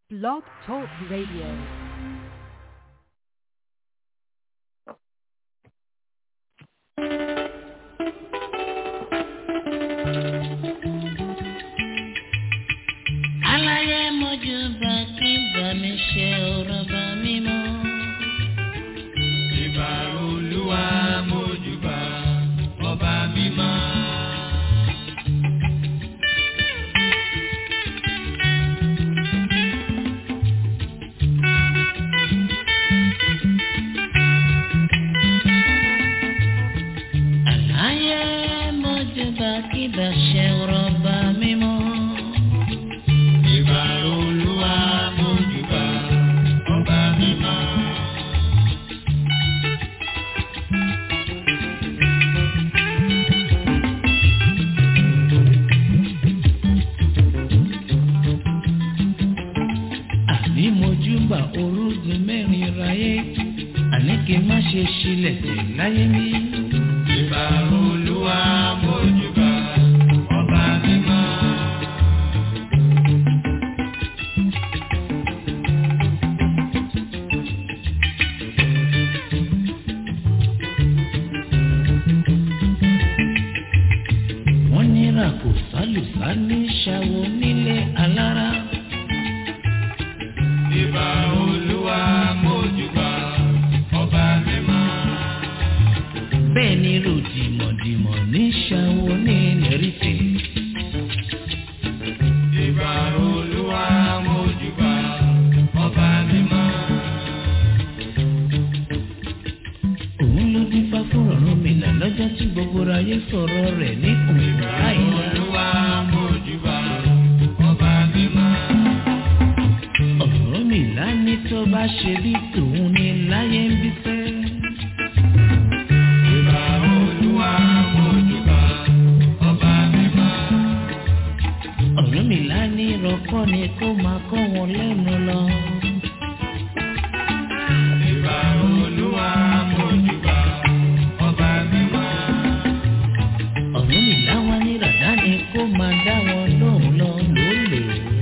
Blog Talk Radio. aláyé mojú bá kí bá mi ṣe ọ̀rọ̀ bá mi mọ́. Ìbà olúwa mójúbà ọba mímọ́. aláyé mojú bá kí bá ṣe ọ̀rọ̀ bá mi mọ́. Ìbà olúwa mójúbà ọba mímọ́. àní mojú bá orúgun mẹ́rin ráyé àní kí n má ṣe ṣílẹ̀ tẹ̀ láyé mi. Ìbà olúwa mójúbà ọba mímọ́. wọ́n nira kò sálùsá ní ṣàwọ̀ nílé alára. Ìbà olúwa mójúbà ọba mímọ́. bẹ́ẹ̀ ni ròdìmọ̀dìmọ̀ ní ṣàwọ̀ ní lẹ́rìfẹ̀. Ìbà olúwa mójúbà ọba mímọ́. òun ló dín fá fún ọ̀run mi là lọ́jọ́ tí gbogbo ayé sọ̀rọ̀ rẹ̀ ní òun láìla. Olúwa mójúbà ọba mímọ́. ọ̀run mi là ní tó bá ṣe bí tòun ní láyé ń bí fẹ́. Ìbà olúwa mójúbà ọba mímọ́. ọ̀run mi là ní rọ́kọ́ ni kó máa kọ́ wọn lẹ́nu lọ. Ìbà olúwa mójúbà ọba mímọ́. ọ̀run mi là wá ní ràdá ni kó máa dá wọn lóhùn lọ lólè.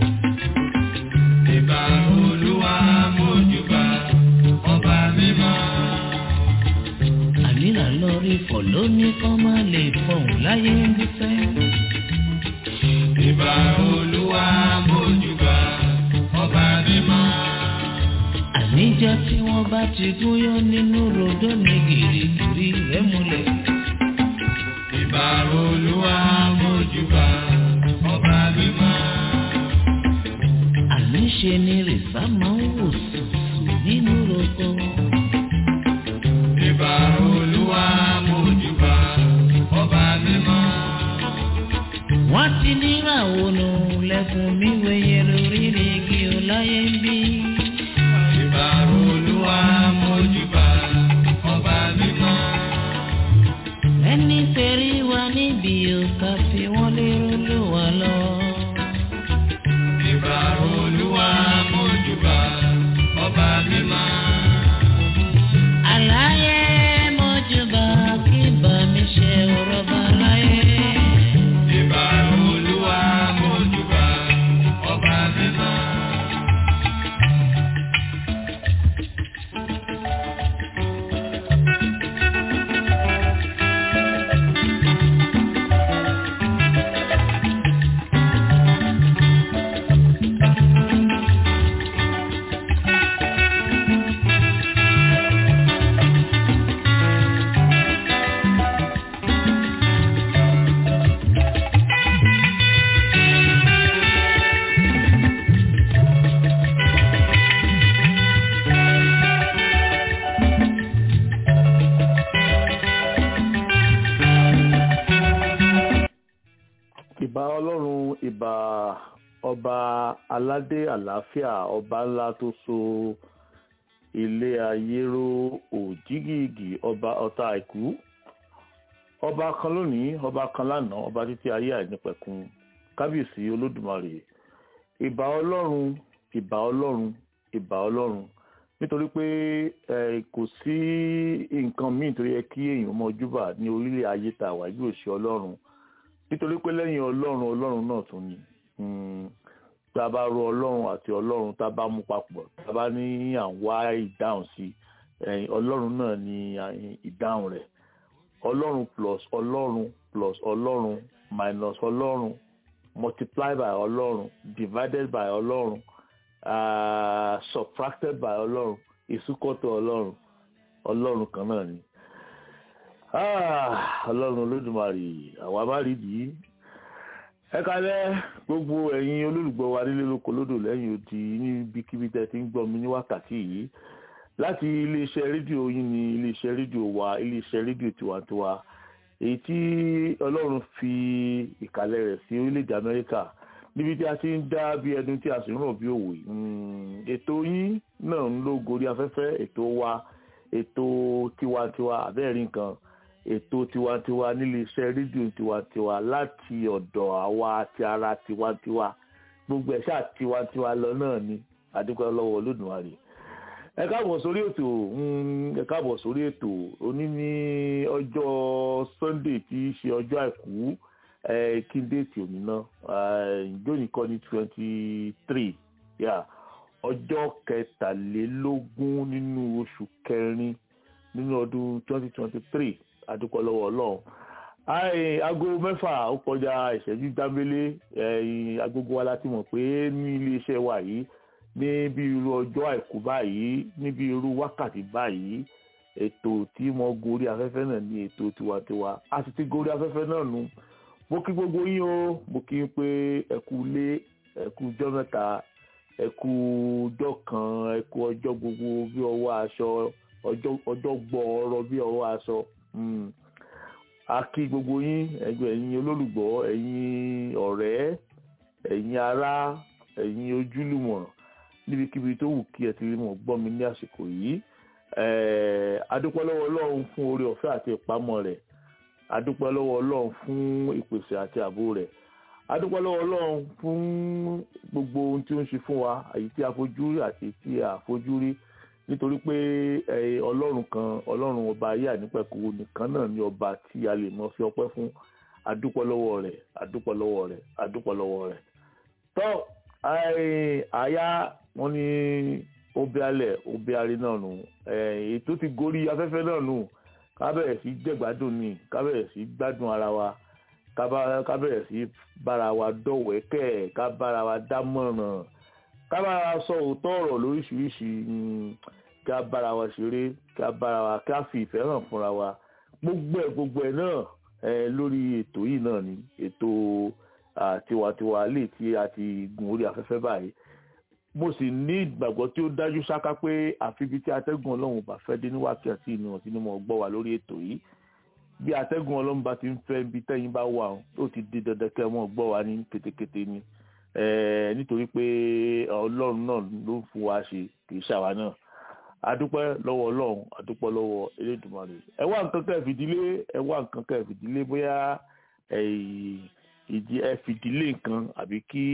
Ìbà olúwa mójúbà ọba mímọ́. àníra lọ rí fọ̀ lóní kọ́ máa lè fọ̀hún láyé ń bí fẹ́. Ìbà olúwa mójúbà ọba mímọ́. àníjọ́ tí wọ́n bá ti gúnyán nínú rodó ní gìrìgìrì rẹ̀ múlẹ̀. Ìbà olúwa mójúbà ọba mímọ́. àníṣe ni rìsá máa ń wò sùsù nínú roko. Ìbà olúwa mójúbà ọba mímọ́. wọ́n ti níra ònà lẹ́kùn mi wẹ̀yẹ lórí ní igi ọláyé ń bí. Ìbà olúwa mójúbà ọba mímọ́. ẹni tẹ̀rí wa níbi òkà fi wọ́n lérò ló wà lọ. Ìbà olúwa mójúbà ọba mímọ́. àlàyé mọ́júbà kí bá mi ṣe ọ̀rọ̀ bá láyé. Ìbà olúwa mójúbà ọba mímọ́. ìbà ọlọ́run ìbà ọba aládé àlàáfíà ọba ńlá tó so ilé ayé ró òjìgìgì ọba ọ̀tá àìkú ọba kan lónìí ọba kan lánàá ọba títí ayé àìnípẹ̀kun kábíyèsí olódùmarè ìbà ọlọ́run ìbà ọlọ́run ìbà ọlọ́run nítorí pé ẹ kò sí nǹkan míì tó yẹ kí èèyàn mọ júbà ní orílẹ̀ ayé tá a wà yóò ṣe ọlọ́run nítorí pé lẹ́yìn ọlọ́run ọlọ́run náà tún ni tá a bá ro ọlọ́run àti ọlọ́run tá a bá mú papọ̀ tá a bá ní à ń wá ìdáhùn sí ẹ̀yìn ọlọ́run náà ní ìdáhùn rẹ̀ ọlọ́run plus ọlọ́run plus ọlọ́run minus ọlọ́run multiply by ọlọ́run divided by ọlọ́run uh, subtracted by ọlọ́run ìsúkọ́tọ̀ ọlọ́run ọlọ́run kan náà ni ọlọ́run olódùmarè àwa má rí dìí ẹ kalẹ̀ gbogbo ẹ̀yin olólùgbọ́ wa nílé lóko lódò lẹ́yìn odi níbikíbi tẹ́ ti ń gbọ́ mi ní wákàtí yìí láti iléeṣẹ́ rédíò yín ní iléeṣẹ́ rédíò wa iléeṣẹ́ rédíò tiwantiwa èyí tí ọlọ́run fi ìkàlẹ̀ rẹ̀ sí orílẹ̀-èdè amẹ́ríkà níbi tí a ti ń dá bí ẹdun tí a sì ń ràn bí òwe ètò yín náà ń ló gorí afẹ́fẹ́ ètò wa ètò tiwantiwa àbẹ́ẹ̀rí nǹkan ètò tiwantiwa nílé iṣẹ́ rédíò tiwantiwa láti ọ̀dọ̀ àwa ti ara tiwantiwa gbogbo ẹ̀ ṣáà tiwantiwa lọ náà ni àdúgbò lọ́wọ́ olódùmarè ẹ káàbọ̀ sórí ètò ẹ káàbọ̀ sórí ètò òní ní ọjọ́ sunday tí í ṣe ọjọ́ àìkú kí n déètì òní náà jóni kọ́ ní twenty three ọjọ́ kẹtàlélógún nínú oṣù kẹrin nínú ọdún twenty twenty three adúpọ̀ lọ́wọ́ ọlọ́run aago mẹ́fà ó kọjá ìṣẹ́jú dábélé agogo wa láti mọ̀ pé ní iléeṣẹ́ wa yìí ní bí irú ọjọ́ àìkú báyìí níbi irú wákàtí báyìí ètò tí mo gorí afẹ́fẹ́ náà ní ètò tiwantiwa a sì ti gorí afẹ́fẹ́ náà nu mo kí gbogbo yín o mo kí n pé ẹ kú ilé ẹ kú ọjọ́ mẹ́ta ẹ kú ọjọ́ kan ẹ kú ọjọ́ gbogbo bí ọwọ́ aṣọ ọjọ́ gbọ́ọ̀rọ̀ bí ọwọ́ aṣọ a kí gbogbo yín ẹgbẹ́ ẹ̀yin olólùgbọ́ ẹ̀yin ọ̀rẹ́ ẹ̀yin ará ẹ̀yin ojúlùmọ̀ níbikíbi tó wù kí ẹ ti rí mọ̀ gbọ́ mi ní àsìkò yìí adúpẹ́ lọ́wọ́ ọlọ́run fún oore ọ̀fẹ́ àti ìpamọ́ rẹ̀ adúpẹ́ lọ́wọ́ ọlọ́run fún ìpèsè àti ààbò rẹ̀ adúpẹ́ lọ́wọ́ ọlọ́run fún gbogbo ohun tí ó ń ṣe fún wa èyí tí a fojú rí àti tí a fojú rí nítorí pé ọlọ́run kan ọlọ́run ọba ayé ànípẹ̀kù nìkan náà ni ọba tí a lè mọ fi ọpẹ́ fún adúpẹ́ lọ́wọ́ rẹ̀ adúpẹ́ lọ́wọ́ rẹ̀ adúpẹ́ lọ́wọ́ rẹ̀ tọ́ àyà wọn ní obi alẹ̀ obi arí náà nù ètò ti gorí afẹ́fẹ́ náà nù kábẹ̀rẹ̀ sí jẹ̀gbádùn ni kábẹ̀rẹ̀ sí gbádùn ara wa kábẹ̀rẹ̀ sí bára wa dọ̀wẹ́kẹ̀ ká bára wa dámọ̀ràn ká bára wa sọ òótọ́ ọ̀rọ̀ lóríṣiríṣi ká bára wa ṣeré ká bára wa ká fi ìfẹ́ hàn fúnra wa gbogbo ẹ̀ gbogbo ẹ̀ náà lórí ètò yìí náà ni ètò tiwantiwa lè tí a ti gun orí afẹ́fẹ́ báyìí mo sì ní ìgbàgbọ́ tí ó dájú ṣáká pé àfi ibi tí atẹ́gùn ọlọ́run bá fẹ́ dé ní wákàtí ìnú ọ̀tí ni mo gbọ́ wà lórí ètò yìí bí atẹ́gùn ọlọ́run bá ti ń fẹ́ ibi tẹ́yìn bá wà ó ti di dandan kẹ́ mọ́ gbọ́ wa ní ketekete ni nítorí pé ọlọ́run náà ló ń fún wa ṣe kì í ṣàwa náà adúpẹ́ lọ́wọ́ ọlọ́run adúpẹ́ lọ́wọ́ elédùnmarè ẹ wá nǹkan kẹ́ fìdílé ẹ wá nǹkan kẹ́ fìdílé bóyá ìdí ẹ fìdílé nǹkan àbí kí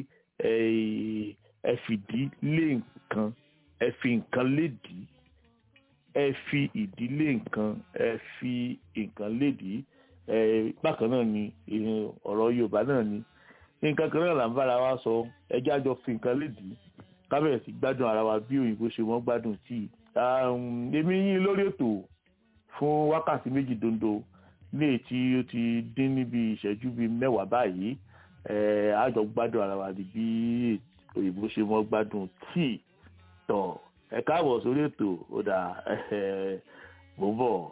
ẹ fìdí lé nǹkan ẹ fi nǹkan lédìí ẹ fi ìdílé nǹkan ẹ fi nǹkan lédìí ẹ bákan náà ni ọ̀rọ̀ Yorùbá náà ni nǹkan kan náà là ń bára wa sọ ẹjẹ́ àjọ fi nǹkan lédìí kábẹ̀rẹ̀ sí gbádùn ara wa bí òyìnbó ṣe wọ́n gbádùn tíì èmi yín lórí ètò fún wákàtí méjì dondo ní èyí tí ó ti dín níbi ìṣẹ́jú bíi mẹ́wàá báyìí àjọ gbádùn ara wa di bí òyìnbó ṣe wọ́n gbádùn tíì tọ̀ ẹ káàbọ̀ sórí ètò ó dà mò ń bọ̀.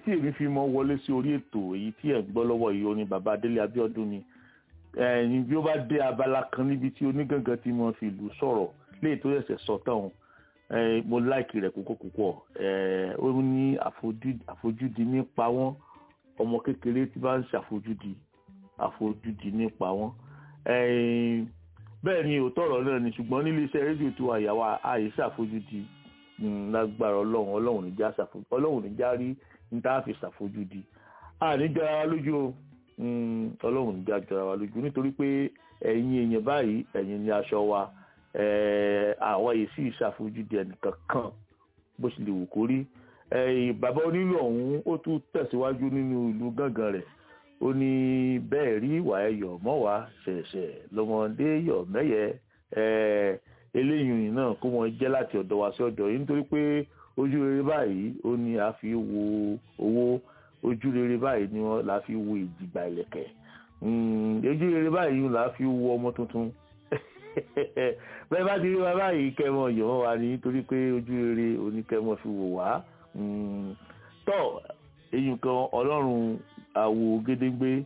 tí èmi fi mọ wọlé sí orí ètò èyí tí ẹ̀ ń gbọ́ lọ́wọ́ yìí oní bàbá Adélé Abíọ́dún ni ẹ̀yìn bí ó bá dé abala kan níbi tí onígangan ti mọ fi ìlú sọ̀rọ̀ léyìí tó ṣẹ̀ṣẹ̀ sọ tán ẹ̀ mo láìkì rẹ̀ púpọ̀ púpọ̀ ẹ̀ ó ní àfojú- àfojúdi nípa wọn ọmọ kékeré tí bá ń ṣàfojúdi àfojúdi nípa wọn ẹ̀yìn bẹ́ẹ̀ ni òótọ́ ọ̀rọ̀ náà ni ṣùgbọ́n nílé iṣẹ́ rédíò tó àyàwó àyè ṣàfojúdi mm, lágbára ọlọ́run ọlọ́run ní já ṣàfojúdi ọlọ́run ní já rí ní tá a fi ṣàfojúdi àní jọra wa lójú o mm, ọlọ́run ní já jọra wa lójú nítorí pé ẹ̀yin èèyàn báyìí ẹ̀yin ni aṣọ wa eh, àwa yìí sì ṣàfojúdi ẹnìkan kan bó ṣe lè wù kó rí Eh, bàbá onílù ọ̀hún ó tún tẹ̀síwájú nínú ìlú gángan rẹ̀ ó ní bẹ́ẹ̀ rí ìwà ẹ̀yọ̀ mọ́ wá ṣẹ̀ṣẹ̀ lọ́mọdé yọ̀ mẹ́yẹ eh, eléyìí náà kó wọn jẹ́ láti ọ̀dọ̀ wa sí ọ̀dọ̀ yìí nítorí pé ojú rere báyìí ó ní a fi wo owó ojú rere báyìí ni wọ́n la fi wo ìdìgbà ìlẹ̀kẹ̀ Mm, ojú rere báyìí la fi wo ọmọ tuntun bẹ́ẹ̀ bá ti rí wa báyìí kẹ́mọ yọ̀ wọ́n wa ní nítorí pé ojú rere oníkẹ́mọ fi wò wá Mm, tọ́ èyí kan ọlọ́run àwò gédégbé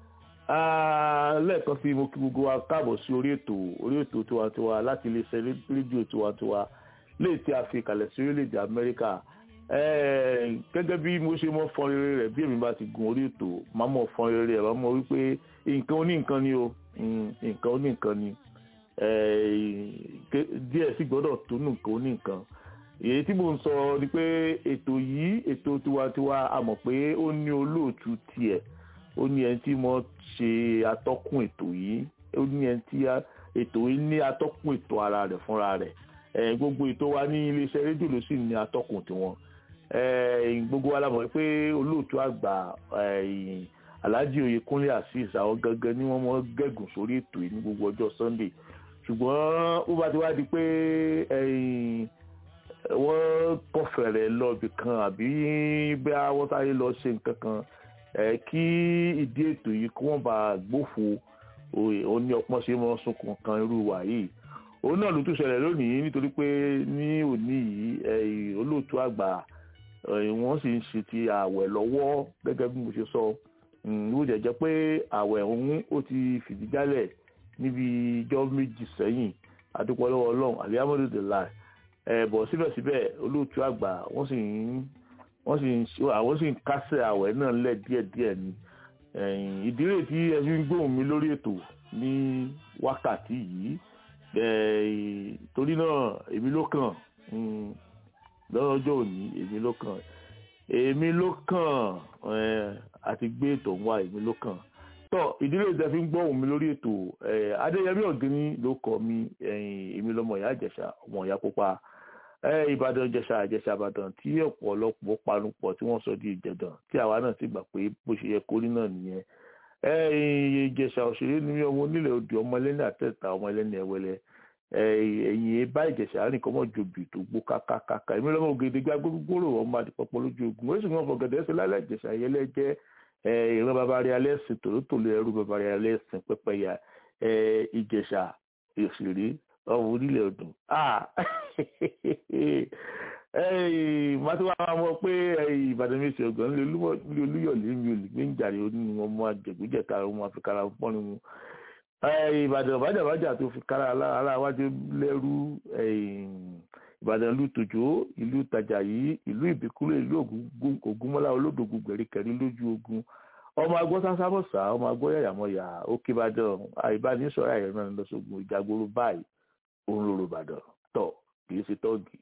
Ah, lẹ́ẹ̀kan sí mo kí gbogbo wa káàbọ̀ sí orí ètò orí ètò tiwantiwa láti iléeṣẹ́ ré- rédíò tiwantiwa léè tí a fi kalẹ̀ sí orílẹ̀-èdè amẹ́ríkà Eh, gẹ́gẹ́ bí mo ṣe mọ́ fọn rere rẹ̀ bí èmi bá ti gun orí ètò máa mọ̀ fọn rere rẹ̀ máa mọ̀ wípé nǹkan oní nǹkan ni o Mm, nǹkan oní nǹkan ni Eh, ké- díẹ̀ sì gbọ́dọ̀ tó nǹkan oní nǹkan èyí tí mo ń sọ ni pé ètò yìí ètò tiwantiwa a mọ̀ pé ó ní olóòtú tiẹ̀ ó ní ẹni tí mo ṣe atọ́kùn ètò yìí ó ní ẹni tí a- ètò yìí ní atọ́kùn ètò ara rẹ̀ fúnra rẹ̀ Eh, gbogbo ètò wa ní iléeṣẹ́ rédíò ló sì ní atọ́kùn tiwọn Eh, gbogbo wa la mọ̀ pé olóòtú àgbà eh, Alhaji Oyèkúnlé Azeez àwọn gangan ni wọ́n mọ̀ gẹ̀gùn sórí ètò yìí ní gbogbo ọjọ́ Sunday ṣùgbọ́n ó bá ti wá di pé eh, wọ́n kọfẹ̀rẹ̀ lọ́ọ̀bì kan àbí bí wọ́n sáré lọ ṣe nǹkan kan ẹ̀ kí ìdí ètò yìí kí wọ́n bá gbófo òye- ó ní ọpọ́n ṣe mọ́ sunkún kan irú wa yìí òun náà ló tún ṣẹlẹ̀ lónìí nítorí pé ní òní yìí ẹ̀, olóòtú àgbà ẹ̀, wọ́n sì ń ṣe ti ààwẹ̀ lọ́wọ́ gẹ́gẹ́ bí mo ṣe sọ ó jẹ́ jẹ́ pé ààwẹ̀ ọ̀hún ó ti fìdí jálẹ̀ níbi ijọ́ méjì sẹ́yìn adúpọ̀ lọ́wọ́ ọlọ́run alihamudulilayi ẹ bọ̀ síbẹ̀síbẹ̀ olóòtú àgbà wọ́n sì ń wọ́n sì ń ṣe- àwọn sì ń kásẹ̀ àwẹ̀ náà lẹ̀ díẹ̀díẹ̀ ni ẹ̀yìn ìdílé tí ẹ fi ń gbóhùn mi lórí ètò ní wákàtí yìí ẹ̀yìn torí náà èmi ló kàn mm, lọ́jọ́ òní èmi ló kàn èmi ló kàn ẹ̀, àti gbé ètò ń wá èmi ló kàn tọ́ ìdílé tí ẹ fi ń gbóhùn mi lórí ètò ẹ̀, adéyẹmí ọ̀gẹ́ni ló kọ́ mi ẹ̀yìn èmi lọ́mọ ìyá ìjẹ̀ṣà ọmọ ìyá pupa ẹ ìbàdàn ìjẹ̀ṣà ìjẹ̀ṣà ìbàdàn tí ọ̀pọ̀lọpọ̀ panupọ̀ tí wọ́n sọ di ìjẹ̀dàn tí àwa náà sì gbà pé bó ṣe yẹ kórí náà nìyẹn ẹ ìjẹ̀ṣà òṣèré ni mí ọmọ onílẹ̀ odò ọmọ ẹlẹ́ni àtẹ̀tà ọmọ ẹlẹ́ni ẹ̀wẹ̀lẹ̀ ẹ ẹ̀yìn bá ìjẹ̀ṣà rìn kọ́ mọ́ jòbì tó gbó kákákáká èmi lọ́mọ ògèdè gbá gbogbooro ọmọ àdìpọ̀pọ̀ lójú ogun ó sì wọ́n fọ̀gẹ̀dẹ̀ ẹsẹ̀ lálẹ́ ìjẹ̀ṣà yẹlẹ́ jẹ́ ẹ ìran bàbá rẹ̀ alẹ́ sìn tòlótòló ẹrú bàbá rẹ̀ alẹ́ sìn pẹ́pẹ́yà ẹ ìjẹ̀ṣà òṣèré ọmọ onílẹ̀ odò ah ẹyìn màá tí wàá mọ pé ẹyìn ìbàdàn mi ṣe ọgbọ̀n ní olúyọ̀lé mi ò lè gbé ń jàre onínú ọmọ àjẹgbéjẹta ọmọ àfikàrà pọ́nrin mu ẹyìn ìbàdàn bàjàbàjà tó fi kára aláwájú lẹ́rú ẹyìn ìbàdàn ìlú tòjó ìlú tàjàyí ìlú ìbíkúlẹ̀ ìlú Ògún- ògúnmọ́lá olódògùn gbẹ̀ríkẹ̀rí lójú ogun ọmọ agbọ́ sásámọ̀sá ọmọ agbọ́ yàyàmọ̀yà òkè ìbàdàn àìbánisọ̀rọ̀ àyẹ̀rọ náà lọ́sọ̀gùn ìjàgbóró báyìí òun lòrò ìbàdàn tọ̀ kì í ṣe tọ́ọ̀gì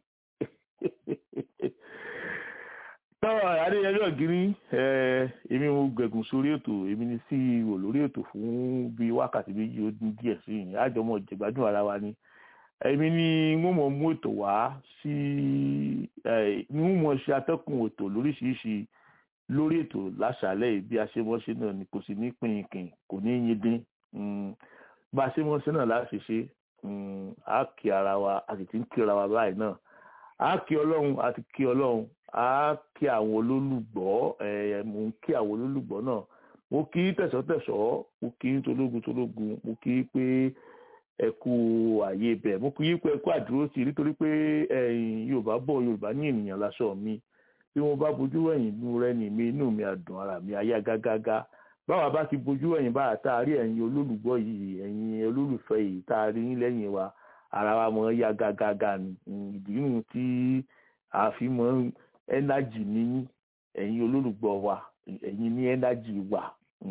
tọ́wọ́ adéyẹmí ọ̀gírí èmi mo gbẹ̀gùn sórí ètò èmi ni ceo lórí ètò fún bíi wákàtí méjì ó dín díẹ̀ sí ìyẹn àjọmọ̀ ìjẹ̀gbádùn ara wa ni èmi ni wọ́n mọ̀ mú ètò wá sí ni wọ́n mọ̀ ṣe atẹ́kùn ètò lóríṣiríṣi lórí ètò láṣàlẹ̀ yìí bí a ṣe mọ́ ṣe náà ni kò sí ní pínkìn kò ní yín dín Mm, bá a ṣe mọ́ ṣe náà láti ṣe Mm, a kí ara wa a sì ti ń kí ara wa báyìí náà a kí ọlọ́run a ti kí ọlọ́run a kí àwọn olólùgbọ́ ẹ̀ mo ń kí àwọn olólùgbọ́ náà mo kí tẹ̀sọ́tẹ̀sọ́ mo kí tológun tológun mo kí pé ẹ kú àyè bẹ̀ mo kí pé ẹ kú àdúró sí i nítorí pé ẹ̀yin yorùbá bọ̀ yorùbá ní ènìyàn láṣọ mi bí mo bá bojú wẹ̀yìn inú rẹ ní mi inú mi àdùn ara mi ayá gágágá báwa bá ti bojú wẹ̀yìn bá tá a rí ẹ̀yin olólùgbọ́ yìí ẹ̀yin olólùfẹ́ yìí tá a rí yín lẹ́yìn wa ara wa mọ̀ yá gágágá ni ìdí nù tí a fi mọ̀ ẹ́nájì ní ẹ̀yin olólùgbọ́ wa ẹ̀yin ní ẹ́nájì wa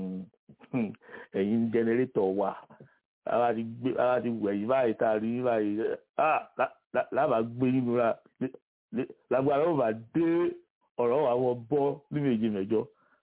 ẹ̀yin jẹnẹrétọ̀ wa ara ti gbé ara ti wẹ̀yìn báyìí tá a rí báyìí lábàá gbé nínú ra lágbára ó bá dé ọ̀rọ̀ wa wọ́n bọ́ ní méjì mẹ́jọ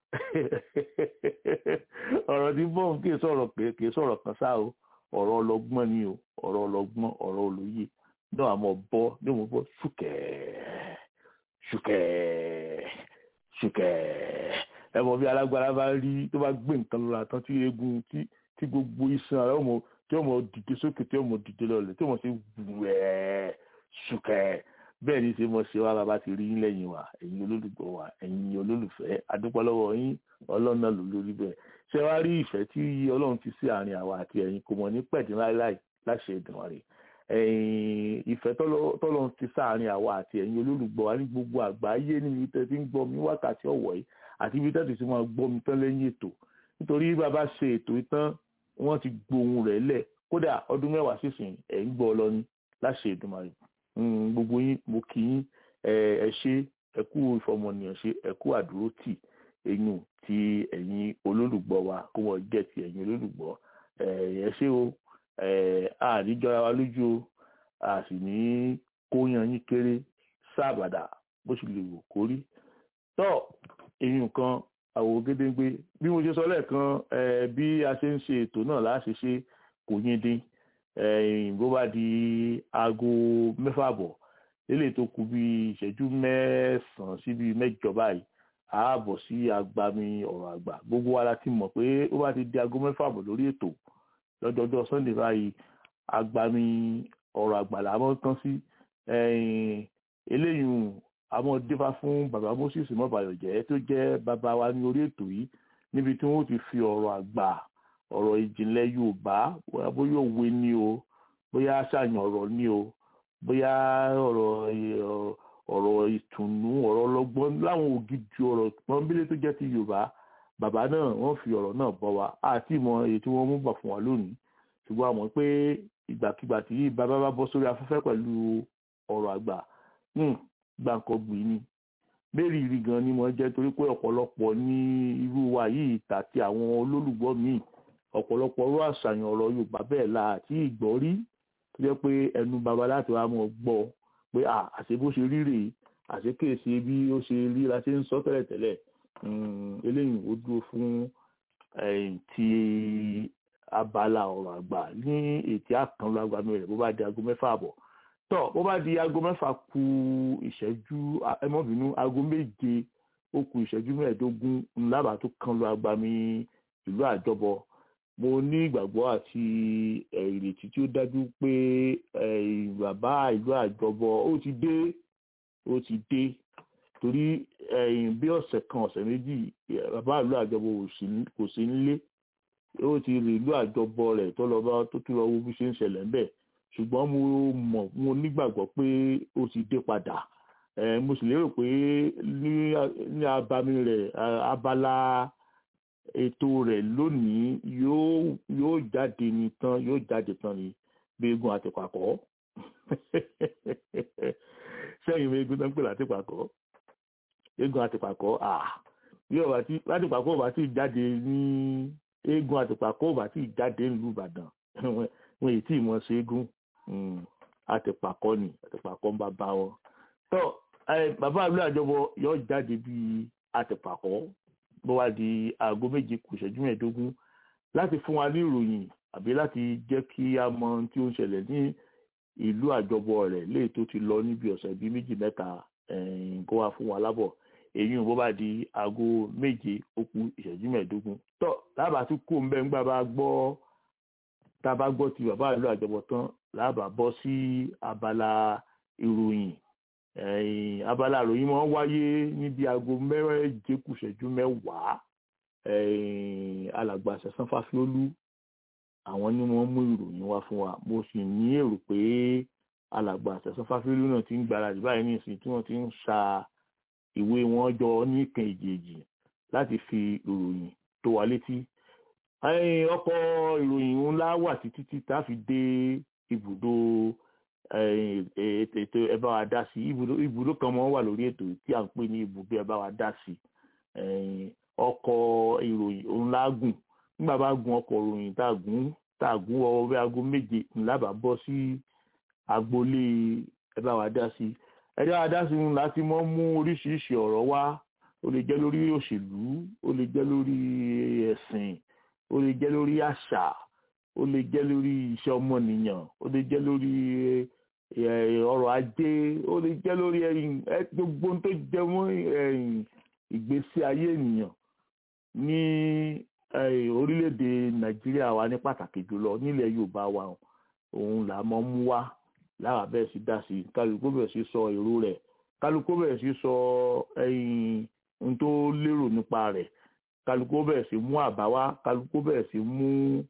ọ̀rọ̀ tí bọ́ọ̀n kì í sọ̀rọ̀ pé kì í sọ̀rọ̀ kan ṣáà o ọ̀rọ̀ ọlọ́gbọ́n ni o ọ̀rọ̀ ọlọ́gbọ́n ọ̀rọ̀ olóye náà àmọ́ bọ́ ní mo bọ́ ṣùkẹ́ ṣùkẹ́ ṣùkẹ́ ẹ mọ̀ bí alágbára bá rí tó bá gbé nǹkan lọ́la tán tí eegun tí tí gbogbo iṣan rẹ ọmọ tí ọmọ dìde sókè tí ọmọ dìde lọlẹ̀ tí ọmọ sì wẹẹ ṣùkẹ́ bẹ́ẹ̀ ni ṣe mọ ṣe wá bàbá ti rí yín lẹ́yìn wa ẹ̀yin olólùgbọ́ wa ẹ̀yin olólùfẹ́ adúpẹ́ lọ́wọ́ yín Ọlọ́run náà ló lórí bẹ́ẹ̀ ṣé wàá rí ìfẹ́ tí Ọlọ́run ti sí àárín àwa àti ẹ̀yin kò mọ̀ ní pẹ̀dín láíláì láṣẹ ìdùnnú rẹ̀ ìfẹ́ tọ́lọ́run ti sáàárín àwa àti ẹ̀yin olólùgbọ́ wa ní gbogbo àgbáyé níbi tẹ́ ti ń gbọ́ mi wákàtí ọ̀wọ̀ yìí àti ibi tẹ́ ti máa gbọ́ mi tán lẹ́yìn ètò nítorí bàbá ṣe ètò ìtàn wọ́n ti gbohun rẹ̀ lẹ̀ kódà ọdún mẹ́wàá sísìn ẹ̀ ń gbọ́ ọ lọ ní láṣẹ Èdùmàrè gbogbo yín mo kí yín ẹ ṣe ẹ kú ìfọmọnìyàn ṣe ẹ kú àdúró tì eyín ti ẹ̀yin olólùgbọ́ wa kó wọ́n jẹ́ ti ẹ̀yin olólùgbọ́ ẹ ṣé o àníjọra wa lójú o a sì ní kóyan yín kéré sábàdà bó ṣe lè wò kórí tọ́ eyín kan àwò gédéńgbé bí mo ṣe sọ lẹ́ẹ̀kan bí a ṣe ń ṣe ètò náà láṣẹ ṣe kò yín dín bó bá di aago mẹ́fà bọ̀ lélẹ̀ tó kù bí ìṣẹ́jú mẹ́sàn-án sí bí mẹ́jọ báyìí ààbọ̀ sí agbami ọ̀rọ̀ àgbà gbogbo wa la ti mọ̀ pé ó bá ti di aago mẹ́fà bọ̀ lórí ètò lọ́jọ́jọ́ sunday báyìí agbami ọ̀rọ̀ àgbà là máa ń tán sí eléyìí àmọ́ dífá fún bàbá moses mọ́bàyọ̀jẹ́ tó jẹ́ bàbá wa ní orí ètò yìí níbi tí wọ́n ti fi ọ̀rọ̀ àgbà ọ̀rọ̀ ìjìnlẹ̀ yorùbá bóyá òwe ni o bóyá àṣàyàn ọ̀rọ̀ ni o bóyá ọ̀rọ̀ ọ̀rọ̀ ìtùnú ọ̀rọ̀ ọlọ́gbọ́n láwọn ògidì ọ̀rọ̀ pọ́nbílẹ̀ tó jẹ́ ti yorùbá bàbá náà wọ́n fi ọ̀rọ̀ náà bọ́ wa àti ìmọ̀ èyí tí wọ́n mú bà fún wa lónìí ṣùgbọ́n àmọ́ pé ìgbàkigbà tí bàbá bá bọ́ sórí afẹ́fẹ́ pẹ̀lú ọ̀rọ̀ àgbà gbàǹkọ̀gbì ni bẹ́ẹ̀rì rí gan ni mo jẹ́ torí pé ọ̀pọ̀lọpọ̀ ní irú wa yìí tàti àwọn olólùgbọ́ míì ọ̀pọ̀lọpọ̀ ọ̀rọ̀ àṣàyàn ọ̀rọ̀ yorùbá bẹ́ẹ̀ la àti ìgbọ́ rí tó jẹ́ pé ẹnu baba láti wá mọ̀ gbọ́ pé àṣẹ bó ṣe rí rèé àṣẹ kéèṣe bí ó ṣe rí la ṣe ń sọ tẹ́lẹ̀tẹ́lẹ̀ eléyìí ó dúró fún ti abala ọ̀rọ̀ àgbà ní ètí àkànlò agbami rẹ̀ bó bá di aago mẹ́fà àbọ̀ tọ́ bó bá di aago mẹ́fà ku ìṣẹ́jú ẹmọ́bìnú aago méje ó ku ìṣẹ́jú mẹ́ẹ̀ẹ́dógún ńlábàá tó kànlò agbami ìlú àjọbọ mo ní ìgbàgbọ́ àti ìrètí tí ó dájú pé bàbá ìlú àjọbọ ó ti dé ó ti dé torí bí ọ̀sẹ̀ kan ọ̀sẹ̀ méjì bàbá ìlú àjọbọ kò sí nílé ó ti rí ìlú àjọbọ rẹ̀ tó lọ bá tó tún lọ wo bí ṣe ń ṣẹlẹ̀ ńbẹ̀ ṣùgbọ́n mo mọ̀ mo nígbàgbọ́ pé ó ti dé padà mo sì lérò pé ní abami rẹ̀ abala ètò rẹ̀ lónìí yóò yóò jáde ní tán yóò jáde tán ní gbẹ́gun àti pàkọ́ sẹ́yìn gbẹ́gun tó ń pè láti pàkọ́ gbẹ́gun àti pàkọ́ bí ọba tí láti pàkọ́ ọba tí jáde ní eégún àti pàkọ́ ọba tí jáde nílùú Ìbàdàn wọn èyí tí ì mọ̀ ṣe eégún àtìpàkọ́ ni àtìpàkọ́ ń bá bá wọn. tó bàbá àbúrò àjọbọ yóò jáde bíi àtìpàkọ́ bó wá di aago méje kù ìṣẹ́jú mẹ́ẹ̀ẹ́dógún láti fún wa ní ìròyìn àbí láti jẹ́ kí a mọ ohun tí ó ń ṣẹlẹ̀ ní ìlú àjọbọ rẹ̀ léyìí tó ti lọ níbi ọ̀sẹ̀ bíi méjì mẹ́ta kó wá fún wa lábọ̀ èyí bó bá di aago méje ó kù ìṣẹ́jú mẹ́ẹ̀ẹ́dógún tó lábàá tún kó ń bẹ́ ńgbà bá gbọ́ tá a bá gbọ́ ti bàbá ìlú àjọbọ tán lábàá bọ́ sí abala ìròyìn abala ìròyìn máa ń wáyé níbi aago méje kù ìṣẹ́jú mẹ́wàá alàgbà sẹ̀sán fáfiólú àwọn ni wọ́n mú ìròyìn wá fún wa mo sì ní èrò pé alàgbà sẹ̀sán fáfiólú náà ti ń gbáradì báyìí ní ìsìn tí wọ́n ti ń sa ìwé wọn jọ ní kan èjèèjì láti fi ìròyìn tó wa létí ọkọ̀ ìròyìn ńlá wà títí tí tá a fi dé ibùdó ètò ẹ bá wa dá sí ibùdó kan mọ́ wà lórí ètò tí à ń pè ní ibùdó ẹ bá wa dá sí ọkọ̀ ìròyìn ńlá gùn nígbà bá gun ọkọ̀ ìròyìn tá a gùn tá a gùn ọwọ́ bí aago méje ńlá bá bọ́ sí agboolé ẹ bá wa dá sí ẹ bá wa dá sí ńlá tí wọ́n mú oríṣiríṣi ọ̀rọ̀ wá ó lè jẹ́ lórí òṣèlú ó lè jẹ́ lórí ẹ̀sìn ó lè jẹ́ lórí àṣà ó lè jẹ́ lórí iṣẹ́ ọmọnìyàn ó lè jẹ́ lórí ọrọ̀ ajé ó lè jẹ́ lórí gbogbo tó jẹ mọ́ ìgbésí ayé ènìyàn ní orílẹ̀-èdè nàìjíríà wa ní pàtàkì jùlọ nílẹ̀ yorùbá wa òun là mọ́ mú wá láwa bẹ́ẹ̀ sí dá sí kálukú bẹ̀rẹ̀ sí sọ èrò rẹ̀ kálukú bẹ̀rẹ̀ sí sọ ohun tó lérò nípa rẹ̀ kálukú bẹ̀rẹ̀ sí mú àbá wá kálukú bẹ̀rẹ̀ sí mú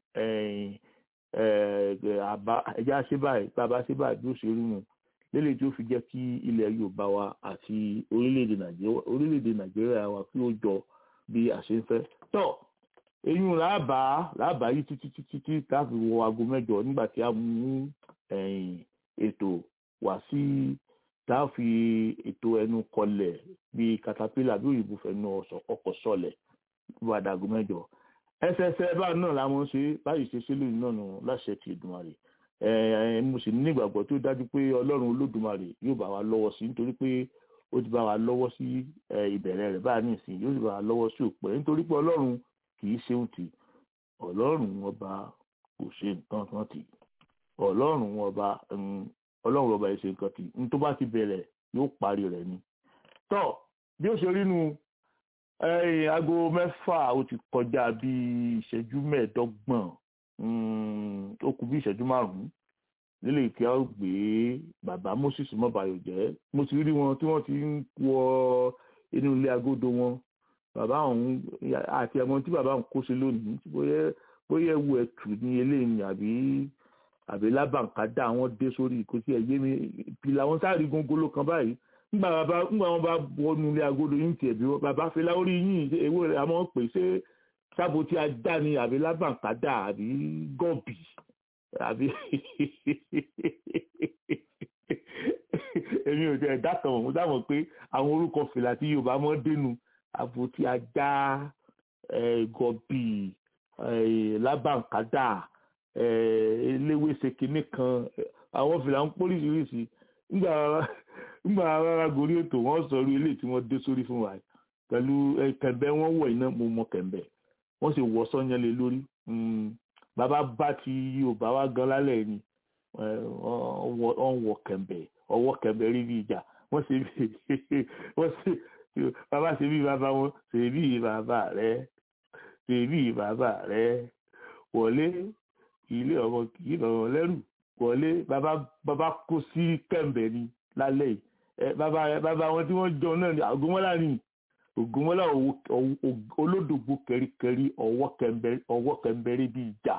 àbá ẹja ṣe báyìí bàbá ṣe báyìí bí ó ṣe rí mu lélẹ̀ tí ó fi jẹ́ kí ilẹ̀ yorùbá wa àti orílẹ̀-èdè nàìjíríà wa kí ó jọ bí a ṣe ń fẹ́. tọ́ eyín làbá làbá yìí títí títí tí káfí wọ aago mẹ́jọ nígbà tí a mú ètò wá sí tá a fi ètò ẹnu kọlẹ̀ bí katapila bí òyìnbó fẹnu ọkọ̀ sọlẹ̀ bó adago mẹ́jọ ẹsẹsẹ báà náà la mọ̀ ṣe báyìí ṣe ṣe lónìí náà nù láṣẹ ti Èdùmàrè ẹ mo sì ní ìgbàgbọ́ tó dájú pé Ọlọ́run Olódùmarè yóò bá wa lọ́wọ́ sí nítorí pé ó ti bá wa lọ́wọ́ sí ìbẹ̀rẹ̀ rẹ̀ báyìí nìsín yóò sì bá wa lọ́wọ́ sí òpẹ́ nítorí pé Ọlọ́run kì í ṣe òtì Ọlọ́run ọba kò ṣe nǹkan kan tì Ọlọ́run ọba Ọlọ́run ọba yìí ṣe nǹkan tì ní tó bá ti bẹ̀rẹ̀ yóò parí rẹ̀ ni tọ́ bí ó ṣe rí nu aago mẹ́fà ó ti kọjá bí ìṣẹ́jú mẹ́ẹ̀ẹ́dọ́gbọ̀n ó kù bí ìṣẹ́jú márùn-ún nílé ìkẹ́ ó gbé bàbá Moses mọ́bàyò jẹ́ mo ti rí wọn tí wọ́n ti ń wọ inú ilé agodo wọn bàbá ọ̀hún àti ẹ̀mọ́ tí bàbá ọ̀hún kó sí lónìí bóyá ewu ẹ̀tù ní eléyìí àbí àbí lábàǹkádà wọn dé sórí ìkótí ẹ̀yẹ mi ìpìlẹ̀ àwọn sáré gongolo kan báyìí nígbà bàbá nígbà wọn bá wọnú ilé agodo yín tiẹ̀ bí bàbá fẹlá orí yín ewé rẹ̀ àmọ́ pè ṣé sábò tí a dá ni àbí lábàǹkádà àbí gọ́ọ̀bì àbí èmi ò tẹ̀ dákan ọ̀hún dáwọn pé àwọn orúkọ fìlà tí Yorùbá mọ́ dénú àbò tí a dá gọ́ọ̀bì lábàǹkádà eléwéṣe kinní kan àwọn fìlà ń póríṣiríṣi nígbà nígbà rárá gorí ètò wọn sọ̀rọ̀ ilé tí wọ́n dé sórí fún wa pẹ̀lú kẹ̀mbẹ́ wọn wọ̀ iná mo mọ kẹ̀mbẹ́ wọ́n sì wọ sọ́yán lé lórí bàbá bá ti Yorùbá wá gan lálẹ́ ni wọ́n wọ kẹ̀mbẹ́ ọwọ́ kẹ̀mbẹ́ rí bí ìjà wọ́n ṣe bí wọ́n ṣe bàbá ṣe bí bàbá wọn ṣe bí bàbá rẹ ṣe bí bàbá rẹ wọlé ilé ọmọ kì í lọ lẹ́rù wọlé bàbá bàbá kó sí kẹ̀mbẹ́ ni lálẹ́ yìí ẹ bàbá rẹ bàbá wọn tí wọ́n jọ náà ní àgọ́mọ́lá ni ògùnmọ́lá olódògbò kẹríkẹrí ọwọ́ kẹmbẹ́rí bí ìjà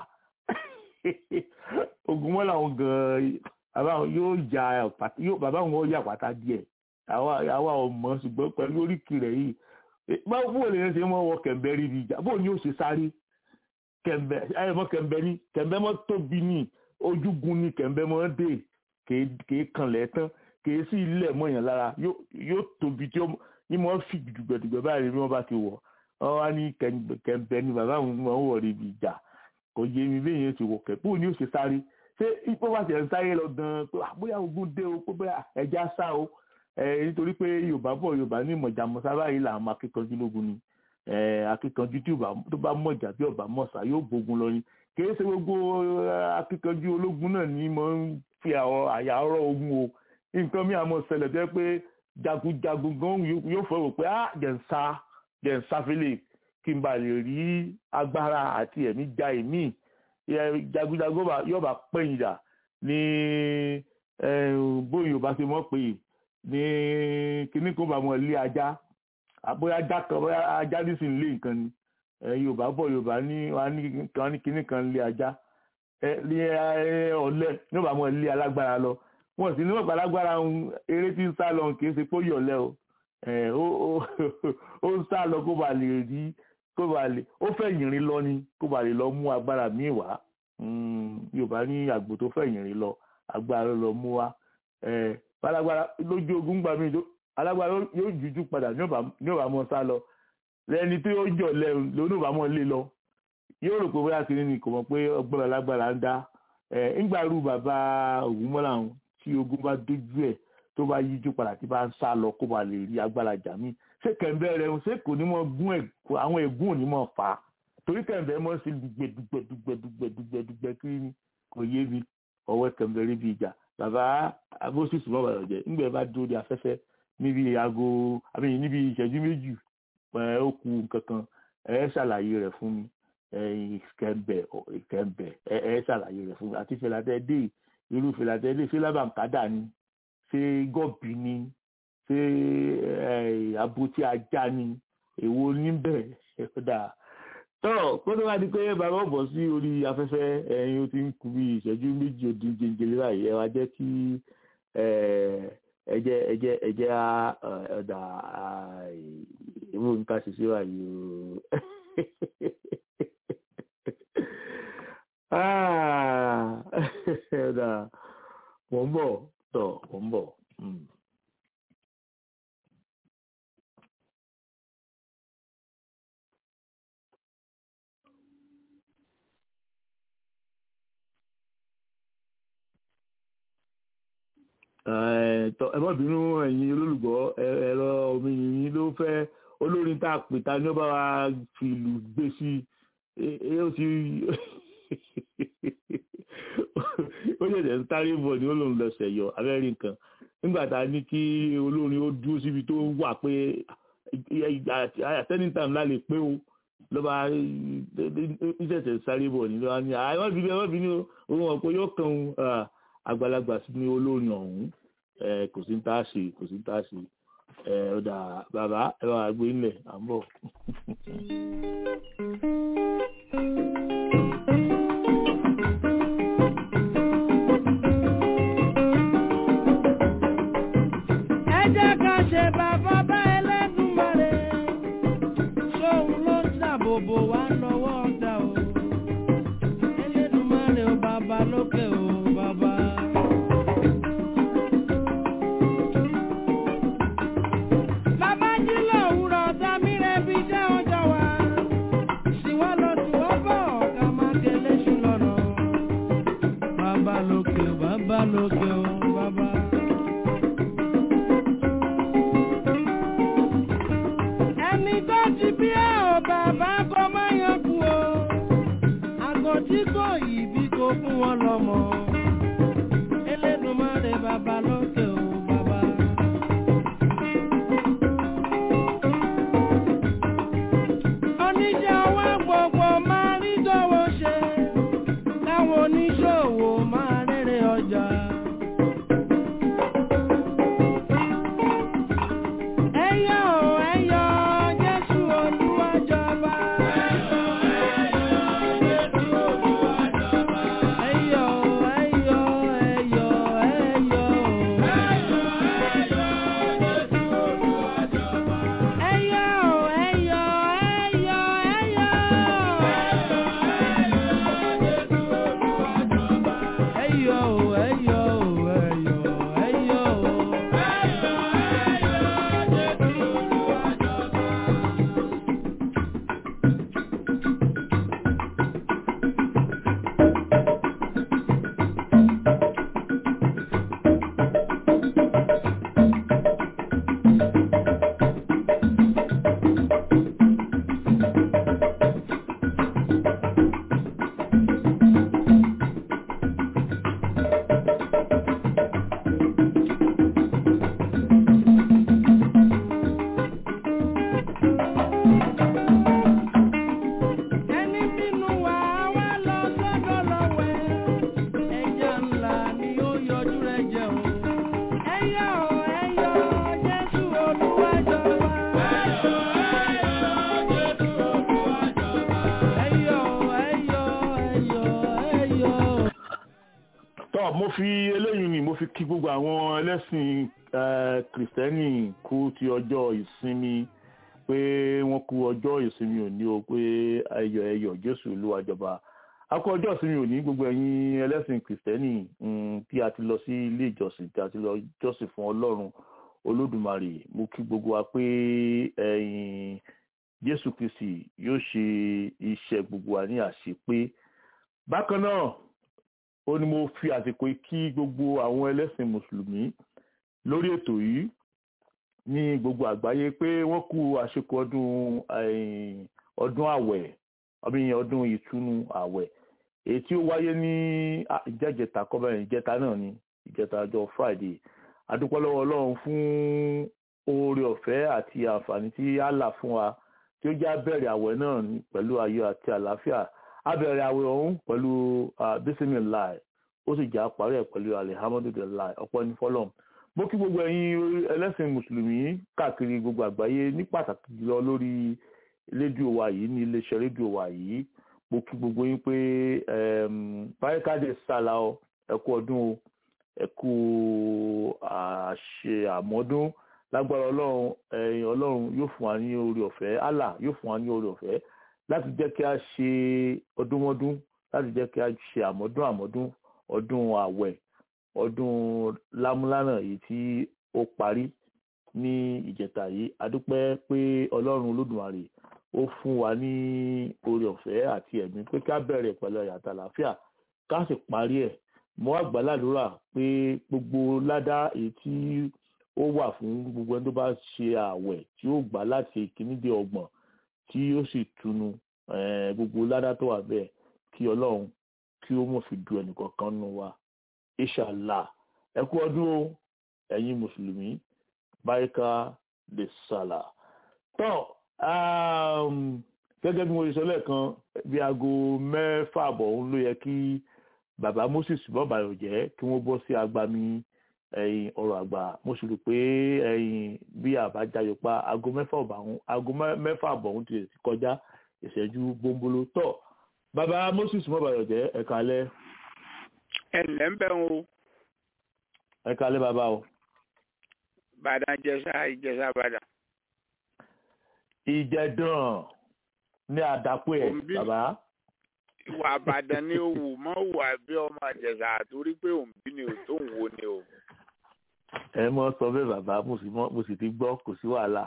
ògùnmọ́lá wọn gan-an bàbá wọn yóò ya yóò bàbá wọn yà pátá díẹ̀ àwa ọmọ ṣùgbọ́n pẹ̀lú oríkì rẹ̀ yìí báwo bó lè ṣe mọ́ wọ kẹmbẹ́rí bí ìjà bó ni ó ṣe sáré kẹmbẹ́ ẹ mọ́ kẹmbẹ́ ní kẹmbẹ́ mọ́ tóbi ní ojúgun ní kẹmbẹ́ mọ́ dé kèé kanlẹ̀ tán kèé sí ilẹ̀ mọ̀yàn lára yóò tóbi tí ní mo fi dùgbẹ̀dùgbẹ̀ báyìí bí wọ́n bá ti wọ̀ wọ́n wá ní kẹ̀ǹbẹ̀ ni bàbá àwọn ọmọ wọ̀ rí ibi ìjà kò yé mi bẹ́ẹ̀ yẹn ti wọ̀ kẹ̀ bóun ni ó ṣe sáré ṣé ipò bá ti ẹ̀ ń sáré lọ gan-an pé bóyá ogun dé o pé bóyá ẹja sá o nítorí pé yorùbá bọ̀ yorùbá ní ìmọ̀jà mọ̀sá báyìí làwọn akíkanjú lógun ni akíkanjú tí tó bá mọ̀jà bí ọ̀bá mọ̀sá yóò gbógun lọ ni kì í ṣe gbogbo akíkanjú ológun náà ni mo ń fi àyà ọ̀rọ̀ ogun o nǹkan mi àmọ́ ṣẹlẹ̀ jẹ́ pé jagunjagun gan yóò fẹ́ wò pé ah jẹ́ ń sá jẹ́ ń sáfẹ́lẹ̀ kí n bá lè rí agbára àti ẹ̀mí ja èmi jagunjagun yóò bá pẹ̀yìn dà ní bóyá yorùbá ṣe mọ̀ pé ní kíní kó bá mọ̀ lé ajá bóyá ajá kan bóyá ajá nísìnyí lé nǹkan ni yorùbá bọ̀ yorùbá ní wọn ní kíní kan lé ajá ọ̀lẹ yóò bá mọ̀ lé alágbára lọ wọn sì ní wọn gbàlágbára eré tí ń sá lọ kì í ṣe pé ó yọ̀lẹ́ o ẹ̀, ó ó- ó ń sá lọ kó ba lè rí kó ba lè ó fẹ́ yìnrín lọ ni kó ba lè lọ mú agbára míì wá Mm, yorùbá ní àgbò tó fẹ́ yìnrín lọ agbára ló lọ mú wá ẹ̀, bálágbára lójú ogun gbà mí alágbára yóò jújú padà ní ọba mọ sá lọ lẹni tí ó jọ lẹ́rù lónìí ọba mọ lé lọ yóò rò pé bóyá kiri ni kò mọ̀ pé ọgbọ́n alágbára ń dá ẹ̀ ńgbàrú bàbá ògúnmọ́lá ọ̀hún tí ogun bá dójú ẹ̀ tó bá yíjú padà tí bá ń sá lọ kó ba lè rí agbára jà mí ṣé kẹ̀ǹbẹ́ rẹ̀ ń ṣe kò ní mọ gún ẹ̀ àwọn ègún ò ní mọ fà á torí kẹ̀ǹbẹ́ mọ́ sí dùgbẹ̀dùgbẹ̀dùgbẹ̀dùgbẹ̀dùgbẹ̀ kiri ni kò yé mi ọwọ́ kẹ̀ǹbẹ́ rí bí ìjà bàbá abóṣìṣì mọ́ bàbá jẹ́ ńgbẹ́ bá dúró de afẹ́fẹ́ níbi aago àbí níbi ìṣẹ́jú méjì ẹ̀ ó ku nǹkan kan ẹ̀ ṣàlàyé rẹ̀ fún mi ìkẹ́ǹbẹ̀ ìkẹ́ǹbẹ̀ ẹ̀ ṣàlàyé rẹ̀ fún mi àti fẹ̀làtẹ́ irú fẹ̀làtẹ́ dé ṣé lábàǹkádà ni ṣé gọ́ọ̀bì ni ṣé àbótí ajá ni èwo níbẹ̀ ẹ̀dá tọ́ kó tó bá di pé bàbá ọ̀bọ̀ sí orí afẹ́fẹ́ ẹ̀yin ó ti ń kú bí ìṣẹ́jú méjì ó dín jẹjẹrẹ báyìí ẹ wá jẹ́ kí ẹjẹ́ ẹjẹ́ ẹjẹ́ ọ̀dà ìwé nǹkan ṣiṣẹ́ báyìí o ọ̀dà wọ́n ń bọ̀ tọ̀ wọ́n ń bọ̀. Mm. ẹ má bínú ẹ̀yin olólùgbọ́ ẹ̀rọ omi yìnyín ló fẹ́ olórin tá a pè ta ni ó bá wa fi ìlú gbé sí i ó ti ó ṣẹ̀ṣẹ̀ ń sáré bọ̀ ni ó lòun lọ ṣẹ̀yọ abẹ́rẹ́ nǹkan nígbà tá a ní kí olórin ó dúró síbi tó wà pé àtẹ́ni tàm lálẹ́ pé o lọ́ba ìṣẹ̀ṣẹ̀ sáré bọ̀ ni lọ́ba ní àwọn ìbí ẹ má bínú òun ọ̀pọ̀ yóò kàn án àgbàlagbà sí ní olórin ọ̀hún kò sí ń tá a ṣe kò sí ń tá a ṣe ọ̀dà bàbá ẹ wà gbé ńlẹ̀ à ń bọ̀. ẹ jẹ́ ká ṣe bàbá bá Ẹlẹ́dùmarè ṣóun ló ń ṣàbòbò wá lọ́wọ́ ọ̀dà o Ẹlẹ́dùmarè o bàbá lókè o bàbá. bàbá jí lòwúrọ̀ ọ̀tá mi rẹ̀ bí jẹ́ ọjọ́ wa ṣìwọ́ lọ ṣìwọ́ bọ̀ ọ̀gá máa kélé ṣù lọ́nà. bàbá lókè o bàbá lókè o bàbá. ẹni tó ti bí ẹ ò bàbá kọ má yan kú o àgọ́ tí kò yìí bí kò fún wọn lọ́mọ Elédùmarè bàbá lókè o bàbá. oníṣẹ́ ọwọ́ gbogbo máa rí dọ́wọ́ ṣe káwọn oníṣòwò máa rere ọjà. ẹyọ ẹyọ Jésù Olúwa jọba. ẹyọ ẹyọ tọ́ mo fi eléyìí ni mo fi kí gbogbo àwọn ẹlẹ́sìn eh, kìrìsìtẹ́nì kú ti ọjọ́ ìsinmi pé wọ́n kú ọjọ́ ìsinmi òní o pé ẹyọ ẹyọ jésù olúwa jọba a kú ọjọ́ ìsinmi òní gbogbo ẹ̀yin ẹlẹ́sìn kìrìsìtẹ́nì mm, tí a ti lọ sí ilé ìjọsìn tí a ti lọ jọ́sìn fún ọlọ́run olódùmarè mo kí gbogbo wa pé ẹ̀yin jésù kristi yóò ṣe iṣẹ́ gbogbo wa ní àṣepé bákan náà ó ní mo fi àsìkò yìí kí gbogbo àwọn ẹlẹ́sìn mùsùlùmí lórí ètò yìí ní gbogbo àgbáyé pé wọ́n kú àṣekọ ọdún eh, ọdún àwẹ̀ ọdún ọdún ìtúnu àwẹ̀ èyí tí ó wáyé ní ah, ìjẹ́jẹta kọ́bẹ̀rẹ̀ ìjẹta náà ni ìjẹta ọjọ́ friday adúpẹ́ lọ́wọ́ ọlọ́run fún oore ọ̀fẹ́ àti àǹfààní tí Allah fún wa tí ó já bẹ̀rẹ̀ àwẹ̀ náà ní- pẹ̀lú ayọ̀ àti àlàáfíà a bẹ̀rẹ̀ àwẹ̀ ọ̀hún pẹ̀lú bisimilahi ó sì já parí ẹ̀ pẹ̀lú alihamudulilayi ọ̀pọ̀ ní fọlọ́m mo kí gbogbo ẹ̀yin ẹlẹ́sìn mùsùlùmí káàkiri gbogbo àgbáyé ní pàtàkì jùlọ lórí rédíò wa yìí ní iléeṣẹ́ rédíò wa yìí mo kí gbogbo yín pé báyìíkáde sálà ọ ẹ kú ọdún o ẹ kú àṣe àmọ́dún lágbára ọlọ́run ẹ̀yin ọlọ́run yóò fún wa ní oore ọ̀fẹ́ allah yóò fún wa ní oore ọ̀fẹ́ láti jẹ́ kí a ṣe ọdúnmọ́dún láti jẹ́ kí a ṣe àmọ́dún àmọ́dún ọdún àwẹ̀ ọdún lámúlánà èyí tí ó parí ní ìjẹta yìí adúpẹ́ pé ọlọ́run olódùmarè ó fún wa ní oore ọ̀fẹ́ àti ẹ̀mí pé ká bẹ̀rẹ̀ pẹ̀lú ẹ̀yàtọ̀ àlàáfíà ká sì parí ẹ̀ mo wá gbàládùra pé gbogbo ládá èyí tí ó wà fún gbogbo ẹni tó bá ṣe ààwẹ̀ tí ó gbà láti ìkíní dé ọgbọ̀n tí ó sì tunu eh, gbogbo ládá tó wà bẹ́ẹ̀ kí ọlọ́run kí ó mọ̀ fi du ẹnìkọ̀ọ̀kan nù wa inshallah ẹ kú ọdún o ẹ̀yin mùsùlùmí báyìíká lè sàlà. tọ́ um, gẹ́gẹ́ bí mo ṣe sọ lẹ́ẹ̀kan bí aago mẹ́fà àbọ̀ òun ló yẹ kí bàbá moses bọ́bàyọ̀ jẹ́ kí wọ́n bọ́ sí agbami ẹ̀yìn ọ̀rọ̀ àgbà mo sì rò pé ẹ̀yìn bí àbájáyọ pa aago mẹ́fà àbọ̀ ọ̀hún aago mẹ́fà àbọ̀ ọ̀hún ti kọjá ìṣẹ́jú gbóngbóló tọ̀ bàbá moses bọ́bàyọ̀ jẹ́ ẹ̀ka alẹ́ ẹ ǹlẹ́ ń bẹ̀ ń o ẹ̀ka alẹ́ bàbá o. bàdàn jẹsà ìjẹsà bàdàn. ìjẹ̀dàn ní àdàpọ̀ ẹ̀ Òǹbí. bàbá. ìwà àbàdàn ni ó wù mọ́ wà bí ọmọ àjẹsà torí pé òǹbí ni ò tó ń wo ni o. ẹ mọ sọ bẹ́ẹ̀ bàbá mo sì mọ mo sì ti gbọ́ kò sí wàhálà.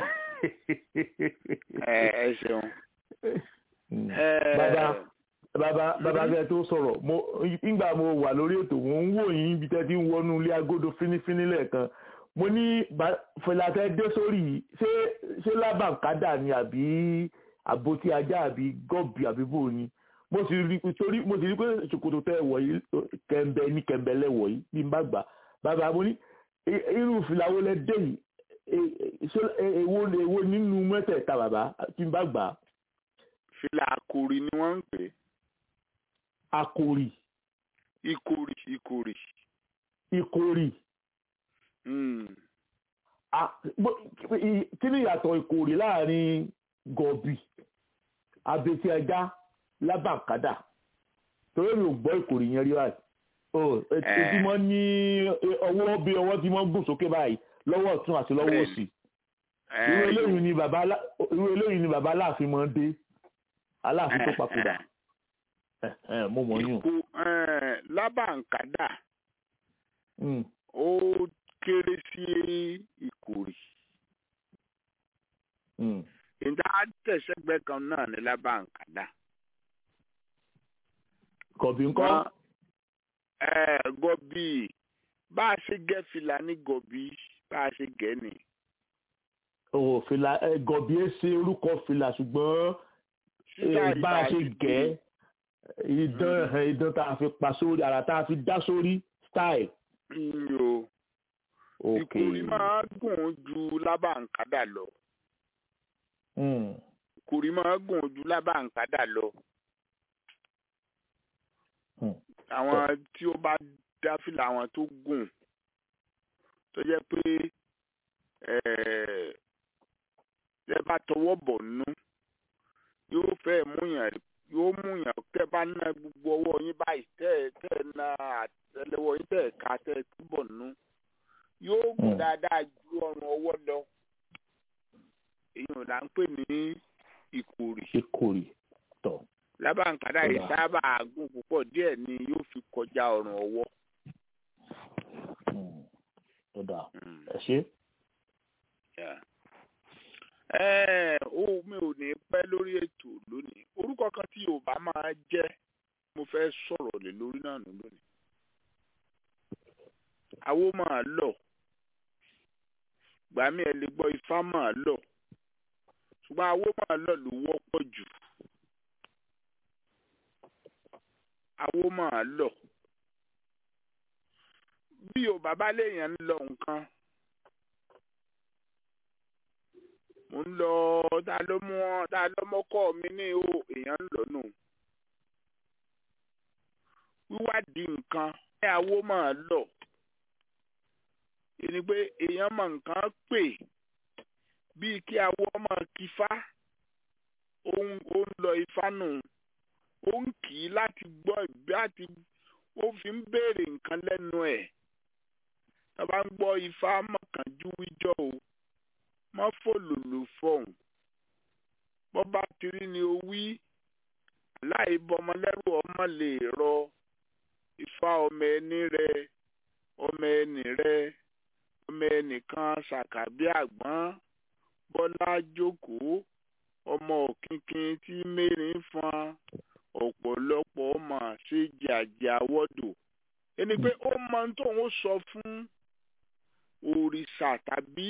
ẹ ẹ ṣeun. Mm. ẹ bàbá bàbá bàbá bẹ́ẹ̀ tó sọ̀rọ̀ mo nígbà mo wà lórí ètò mo ń wò yín ibi tẹ́ ti ń wọnú ilé agodo fínífíní lẹ́ẹ̀kan mo ní ba- fẹlàtẹ dé sórí yìí ṣé ṣé lábàkádà ni àbí àbótí ajá àbí gọ́ọ̀bì àbí bò ni mo sì rí torí mo sì rí pé ṣòkòtò tẹ wọ̀ yìí kẹ̀mbẹ́ ní kẹ̀mbẹ́ lẹ́wọ̀ yìí bí n bá gbà bàbá mo ní "I- irú fìlà wo lẹ dé yìí E- e- ṣé e- èwo èwo nínú mẹ́tẹ̀ẹ̀ta bàbá tí n bá gbà fìlà àkòrì ni wọ́n ń pè é. akori ìkòrì ìkòrì. ìkórì Mm. Ah, bó- i- kí ni ìyàtọ̀ ìkórè láàrin gọ̀bì abetí ẹja lábàkádà torí mi ò gbọ́ ìkórè yẹn rí báyìí o etí mọ́ ní ọwọ́ bí ọwọ́ tí wọ́n gùn sókè báyìí lọ́wọ́ ọ̀tún àti lọ́wọ́ Bẹ́ẹ̀ni. òsì Ẹ, irú eléyìí ni bàbá Alá- irú eléyìí ni bàbá aláàfin máa ń dé aláàfin tó papòdà ẹ ẹ mo mọ̀ yún ìkó ẹ, lábàǹkádà Mm, ó kéré sí ìkòrì. mm. ìdá tẹ̀sẹ̀gbẹ́ kan náà ní lábàǹkádà. gọ̀bì ńkọ́ Wọ́n- ẹ, gọ̀bì bá a ṣe gẹ́ fìlà ní gọ̀bì bá a ṣe gẹ́ ni. o fìlà ẹ gọ̀bì ẹ ṣe orúkọ fìlà ṣùgbọ́n Sítáì Eh, bá a tá ṣe ti gẹ̀ ẹ́ idán ẹ̀, idán tá a fi pa sórí ara tá a fi dá sórí style. ń yo ok ìkòrì máa gùn ju lábàǹkádà lọ. Mm, ìkòrì máa gùn ju lábàǹkádà lọ. mm. àwọn tí ó bá dá fìlà àwọn tó gùn tó jẹ́ pé ẹ bá tọwọ́ bọ̀ nú yóò fẹ́ múyàn yóò mú yàn tẹ́ bá ná gbogbo ọwọ́ yín báyìí tẹ́ tẹ́ ẹ na àtẹ́lẹwọ́ yín tẹ́ ẹ ká tẹ́ ẹ túbọ̀ nú yóò gùn Mm. dáadáa ju ọrùn ọwọ́ lọ èyí ò là ń pè ní ìkòrì ìkórè tọ̀ lábàǹkádà yìí Ọ̀la. sábà gùn púpọ̀ díẹ̀ ni yóò fi kọjá ọrùn ọwọ́. Mm. tó dáa Mm. ẹ ṣe Yeah. Ẹ ó mi ò ní pẹ́ lórí ètò lónìí orúkọ kan tí Yorùbá máa jẹ́ mo fẹ́ sọ̀rọ̀ lé lórí náà nù lónìí. Awo máa lọ gbàmí ẹ lè gbọ́ ifá máa lọ ṣùgbọ́n awo máa lọ ló wọ́pọ̀ jù. Awo máa lọ bí Yorùbá bá léèyàn ń lọ nǹkan mo ń lọ ta ló mú ọ ta ló mọkọ mi ní o èèyàn ń lọ nù wíwádìí nǹkan ẹ àwo máa lọ ẹni pé èèyàn mọ nǹkan pè bíi kí awo máa kífá ó ń ó ń lọ ifá nù ó ń kì í láti gbọ́ ìbí àti ó fi ń béèrè nǹkan lẹ́nu ẹ̀ tá a bá ń gbọ́ ifá mọ̀kànjú wíjọ́ o má fòlòlò fọhùn bó bá ti rí ni o wí láì bọmọlẹ́rù ọmọ lè rọ ifá ọmọ ẹni rẹ ọmọ ẹni rẹ ọmọ ẹnìkan ṣàkàbí àgbọn bọ́lá jókòó ọmọ òkìnkìn tí mẹ́rin fọn ọ̀pọ̀lọpọ̀ ọmọ ṣe jàjà wọ́dọ̀ ẹni pé ó mọ ohun tóun ó sọ fún òrìṣà tàbí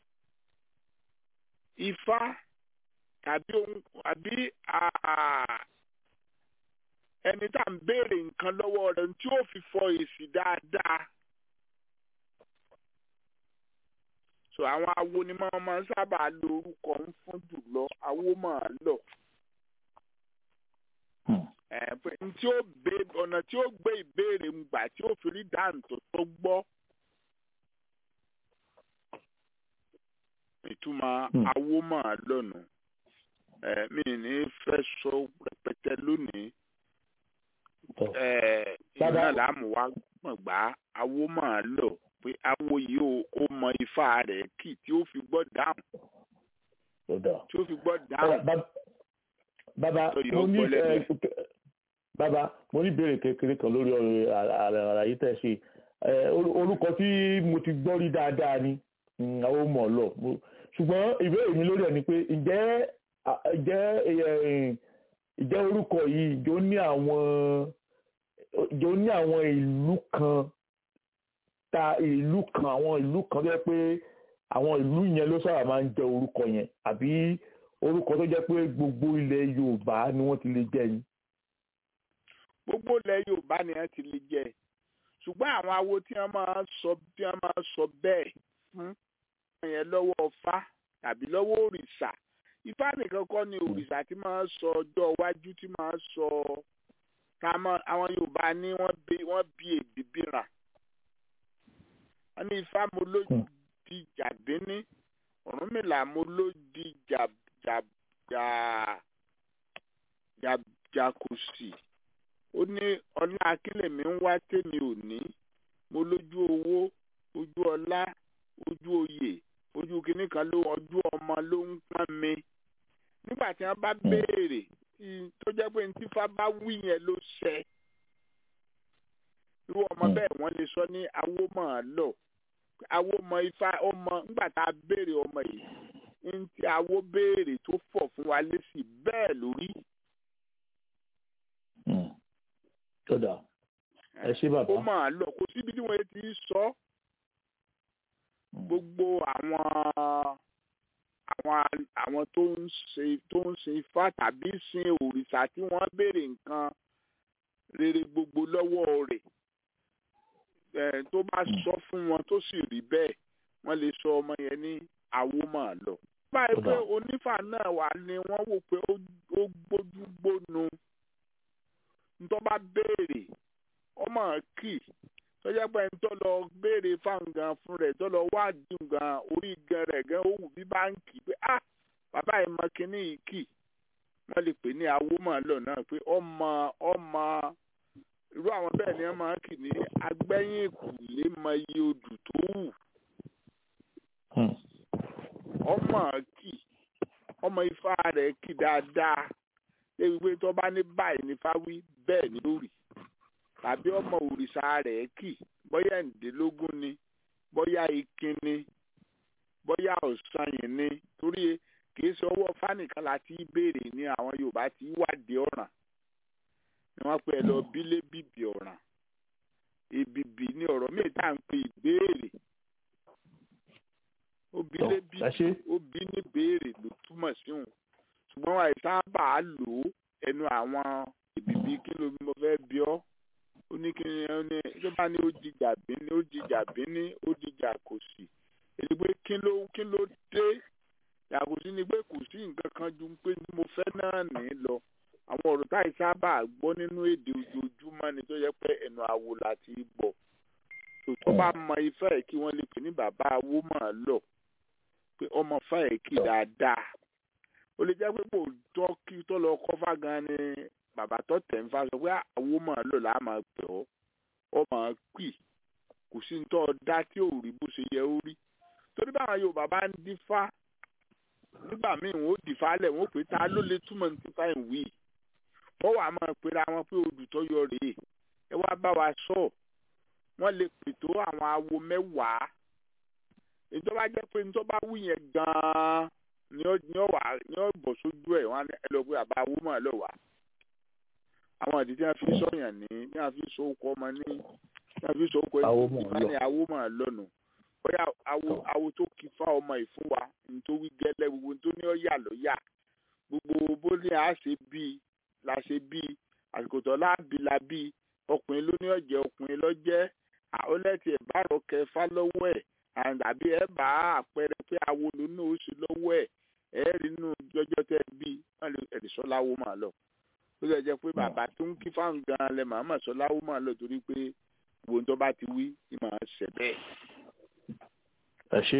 ifá tàbí ohun àbí àà ẹni tá à ń béèrè nǹkan lọ́wọ́ rẹ̀ tí ó fi fọ èsì dáadáa. so àwọn awo ni máa máa ń sábà lo orúkọ ń fún jùlọ awo máa lọ. Hmm. ẹ pé n tí ó gbé ọ̀nà tí ó gbé ìbéèrè ń gbà tí ó fi rí dáǹtò tó gbọ́. ìtumọ̀ Hmm. awo máa lọ́nu ẹ mi ní fẹ́ sọ rẹpẹtẹ lónìí tọ̀ ẹ Bàbá- iná làámú wa mọ̀ gbá awo máa lọ pé awo yìí ó ó mọ ifá rẹ̀ kì tí ó fi gbọ́ dáhùn tó dáa. tí ó fi gbọ́ Ọ̀rọ̀, dáhùn. bab- bàbá Tó yọ mo ní ọpọlọ ẹ, ẹgbẹ́. bàbá mo ní ìbéèrè kékeré kan lórí ọ̀rọ̀ àrà- àlàyé tẹ́ ṣe Ẹ, orú- orúkọ tí mo ti gbọ́ rí dáadáa ni mm, àwọn ọmọ ọlọ Mo- ṣùgbọ́n ìbéèrè mi lórí ẹ̀ ni pé ǹjẹ́ à- ǹjẹ́ ẹ, ǹjẹ́ orúkọ yìí ǹjẹ́ ó ní àwọn ǹjẹ́ ó ní àwọn ìlú kan ta ìlú kan àwọn ìlú kan tó jẹ́ pé àwọn ìlú yẹn ló sábà máa ń jẹ orúkọ yẹn àbí orúkọ tó jẹ́ pé gbogbo ilẹ̀ Yorùbá ni wọ́n ti lè jẹ́ ni. gbogbo ilẹ̀ yorùbá ni wọ́n ti lè jẹ ṣùgbọ́n àwọn awo tí wọ́n máa sọ tí wọ́n máa sọ bẹ́ẹ̀ fún wọn yẹn lọ́wọ́ ọfá tàbí lọ́wọ́ òrìṣà ifá nìkan kọ́ ni òrìṣà tí máa sọ ọjọ́ iwájú tí máa sọ ká mọ̀ àwọn yorùbá ní wọ́n bí wọ́n bí èdè bíra wọ́n ní ifá mo ló Hmm. di jàdínní ọ̀rúnmìlà mo ló di jà jà jà jà jà kò sí ó ní ọlá akínlẹ̀mí ń wá tèmi ò ní mo lójú owó ojú ọlá ojú oyè ojú kìnnì kan ló ojú ọmọ ló ń pọ́n mi nígbà tí wọ́n bá béèrè tí- tó jẹ́ pé ní tífá bá wí yẹn ló ṣẹ irú ọmọ Mm. bẹ́ẹ̀ wọ́n lè sọ ní awó mọ̀ ọ́ lọ awó mọ ifá ọmọ nígbà tá a béèrè ọmọ yìí ní tí awó béèrè tó fọ̀ fún wa lésì bẹ́ẹ̀ lórí. Hmm. tó dáa ẹ ṣé ó bàbá. máa lọ kò síbi tí wọ́n ti sọ gbogbo àwọn àwọn àwọn tó ń ṣe tó ń sin ifá tàbí sin òrìṣà tí wọ́n béèrè nǹkan rere gbogbo lọ́wọ́ rẹ̀ ẹ̀ tó bá sọ fún wọn tó sì rí bẹ́ẹ̀ wọ́n lè sọ ọmọ yẹn ní àwo máa lọ. báyìí pé Kódà. onífà náà wà ní wọ́n wò pé ó ó gbójú gbónu ntọ́ bá béèrè ọmọ kì tó jẹ́ pé ń tó lọ béèrè fáwọn gan fún rẹ̀ tó lọ wádìí gan orí gan rẹ̀ gan ó wù bí báńkì pé ah bàbá yìí mọ kínní yìí kì wọ́n lè pè ní awómọ̀lọ́ náà pé ọmọ ọmọ irú àwọn bẹ́ẹ̀ ni wọ́n máa ń kì ní agbẹ́yìn ìkùlé mọ iye odù tó wù Hmm. ọmọ kì ọmọ ifá rẹ̀ kì dáadáa débi pé tó bá ní báyìí ní fáwí bẹ́ẹ̀ ni ó rí tàbí ọmọ òrìṣà rẹ̀ kì bóyá ẹ̀ǹdínlógún ni bóyá ikin ni bóyá ọ̀sanyìn ni torí kì í ṣe ọwọ́ fánìkan láti béèrè ní àwọn Yorùbá tí wádìí ọ̀ràn ni wọ́n pè é lọ bílé bìbì ọ̀ràn èbìbì ni ọ̀rọ̀ míì tá à ń pè ìbéèrè ó bílé Tọ́, ẹ ṣé. bìbì ó bí ní béèrè ló túmọ̀ sí òun ṣùgbọ́n wàá sábà lò ó ẹnu àwọn èbìbì kí ló mo fẹ́ bí ọ́ ó ní kí ni ó ní tó bá ní ó jìjà bíní ó jìjà bíní ó jìjà kò sí èyí pé kí ló kí ló dé yàgò sí ni pé kò sí nǹkan kan ju pé mo fẹ́ náà ní lọ àwọn ọ̀rọ̀ táì sábà gbọ́ nínú èdè ojoojúmọ́ ni tó yẹ pé ẹnu àwo láti gbọ́ tó bá mọ ifá ẹ̀ kí wọ́n lè pè ní bàbá awó mọ̀ lọ pé ọmọ fá ẹ̀ kì dáadáa ó lè jẹ́ pé kò tọ́ kí tó lọ kọ́fà gan ni bàbá tó tẹ̀ ń fa sọ pé àwo mọ̀ lọ là á máa pè ọ́ ọmọ pì kò sí ní tọ́ dá tí ò rí bó ṣe yẹ ó rí torí báwọn Yorùbá bá ń dífá nígbà míì wọn ó dìfá lẹ̀ wọ́n ó pè ta ló lè túmọ̀ ní tífá ìwé wọ́n wàá máa pera wọn pé odù tó yọ rèé ẹ wá bá wa sọ wọ́n lè pètò àwọn awo mẹ́wàá ìjọba jẹ́ pé níjọba wù yẹn gan-an ni ó ni ó wà ni ó bọ̀ sójú ẹ̀ wọ́n á ní ẹ lọ pé àbá awo mọ̀ ẹ lọ wà àwọn ìdí tí wọ́n fi sọ̀yàn ní tí wọ́n fi sọ okò ọmọ ní tí wọ́n fi sọ okò Awo ẹni mọ̀ ìfá lọ. ni awo mọ̀ lọ́nu bóyá awo awo tó kí fá ọmọ ìfún wa ní tó wí gẹ́lẹ́ gbogbo ní tó ní ó yà ló yà gbogbo bó ní a ṣe bíi la ṣe bíi àsìkò tó láàbí la bíi ọkùnrin ló ní ọ̀jẹ̀ ọkùnrin lọ́jẹ́ àólẹ́tì ẹ̀ bá rọ kẹfà lọ́wọ́ ẹ̀ àbí ẹ̀ bá àpẹẹrẹ pé awo ló ní oṣù lọ́wọ́ ẹ̀ ẹ̀ rí inú jọjọ́ tẹ́ bí wọ́n lè ẹ̀rí sọ́láwó máa lọ. ó lè jẹ́ pé bàbá tó ń kí fáwọn gan-an lẹ màmá sọ́láwó máa lọ torí pé gbogbo tó bá ti wí ni màá ṣẹ̀ bẹ́ẹ̀. ẹ ṣé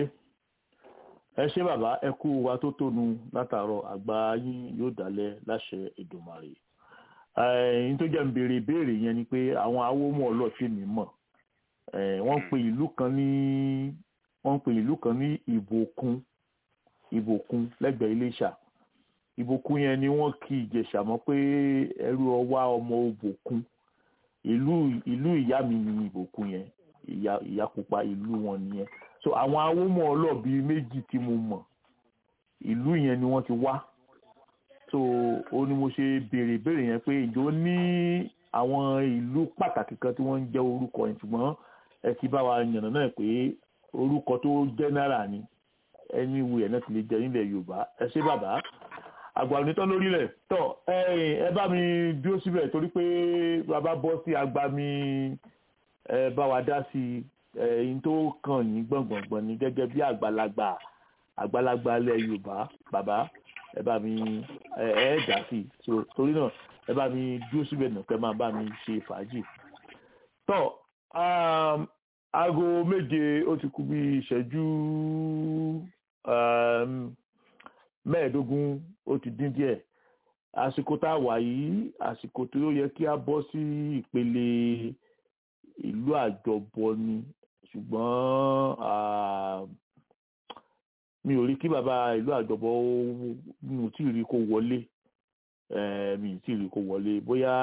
ẹ ṣé bàbá ẹ kú wa tó tónu látàárọ̀ àgbà yín yóò dálẹ̀ láṣẹ Èdùmàrè ẹ̀yin tó jẹ́ ń béèrè ìbéèrè yẹn ni pé àwọn awómọ̀ ọlọ́ọ̀tì mi mọ̀ Eh, wọ́n pe ìlú kan ní wọ́n pe ìlú kan ní ìbòkun ìbòkun lẹ́gbẹ̀ẹ́ Iléṣà ìbòkun yẹn ni wọ́n kí Ìjẹ̀ṣà mọ́ pé ẹrú ọwá ọmọ òbòkun ìlú ìlú ìyá mi ni ìbòkun yẹn ìyá ìyá pupa ìlú wọn nìyẹn so àwọn awómọ̀ ọlọ́ọ̀bí méjì tí mo mọ̀ ìlú yẹn ni wọ́n ti wá so ó ní mo ṣe béèrè ìbéèrè yẹn pé ìjọ ní àwọn ìlú pàtàkì kan tí wọ́n ń jẹ́ orúkọ yẹn ṣùgbọ́n ẹ ti bá wa yànnà náà pé orúkọ tó jẹ́nẹ́rà ni ẹni wu ẹ̀ náà ti lè jẹ nílẹ̀ Yorùbá ẹ ṣé bàbá àgbà onítọ́ lórílẹ̀ tọ́ ẹ̀yin ẹ bá mi dúró síbẹ̀ torí pé bàbá bọ́ sí àgbà mi ẹ bá wa dá sí ẹ̀yin tó kàn yín gbọ̀ngbọ̀ngbọ̀n ni gẹ́gẹ́ bí àgbàlagbà àgbàlagbà ilẹ̀ Yorùbá bàbá ẹ bá mi ẹ ẹ dá sí so torí náà ẹ bá mi dúró síbẹ̀ nù kẹ́ máa bá mi ṣe fàájì tọ́ um, aago méje ó ti kù bí ìṣẹ́jú um, mẹ́ẹ̀ẹ́dógún ó ti dín díẹ̀ àsìkò tá a wà yìí àsìkò tó yẹ kí a bọ́ sí ìpele ìlú àjọbọ ni ṣùgbọ́n ah, mi ò rí kí bàbá ìlú àjọbọ ó- mi ò tí ì rí kó wọlé eh, mi ì tí ì rí kó wọlé bóyá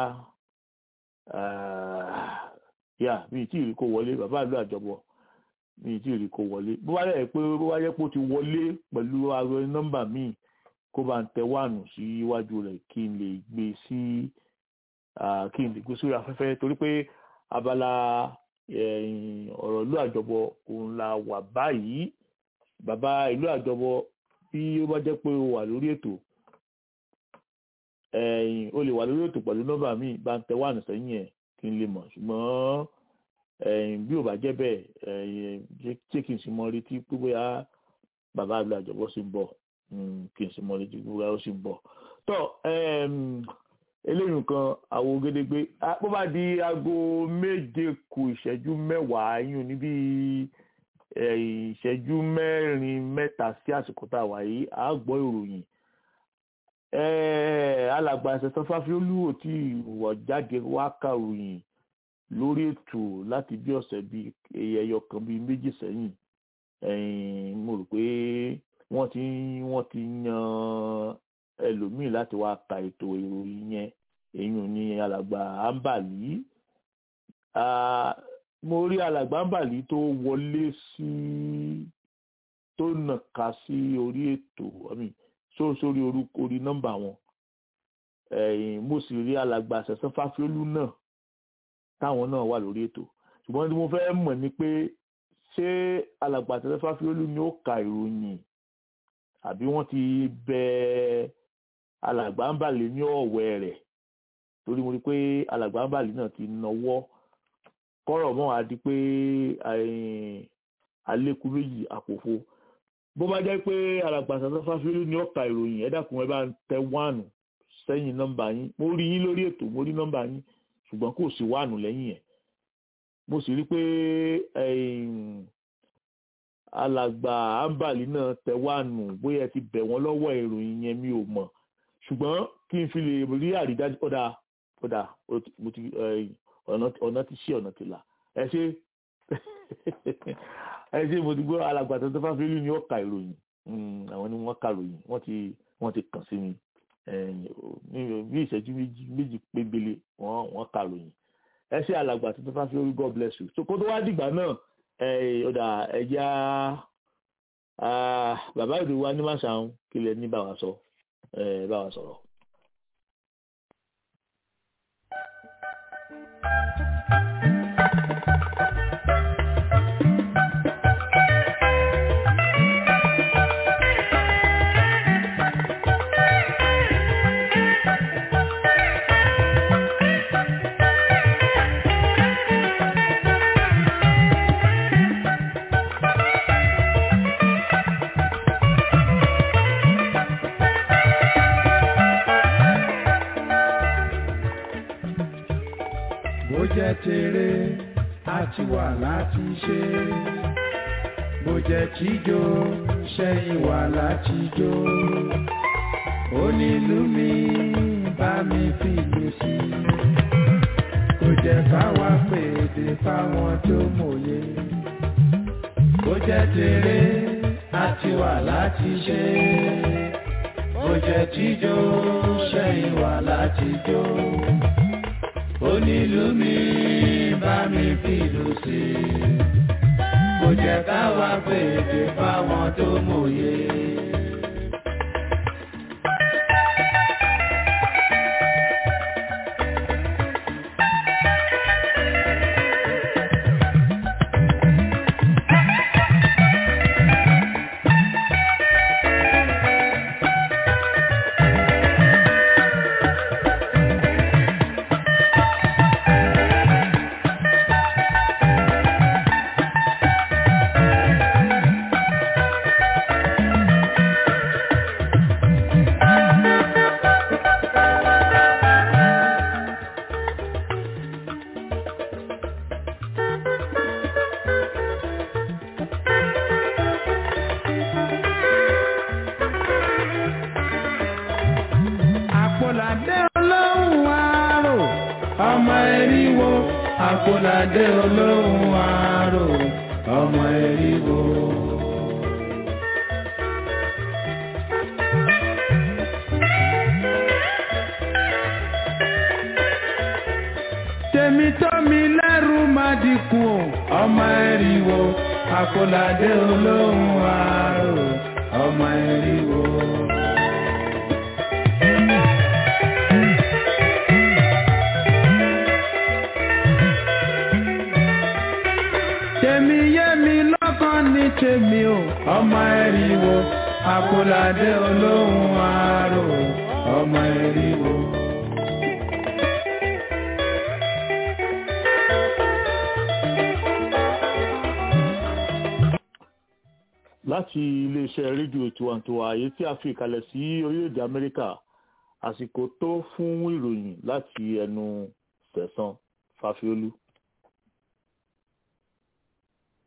ah, yà mi ì tí ì rí kó wọlé bàbá ìlú àjọbọ mi ì tí ì rí kó wọlé bó wá yẹ pé bó wá yẹ pé ó ti wọlé pẹ̀lú aago nọ́mbà míì kó bá ń tẹ wáànù sí iwájú rẹ̀ kí n lè gbé sí ah, kí n lè gbé sórí afẹ́fẹ́ torí pé abala eh, ọ̀rọ̀ ìlú àjọbọ òun la wà báyìí bàbá ìlú àjọbọ bí ó bá jẹ́ pé o wà lórí ètò ẹ̀yìn o lè wà lórí ètò pẹ̀lú nọ́mbà míì bá ń tẹ wáànù sẹ́yìn ẹ̀ kí n lè mọ̀ ṣùgbọ́n ẹ̀yìn bí ò bá jẹ́ bẹ́ẹ̀ ẹ̀yìn jẹ́ jẹ́ kí n sì mọ retí pé bóyá bàbá ìlú àjọbọ sì ń bọ̀ mm, kí n sì mọ retí pé bóyá ó sì ń bọ̀ tọ́ ẹ̀m, eléyìí nǹkan àwo gédégbé Ah, bó bá di aago méje kù ìṣẹ́jú mẹ́wàá yín níbi ìṣẹ́jú mẹ́rin mẹ́ta sí àsìkò tá a wà yìí a gbọ́ ìròyìn Eh, alàgbà ṣẹ̀san fáfiólú ò tí wọ̀ jáde wá kàròyìn lórí ètò láti bí ọ̀sẹ̀ bíi ẹyọ kan bíi méjì sẹ́yìn ẹ̀yìn mo rò pé wọ́n ti wọ́n ti yan ẹlòmíì láti wá ka ètò ìròyìn yẹn èyí ò ní alàgbà ambali Ah, mo rí alàgbà ambali tó wọlé sí tó nàka sí orí ètò I mean, só- sórí orúkọ orí nọ́mbà wọn ẹ̀yìn mo sì rí alàgbà ṣẹ̀san fáfiólú náà táwọn náà wà lórí ètò ṣùgbọ́n tí mo fẹ́ mọ̀ ni pé ṣé alàgbà ṣẹ̀san fáfiólú ni ó ka ìròyìn àbí wọ́n ti bẹ alàgbà ń bàlẹ̀ ní ọ̀wẹ́ rẹ̀ torí mo rí i pé alàgbà ń bàlẹ̀ náà ti nawọ́ kọ́rọ̀ mọ́ a di pé ẹ̀yìn, àlékún méjì àpòfo bó bá jẹ́ pé alàgbà ṣẹ̀san fáfiólú ni ó ka ìròyìn ẹ dákun ẹ bá ń tẹ wánù sẹ́yìn nọ́mbà yín mo rí yín lórí ètò mo rí nọ́mbà yín ṣùgbọ́n kò sí wánù lẹ́yìn ẹ̀ mo sì rí pé ẹ̀yìn, alàgbà ambali náà tẹ wánù bóyá ẹ ti bẹ̀ wọ́n lọ́wọ́ ìròyìn yẹn mi ò mọ̀ ṣùgbọ́n kí n fi lè rí àrídájú ọ̀dà ọ̀dà ó ti- mo ti ẹ̀yìn, ọ̀nà ọ̀nà ti ṣí ọ̀nà ti là ẹ ṣe ẹ ṣe mo ti gbọ́ alàgbà tó tó fáfílì ni ó ka ìròyìn Mm, àwọn ni wọ́n ka ìròyìn wọ́n ti wọ́n ti kàn sí mi ẹ̀yìn, ò- ní bí ìṣẹ́jú méjì méjì pébele wọ́n wọ́n ka ìròyìn ẹ ṣe alàgbà tó tó fáfílì god bless you so kó tó wá dìgbà náà ẹ ọ̀dà ẹja bàbá ìlú wa ní màṣáun kí lẹ ní bá wa sọ ẹ bá wa sọ̀rọ̀. bó jẹ́ tèrè àti wà láti ṣe bó jẹ́ tíjó ṣẹ́yìn wà láti jó onílù mi bá mi fìlù sí kò jẹ́ káwa pèdè fáwọn tó mòye bó jẹ́ tèrè àti wà láti ṣe bó jẹ́ tíjó ṣẹ́yìn wà láti jó onílù mi bá mi fìlù sí i kò jẹ́ káwa pèdè fáwọn tó mòye. àpòlàdé olóhùn àárò ọmọ eriwo àpòlàdé olóhùn àárò ọmọ eriwo. tèmi tó mi lẹ́rù má dínkù o ọmọ eriwo àpòlàdé olóhùn àárò ọmọ eriwo. tèmi yé mi lọ́kàn ní tèmi o ọmọ ẹ̀rìwò àpòlàdé olóhùn àárò ọmọ ẹ̀rìwò. láti iléeṣẹ́ rédíò tiwantiwa èyí tí a fi ìkàlẹ̀ sí orílẹ̀-èdè amẹ́ríkà àsìkò tó fún ìròyìn láti ẹnu sẹ̀sán fàfiolú.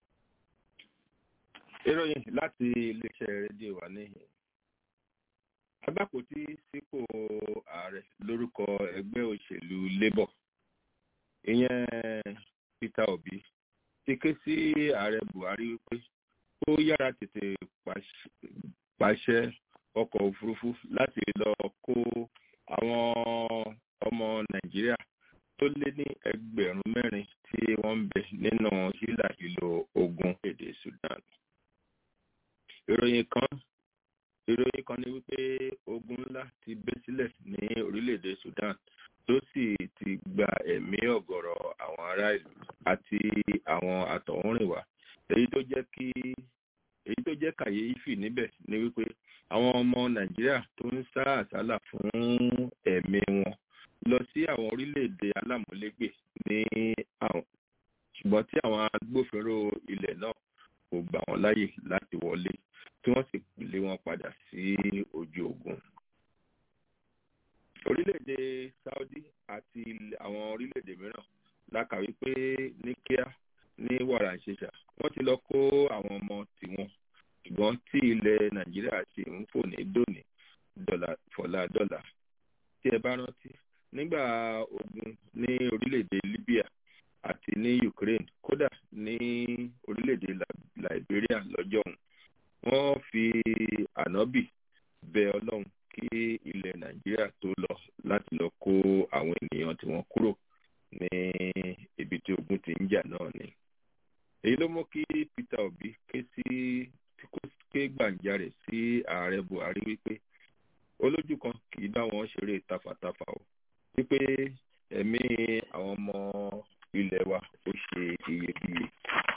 ìròyìn láti iléeṣẹ́ rédíò wa níhìn agbápótí sípò ààrẹ lórúkọ ẹgbẹ́ òṣèlú labour ìyẹn peter obi ti ké sí ààrẹ buhari wípé ó yára tètè pàṣẹ ọkọ̀ òfurufú láti lọ kó àwọn ọmọ nàìjíríà tó lé ní ẹgbẹ̀rún mẹ́rin tí wọ́n ń bẹ nínú hílà ìlò ogun èdè sudan ìròyìn kan ìròyìn kan ní wípé ogun ńlá ti bẹ́ sílẹ̀ ní orílẹ̀-èdè sudan tó sì ti gba ẹ̀mí ọ̀gọ̀rọ̀ àwọn ará ìlú àti àwọn àtọ̀húnrìnwá èyí tó jẹ́ kí èyí tó jẹ́ kàyéfì níbẹ̀ ni wípé àwọn ọmọ nàìjíríà tó ń sá àsálà fún ẹ̀mí wọn lọ sí àwọn orílẹ̀-èdè alámúlégbè ní àwọn ṣùgbọ́n tí àwọn agbófinró ilẹ̀ náà kò gbà wọ́n láyè láti wọlé tí wọ́n sì lé wọn padà sí ojú ogun. orílẹ̀-èdè saudi àti àwọn orílẹ̀-èdè mìíràn la kà wípé ní kíá ní wàrà ìṣẹ̀ṣà wọ́n ti lọ kó àwọn ọmọ tiwọn ṣùgbọ́n tí ilẹ̀ nàìjíríà ti ń fò ní dòní dọ́là fọ̀lá dọ́là tí ẹ bá rántí nígbà ogun ní orílẹ̀-èdè libya àti ní ukraine kódà ní orílẹ̀-èdè liberia lọ́jọ́ ọ̀hún wọ́n fi ànábì bẹ ọlọ́run kí ilẹ̀ nàìjíríà tó lọ láti lọ kó àwọn ènìyàn tí wọ́n kúrò ní ibi tí ogun ti ń jà náà ni èyí ló mú kí peter obi ké sí ké gbàǹjarè sí ààrẹ buhari wípé olójú kan kì í bá wọn ṣeré tafàtafà o wípé ẹ̀mí àwọn ọmọ ilẹ̀ wa ó ṣe iyebíye.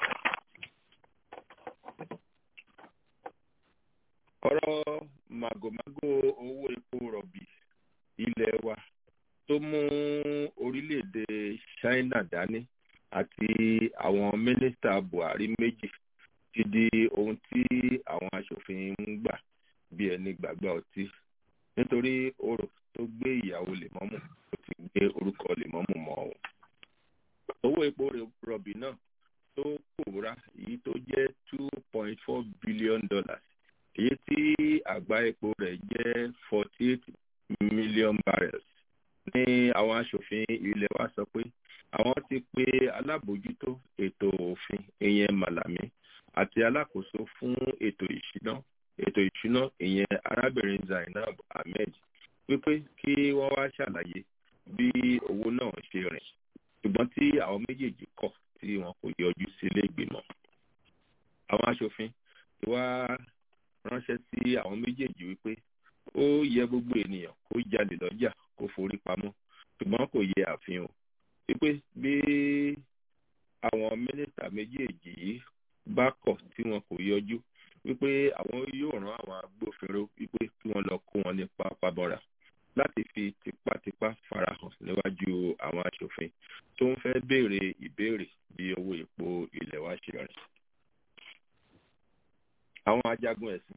ọ̀rọ̀ màgòmágó owó epo rọ̀bì ilẹ̀ wa tó mú orílẹ̀-èdè china dání àti àwọn mínísítà buhari méjì ti di ohun tí àwọn aṣòfin ń gbà bí ẹni gbàgbà ọtí nítorí orò tó gbé ìyàwó lèmọ́mù ó ti gbé orúkọ lèmọ́mù mọ́ ọ. owó epo rọ̀bì náà tó pòórá èyí tó jẹ́ two point four billion dollars èyí tí àgbá epo rẹ̀ jẹ́ forty eight million barrels ní àwọn aṣòfin ilẹ̀ wa sọ pé àwọn ti pe alábòójútó ètò òfin ìyẹn malami àti alákòóso fún ètò ìṣúná ètò ìṣúná ìyẹn arábìnrin zainab ahmed wípé kí wọ́n wá ṣàlàyé bí owó náà ṣe rìn ṣùgbọ́n tí àwọn méjèèjì kọ̀ tí wọn kò yọjú sílé ìgbìmọ̀ àwọn aṣòfin ti wá ránṣẹ́ sí àwọn méjèèjì wípé ó yẹ gbogbo ènìyàn kó jalè lọ́jà kó forí pamọ́ ṣùgbọ́n kò yẹ àfihàn wípé bí àwọn mínísítà méjèèjì yìí bá kọ̀ tí wọn kò yọjú wípé àwọn yóò rán àwọn agbófinró wípé kí wọ́n lọ kó wọn ní pápábọ́ra láti fi tipátipá farahàn níwájú àwọn aṣòfin tó ń fẹ́ béèrè ìbéèrè bí owó epo ilẹ̀ wa ṣe rìn. àwọn ajagun ẹ̀sìn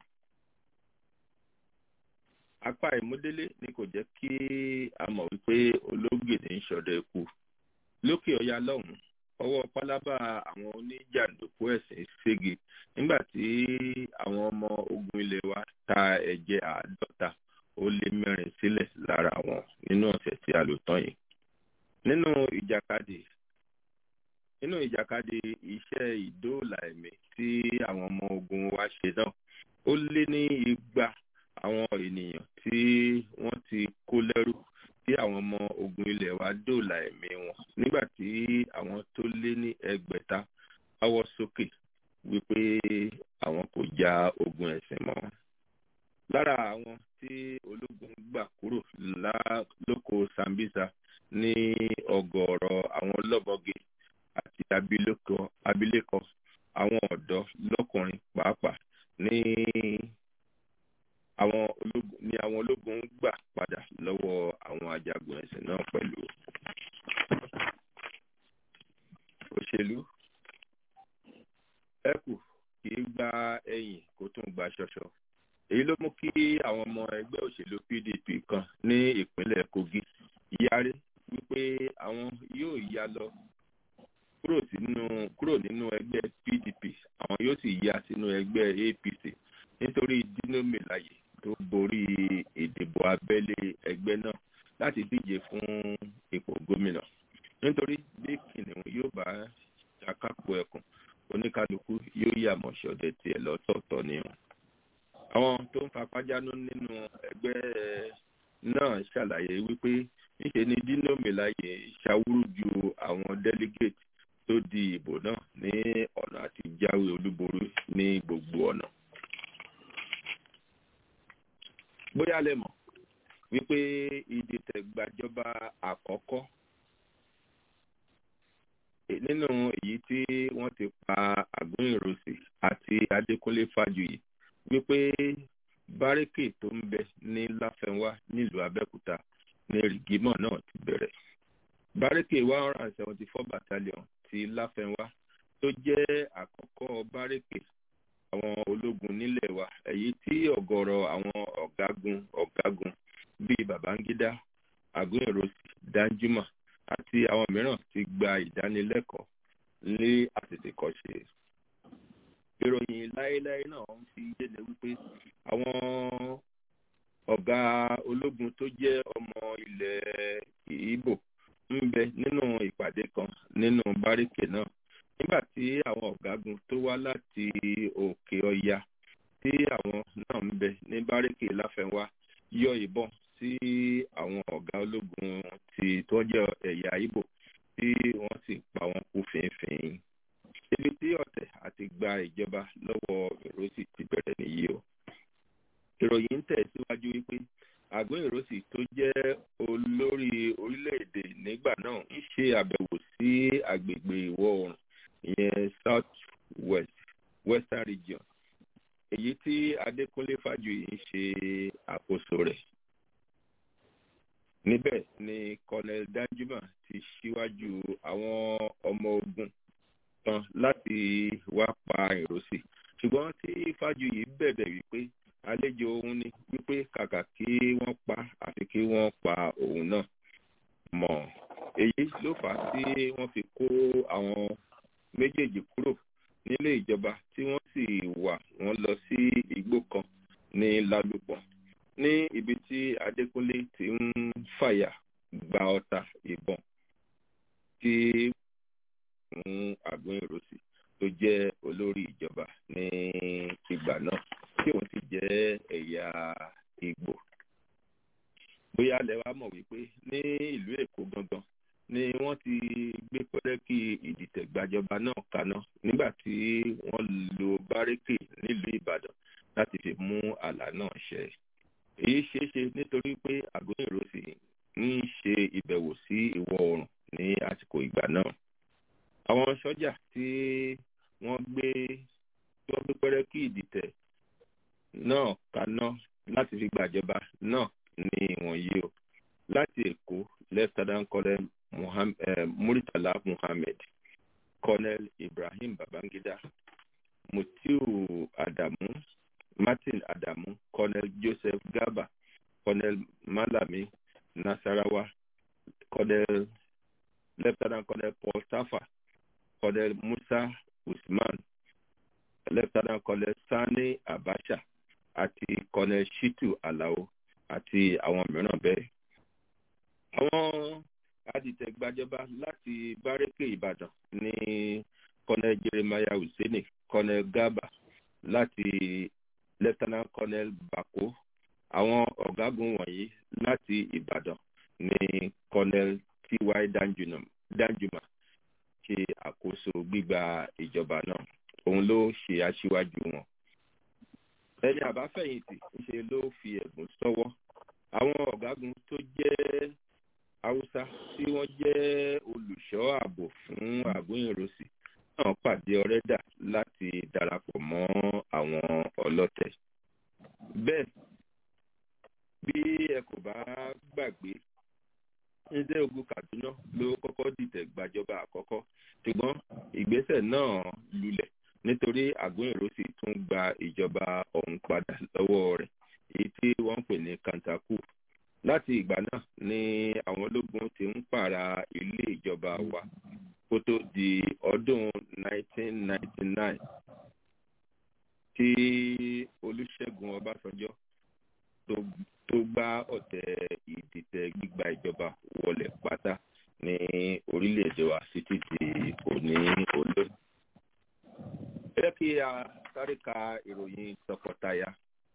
apá ìmúdélé ni kò jẹ́ kí a mọ̀ wípé olóògbé ní sọdọ̀ ikú lókè ọya lọ́hùn ọwọ́ pálábá àwọn oníjàǹdùkú ẹ̀sìn ségi nígbà tí àwọn ọmọ ogun ilé wa ta ẹ̀jẹ̀ àádọ́ta ó lé mẹ́rin sílẹ̀ lára wọn nínú ọ̀sẹ̀ tí a lò tán yìí nínú ìjàkadì nínú ìjàkadì iṣẹ́ ìdóòlà ẹ̀mí tí àwọn ọmọ ogun wa ṣe náà ó lé ní igba àwọn ènìyàn tí wọ́n ti kó lẹ́rú tí àwọn ọmọ ogun ilẹ̀ wa dóòlà ẹ̀mí wọn nígbà tí àwọn tó lé ní ẹgbẹ̀ta wáwọ́ sókè wípé àwọn kò ja ogun ẹ̀sìn mọ́. lára àwọn tí ológun gbà kúrò lóko sambisa ní ọgọ́rọ̀ àwọn lọ́bọ̀gẹ́ àti abilékọ àwọn ọ̀dọ́ lọ́kùnrin pàápàá ní àwọn ológun ní àwọn ológun gbà padà lọ́wọ́ àwọn ajagun ẹ̀sìn náà pẹ̀lú. òṣèlú ẹkù kì í gba ẹ̀yìn kó tún gba ṣọṣọ èyí ló mú kí àwọn ọmọ ẹgbẹ́ òṣèlú pdp kan ní ìpínlẹ̀ kogi yarí wípé àwọn yóò yá lọ kúrò sínú kúrò nínú ẹgbẹ́ pdp àwọn yóò sì yá sínú ẹgbẹ́ apc nítorí dino melaye tó borí abẹ́lé ẹgbẹ́ náà láti díje fún ipò gómìnà nítorí bí kìnìún yóò bá ṣàkápò ẹkùn oníkálukú yóò yà mọ̀ ṣọdẹ tiẹ̀ lọ́tọ̀ọ̀tọ̀ ni wọn. àwọn tó ń fapájánú nínú ẹgbẹ́ náà ṣàlàyé wípé níṣe ni dino melaye ṣàwúrú ju àwọn delegate tó di ìbò náà ní ọ̀nà àti jáwé olúborí ní gbogbo ọ̀nà. bóyá lẹ mọ̀ wípé ìdìtẹ̀gbàjọba àkọ́kọ́ nínú èyí tí wọ́n ti pa àgúnìròsì àti adékúnlé fájuyì wípé báríkì tó ń bẹ ní láfẹnwá nílùú abẹ́òkúta ní rìgímọ̀ náà ti bẹ̀rẹ̀ báríkì one hundred and seventy four battalion ti láfẹnwá tó jẹ́ àkọ́kọ́ báríkì àwọn ológun nílẹ̀ wa èyí tí ọ̀gọ̀rọ̀ àwọn ọ̀gágun ọ̀gágun bíi babangida àgúnìròsì danjuma àti àwọn mìíràn ti gba ìdánilẹ́kọ̀ọ́ ní àtètèkọ́ṣe. ìròyìn láéláé náà ń fi yéde wípé àwọn ọ̀gá ológun tó jẹ́ ọmọ ilẹ̀ ìbò ń bẹ nínú ìpàdé kan nínú báríkè náà nígbà tí àwọn ọ̀gágun tó wá láti òkè ọya tí àwọn náà ń bẹ ní báríkè láfẹnwá yọ ìbọn sí àwọn ọ̀gá ológun ti tó jẹ́ ẹ̀yà Ìgbò tí wọ́n sì pa wọn kú fínfín. ibi tí ọ̀tẹ̀ àti gba ìjọba lọ́wọ́ ìrọ́sì ti bẹ̀rẹ̀ nìyí o. ìròyìn ń tẹ̀síwájú wípé àgọ́ ìrọ́sì tó jẹ́ olórí orílẹ̀-èdè nígbà náà ń ṣe àbẹ̀wò sí agbègbè ìwọ̀ oòrùn ìyẹn south west western region èyí tí Adékúnlé Fájuyì ń ṣe àkóso rẹ̀ níbẹ̀ ni colonel danjuma ti ṣíwájú àwọn ọmọ ogun tán láti wá pa ìrọsì ṣùgbọ́n tí fájuyì bẹ̀bẹ̀ wípé àlejò òun ni wípé kàkà kí wọ́n pa àfi kí wọ́n pa òun náà mọ́ èyí ló fà á tí wọ́n fi kó àwọn méjèèjì kúrò nílé ìjọba tí wọ́n sì wà wọ́n lọ sí igbó kan ní lálùpọ̀ ní ibi tí adékúnlé ti ń fàyà gba ọta ìbọn tí fún àgbọn ìrọsì tó jẹ́ olórí ìjọba ní ìgbà náà tí òun sì jẹ́ ẹ̀yà ìgbò bóyá lẹ wá mọ̀ wípé ní ìlú èkó gangan ni wọ́n ti gbé pẹ́rẹ́kì ìdìtẹ̀gbàjọba náà kaná nígbà tí wọ́n lo bárékè nílùú ìbàdàn láti fi mú àlá náà ṣẹ èyí ṣeé ṣe nítorí pé àgọ́ ìrọsì ń ṣe ìbẹ̀wò sí ìwọ̀ oòrùn ní àsìkò ìgbà náà àwọn sọ́jà tí wọ́n gbé tí wọ́n gbé pẹ́rẹ́kì ìdìtẹ̀ náà kaná láti fi gbàjọba náà ní ìwọ̀nyí o láti èkó lieutenant colonel Muhammad, eh, muritala muhammed colonel ibrahim babangida mutiu adamu martin adamu colonel joseph garba colonel malami nasarawa colonel lieutenant colonel paul tafa colonel musa usman lieutenant colonel sani abacha àti colonel shitu alao àti àwọn mìíràn bẹ́ẹ̀. àwọn adìtẹ̀gbàjọba láti bárẹ́kè ìbàdàn ní colonel jeremiah hussaini colonel garba láti lieutenant colonel bako àwọn ọ̀gágun wọ̀nyí láti ìbàdàn ní colonel ty danjuma ṣe àkóso gbígba ìjọba náà òun ló ṣe aṣíwájú wọn ẹni àbáfẹ̀yìntì ńṣe ló fi ẹ̀bùn sọ́wọ́ àwọn ọ̀gágun tó jẹ́ haúsá tí wọ́n jẹ́ olùṣọ́ ààbò fún àgúnyìnrosì náà pàdé ọ̀rẹ́dà láti darapọ̀ mọ́ àwọn ọlọ́tẹ̀ bẹ́ẹ̀ bí ẹ kò bá gbàgbé ndé ogun kaduna ló kọ́kọ́ dìtẹ̀ gbàjọba àkọ́kọ́ ṣùgbọ́n ìgbésẹ̀ náà lulẹ̀ nítorí àgúnyìnrosì tún gba ìjọba ọ̀hún padà lọ́wọ́ rẹ̀ èyí tí wọ́n ń pè ní kantaku láti ìgbà náà ni àwọn ológun ti ń pààrà ilé ìjọba wa kó tó di ọdún 1999 tí olùṣègùn ọbásanjọ́ tó tó gbá ọ̀tẹ̀ ìdìtẹ̀ gbígba ìjọba wọlé pátá ní orílẹ̀-èdè wa sí títí òní olóyè. ẹ jẹ́ kí a sáré ka ìròyìn tọkọtaya.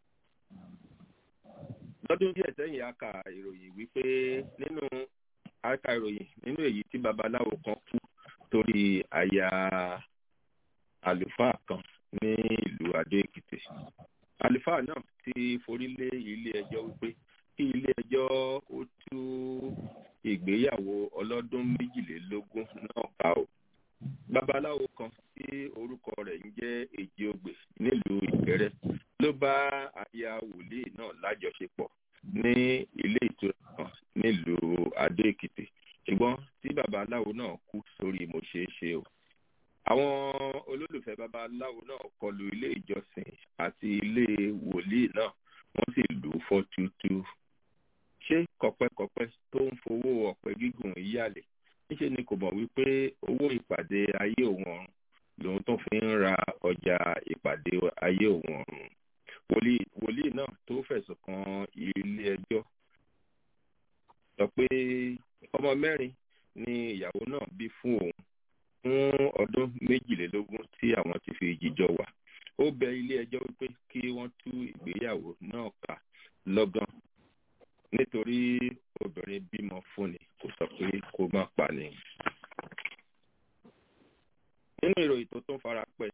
lọ́dún díẹ̀ sẹ́yìn a kà ìròyìn wípé nínú a kà ìròyìn nínú èyí tí babaláwo kan kú torí aya àlùfáà kan ní ìlú adó èkìtì àlùfáà náà ti forí lé ilé ẹjọ́ wípé kí ilé ẹjọ́ ó tú ìgbéyàwó ọlọ́dún méjìlélógún náà ká o babaláwo kan tí orúkọ rẹ̀ ń jẹ́ èjìogbè nílùú ìkẹrẹ ló bá aya wòlíì náà lájọṣepọ̀ ní ilé ìtura kan nílùú adó èkìtì ṣùgbọ́n tí babaláwo náà kú sórí mo ṣeé ṣe o àwọn olólùfẹ́ babaláwo náà kọlu ilé ìjọsìn àti ilé wòlíì náà wọ́n sì lù ú fọ́ túútú. ṣé kọ̀pẹ́kọ̀pẹ́ tó ń fowó ọ̀pẹ gígùn yíyàlẹ̀ níṣẹ́ ni kò mọ̀ wípé owó ìpàdé ayé òun ọ̀run lòun tó fi ń ra ọjà ìpàdé ayé òun ọ̀run. wòlíì náà tó fẹ̀sùn kan ilé ẹjọ́ sọ pé ọmọ mẹ́rin ni ìyàwó náà bí fún òun fún ọdún méjìlélógún tí àwọn ti fi jíjọ wà ó bẹ ilé ẹjọ́ wípé kí wọ́n tú ìgbéyàwó náà ká lọ́gán nítorí obìnrin bímọ fúnni kò sọ pé kó má pa ni. nínú ìròyìn tó tún fara pẹ́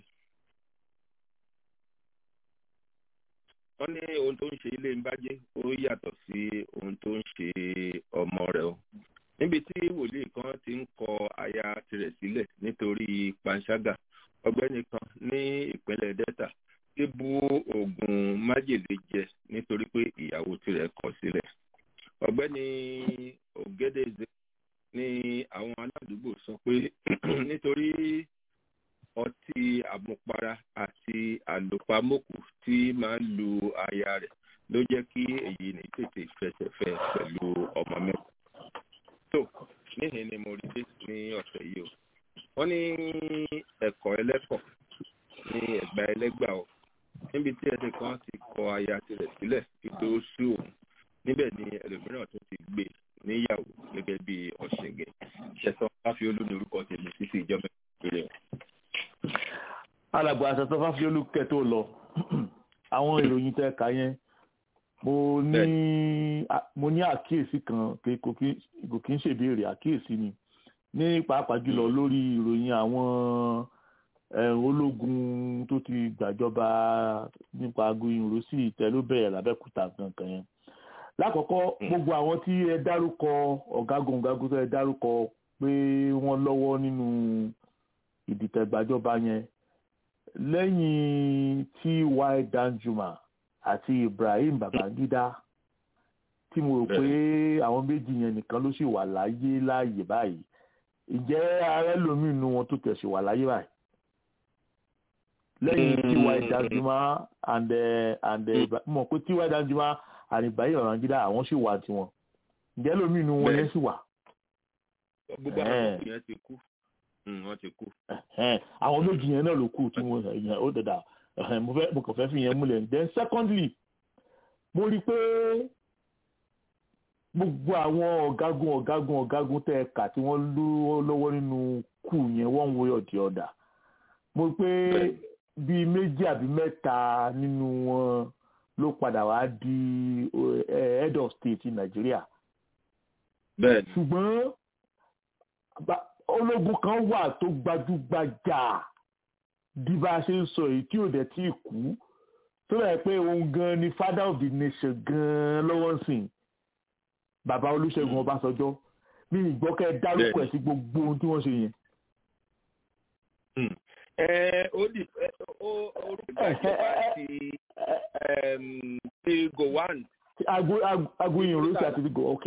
wọ́n ní ohun tó ń ṣe ilé ń bájẹ́ ó yàtọ̀ sí ohun tó ń ṣe ọmọ rẹ̀ o níbi tí wòlíì kan ti ń kọ aya tirẹ̀ sílẹ̀ nítorí panṣágà ọgbẹ́ni kan ní ìpínlẹ̀ delta ti bu oògùn májèlé jẹ nítorí pé ìyàwó tirẹ̀ kọ̀ sílẹ̀ ọgbẹ́ni ògédèzè ní àwọn aládùúgbò sọ pé nítorí ọtí àmupara àti àlòpamọ́kù tí máa ń lu aya rẹ̀ ló jẹ́ kí èyí ní tètè fẹsẹ̀fẹ́ pẹ̀lú ọmọ mẹ́ta tó níhìn ni mo rí dé ní ọ̀sẹ̀ yìí o wọ́n ní ẹ̀kọ́ ẹlẹ́kọ̀ ní ẹ̀gbà ẹlẹ́gbà o níbi tí ẹsẹ̀ kan ti kọ aya tirẹ̀ sílẹ̀ títí ó sú òun níbẹ̀ ni ẹlòmíràn tó ti gbé níyàwó gẹ́gẹ́ bí ọ̀ṣẹ̀gẹ̀ ṣẹ̀sán fáfiolú ní orúkọ tèmi títí ìjọba ìpínlẹ̀ alàgbà àṣàtọ̀ fáfiolú kẹ́ tó lọ àwọn ìròyìn tẹ́ ka yẹn mo ní mo ní àkíyèsí kan kò kí ń ṣèbéèrè àkíyèsí ni ní pàápàá jùlọ lórí ìròyìn àwọn ológun tó ti gbàjọba nípa agoyin rossi ìtẹ́lóbẹ̀rẹ̀ lábẹ́kúta kankan yẹn lákọ̀ọ́kọ́ gbogbo àwọn tí ẹ dárúkọ ọ̀gágun ọ̀gágun tó ẹ dárúkọ pé wọ́n lọ́wọ́ nínú ìdìtẹ̀gbàjọba yẹn lẹ́yìn tí y danjuma àti ibrahim babangida tí mo rò pé àwọn méjì yẹn nìkan ló sì wà láyé láàyè báyìí ìjẹ́ ààrẹ lomi inú wọn tó tẹ̀sí wà láyé báyìí lẹ́yìn tí y danjuma and and mọ̀ pé tí y danjuma and ibrahim babangida àwọn sì wà tiwọn ìjẹ́ lomi inú wọn yẹn sì wà. gbogbo àwọn ọkùnrin yẹn ti kú wọ́n ti kú. àwọn méjì yẹn náà ló kù tí wọ́n yẹn ó dẹ̀dà mo fẹ́ mo kàn fẹ́ fi yẹn múlẹ̀ then secondly mo rí i pé gbogbo àwọn ọ̀gágun ọ̀gágun ọ̀gágun tẹ́ ẹ kà tí wọ́n lọ́wọ́ nínú kù yẹn one way or the other mo rí i pé bíi méjì àbí mẹ́ta nínú wọn ló padà wá di head of state in Nàìjíríà ṣùgbọ́n ológun kan wà tó gbajúgbajà bí bá a ṣe ń sọ èyí tí ò dẹ̀ tí ì kú tó bẹ̀rẹ̀ pé òun gan ni father of the nation gan lọ́wọ́ ń sìn bàbá olúṣẹ́gun ọbásanjọ́ ní ìgbọ́kẹ́ dárúkọ ẹ̀ sí gbogbo ohun tí wọ́n ṣe yẹn. ẹ ó di orúkọ ìjọba ti ti gowan. agoyin orúkọ àti ti go ok.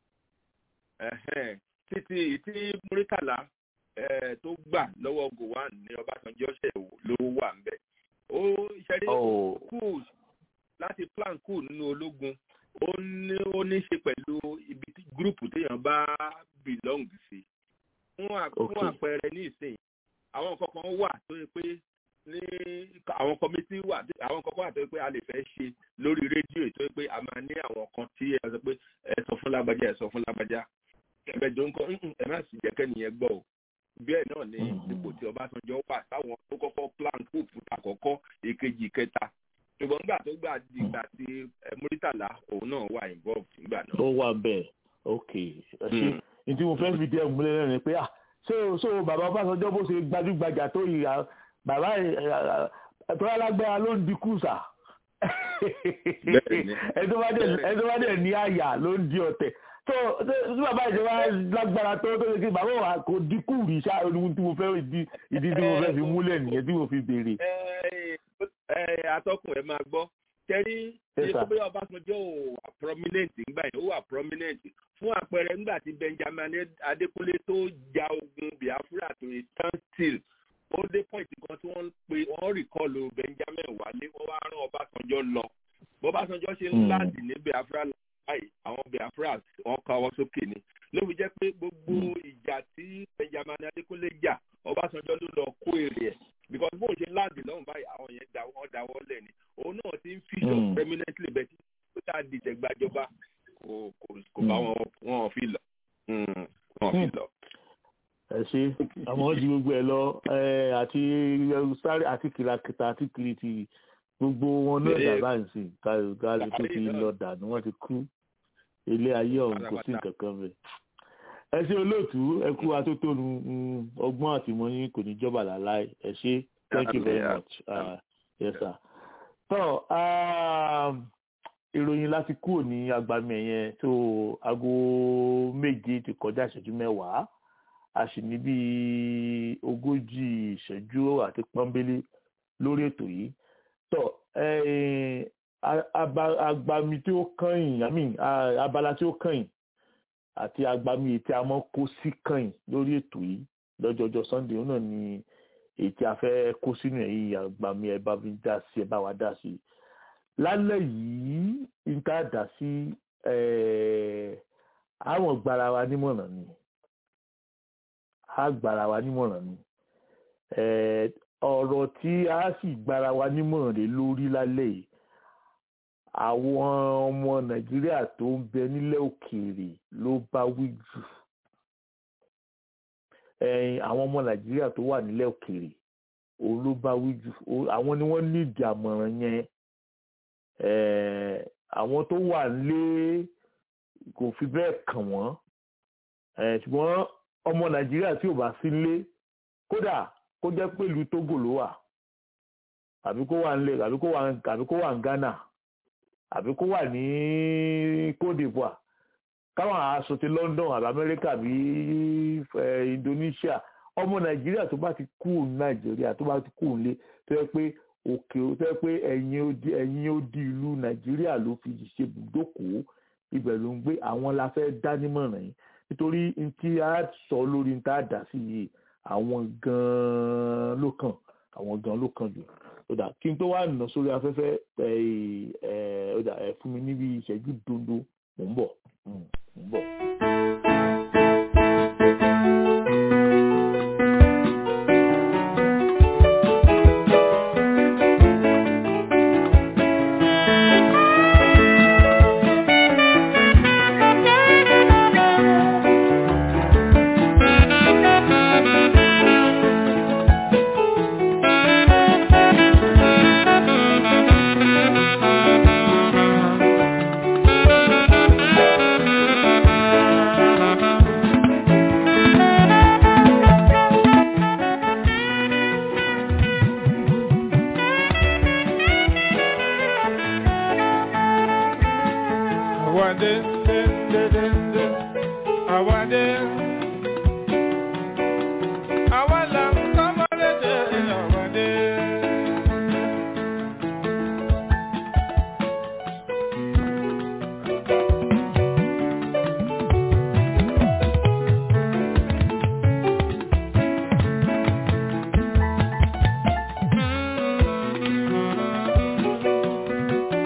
títí tí muritala tó gbà lọ́wọ́ gowan ní ọbásanjọ́ ṣe ló wà ń bẹ̀. ó ṣẹ́rí kú láti plan kú nínú ológun ó ní ó ní ṣe pẹ̀lú ibi tí gúrùpù téèyàn bá belong sí. fún àpẹẹrẹ ní ìsìn àwọn nǹkan kan wà tó yẹ pé ní àwọn kọmitì wà àwọn kọ̀ọ̀kan àti pé a lè fẹ́ ṣe lórí rédíò ètò pé a máa ní àwọn kan tí ẹ sọ pé ẹ sọ fún lágbájá ẹ sọ fún lágbájá ẹ̀mẹjọ nǹkan ẹ má sì jẹ́ kẹ́niyẹn gbọ́ o bẹ́ẹ̀ náà ni ipò tí Ọbásanjọ́ wà táwọn tó kọ́kọ́ plan coup fún àkọ́kọ́ èkejì kẹta ṣùgbọ́n nígbà tó gbà dìgbà tí Muritala òun náà wà involved nígbà náà. ó wà bẹ́ẹ̀ ok ẹ ṣe ní tí mo fẹ́ fi díẹ̀ múlẹ̀ náà ni pé ah so so bàbá Ọbásanjọ́ bó ṣe gbajúgbajà tó yìí bàbá tọ́lá lágbára ló ń di kùsà ẹni tó bá dẹ̀ ní àyà ló ń di ọ̀tẹ̀ tó tí bàbá ìjọba lágbára tó tó ṣe bàbá wa kò dínkù rí ṣá ohun tí mo fẹ́ ìdí ìdí tí mo fẹ́ fi múlẹ̀ nìyẹn tí mo fi béèrè. atọ́kùn ẹ máa gbọ́ kẹrí ṣe tó bóyá Ọbásanjọ́ ò wà prominent nígbà yẹn ó wà prominent fún àpẹẹrẹ nígbà tí Benjamin Adékúnlé tó ja ogun Biafra tó yẹ stand still ó dé point kan tí wọ́n pe wọ́n rìkọ́lù Benjamin wálé wọ́n wá rán Ọbásanjọ́ lọ bọ́básanjọ́ ṣe ń láàdì ní Biafra báyìí àwọn Biafra wọ́n káwọ́ sókè ni ló fi jẹ́ pé gbogbo ìjà tí Benjamin Adékúnlé jà Ọbásanjọ́ ló lọ kó èrè ẹ̀ because bóun ṣe láàdì lọ́hùn báyìí àwọn yẹn da wọ́n dáwọ́ lẹ̀ ni òun náà ti ń fíṣọ̀ permanently bẹ́ẹ̀ tí ó ta dìtẹ̀ gbàjọba kò kò bá wọn wọn fi lọ wọn fi lọ ẹ ṣe àmọ́ ju gbogbo ẹ lọ àti sáré àti kìlàkìtà àti kìrìtì gbogbo wọn náà dàbà ń sìn káàlù tó ti lọ dànù wọn ti kú ilé ayé ọ̀hún kò sí nǹkan kan bẹ́ẹ̀. ẹ ṣe olóòtú ẹ kú atótónu ọgbọ́n àtìmọ́yìn kò ní jọba làláì ẹ ṣe thank you very much uh, yes sir. tọ́ ìròyìn láti kúrò ní agbami ẹ̀yẹn tó aago méje ti kọjá ìṣẹ́jú mẹ́wàá a sì ní bí ogójì ìṣẹ́jú àti pọ́nbélé lórí ètò yìí tọ́ agbami tí ó kàn yín abala tí ó kàn yín àti agbami ètí a mọ́ kó sí kàn yín lórí ètò yìí lọ́jọ́jọ́ sunday náà ni ètí a fẹ́ kó sínú ẹ̀yìn agbami ẹ̀ bá mi dá sí ẹ̀ bá wa dá sí lálẹ́ yìí ń tá dá sí àwọn gbara wa nímọ̀ràn ni a gbara wa nímọ̀ràn ni ọ̀rọ̀ tí a sì gbara wa nímọ̀ràn rẹ̀ lórí lálẹ́ yìí àwọn ọmọ nàìjíríà tó ń bẹ nílẹ̀ òkèèrè ló bá wí jù àwọn ọmọ nàìjíríà tó wà nílẹ̀ òkèèrè òun ló bá wí jù àwọn ni wọ́n nídìí àmọ̀ràn yẹn àwọn tó wà nílé kò fi bẹ́ẹ̀ kàn wọ́n ṣùgbọ́n ọmọ nàìjíríà tí ò bá sí nílé kódà kó jẹ́ pẹ̀lú Togo ló wà àbí kó wà nílé àbí kó wà àbí kó wà ní Ghana àbí kó wà ní Côte d'Ivoire káwọn aṣọ ti London àbí Amẹ́ríkà àbí Indonesia ọmọ nàìjíríà tó bá ti kú nàìjíríà tó bá ti kú nílé tó yẹ pé òkè tó yẹ pé ẹ̀yìn odi ẹ̀yìn odi ìlú nàìjíríà ló fi ṣe bùdókòó ibẹ̀ ló ń gbé àwọn la fẹ́ dá nímọ̀ràn yìí nítorí tí a sọ lórí tá a dà sí yìí àwọn gan-an ló kàn àwọn gan-an ló kàn jù ó dà kí n tó wá nà sórí afẹ́fẹ́ ẹ ẹ ó dà ẹ fún mi níbi ìṣẹ́jú dondo mò ń bọ̀ mò ń bọ̀.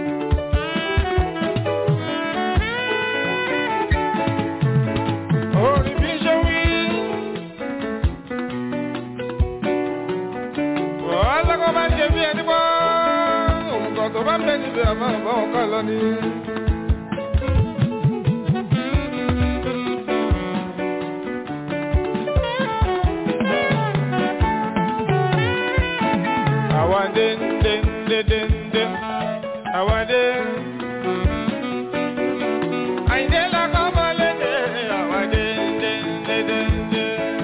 Oh níbi àmọ́ àbá wọn ká lọ ní. àwa dé dé dé dé dé àwa dé. àyìndé lakọ́ mọ́lé dé àwa dé dé dé dé dé.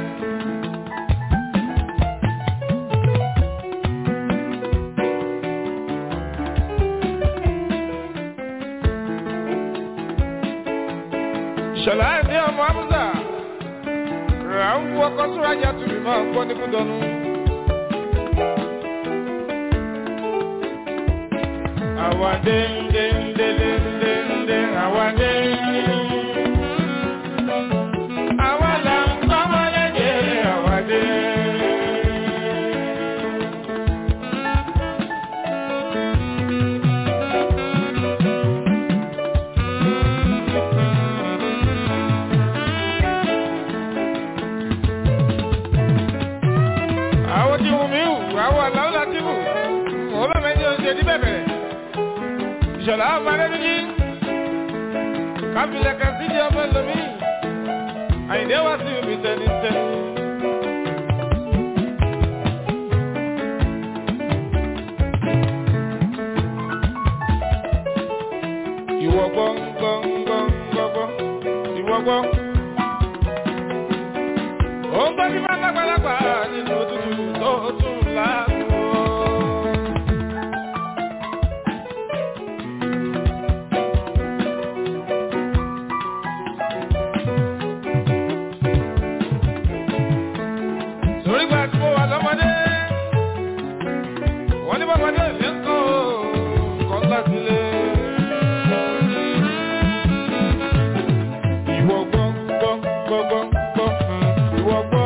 ṣọlá ẹ̀dí ọmọ amúsà rà ń wọkọ̀ sórájà tùbí máa ń gbọ́ ní kúdọ̀nù. àwa dé dé dé dé dé dé àwa dé. àwa là ń kọ́ mọ́lẹ́ dé àwa dé. àwọn tí wù mí wù àwọn àlàó láti wù olómẹjẹ oṣù ní bẹ̀bẹ̀rẹ̀ ìṣọ̀lá ọmọdébíjì kábílẹ̀ kan sí di ọmọ lómi àyìndé wá sí omi tẹni tẹni. ìwọ gbọ́ gbọ́ gbọ́ gbọ́ gbọ́ ìwọ gbọ́. ó ń gbọ́ ní bá lágbàlagbà nínú òtútù tó tún láàbò. torí gba tí mo wà lọ́mọdé wọ́n ní bọ́mọdé mi ń kọ́ kọ́ńtà sílé. ìwọ gbọ́ gbọ́ gbọ́ gbọ́ gbọ́ ìwọ gbọ́.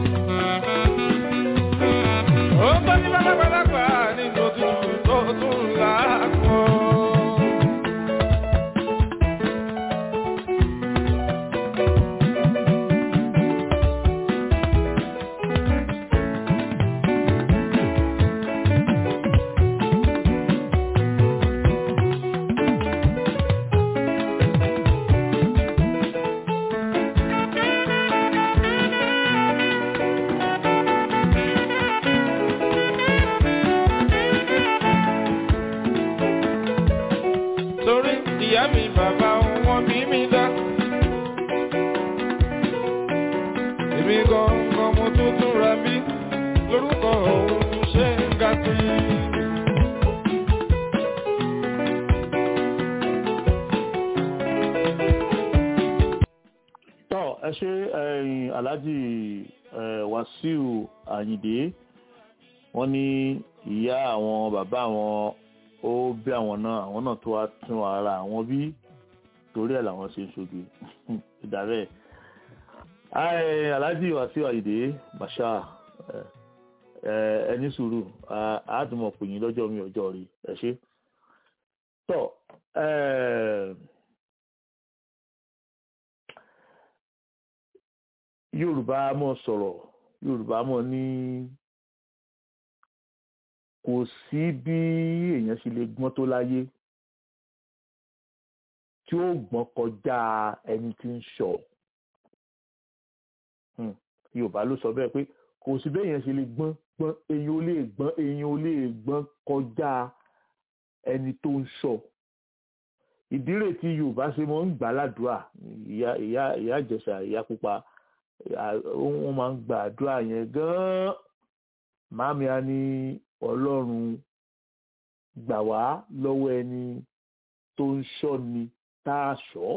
ó ń gbọ́ ní bàbàgbàlagbà nínú òtútù tó tún láàkọ́. torí ìyá mi bàbá wọn bí mi dá. èmi gangan mo tún tún ra bí lórúkọ òun ṣe ń ga sí. tọ́ ẹ ṣe ẹ̀yin alhaji eh, wasiu ayinde wọ́n ní ìyá àwọn bàbá àwọn ó bí àwọn náà àwọn náà tó wá tún ara àwọn bí torí ẹ̀ làwọn ṣe ń ṣojú ìdàrẹ́ ẹ̀ alhaji wasiu ayinde basha eh, eh, ẹni sùúrù a- a tún mọ̀ pè yín lọ́jọ́ mi ọjọ́ rí ẹ ṣe tọ́ eh, yorùbá mọ̀ sọ̀rọ̀ yorùbá mọ̀ ní kò sí bí èèyàn ṣe lè gbọ́n tó láyé tí ó gbọ́n kọjá ẹni tí ń ṣọ̀ Hmm, yorùbá ló sọ bẹ́ẹ̀ pé kò sí bí èèyàn ṣe lè gbọ́n gbọ́n èèyàn ò lè gbọ́n èèyàn ò lè gbọ́n kọjá ẹni tó ń ṣọ̀ ìdí rẹ̀ tí yorùbá ṣe mọ́ ń gbà ládùúrà ìyá ìyá ìyá ìjẹsà ìyá pupa à- wọ́n máa ń gba àdúrà yẹn gan-an màámi á ní ọlọ́run gbà wá lọ́wọ́ ẹni tó ń ṣọ́ ni tá a ṣọ́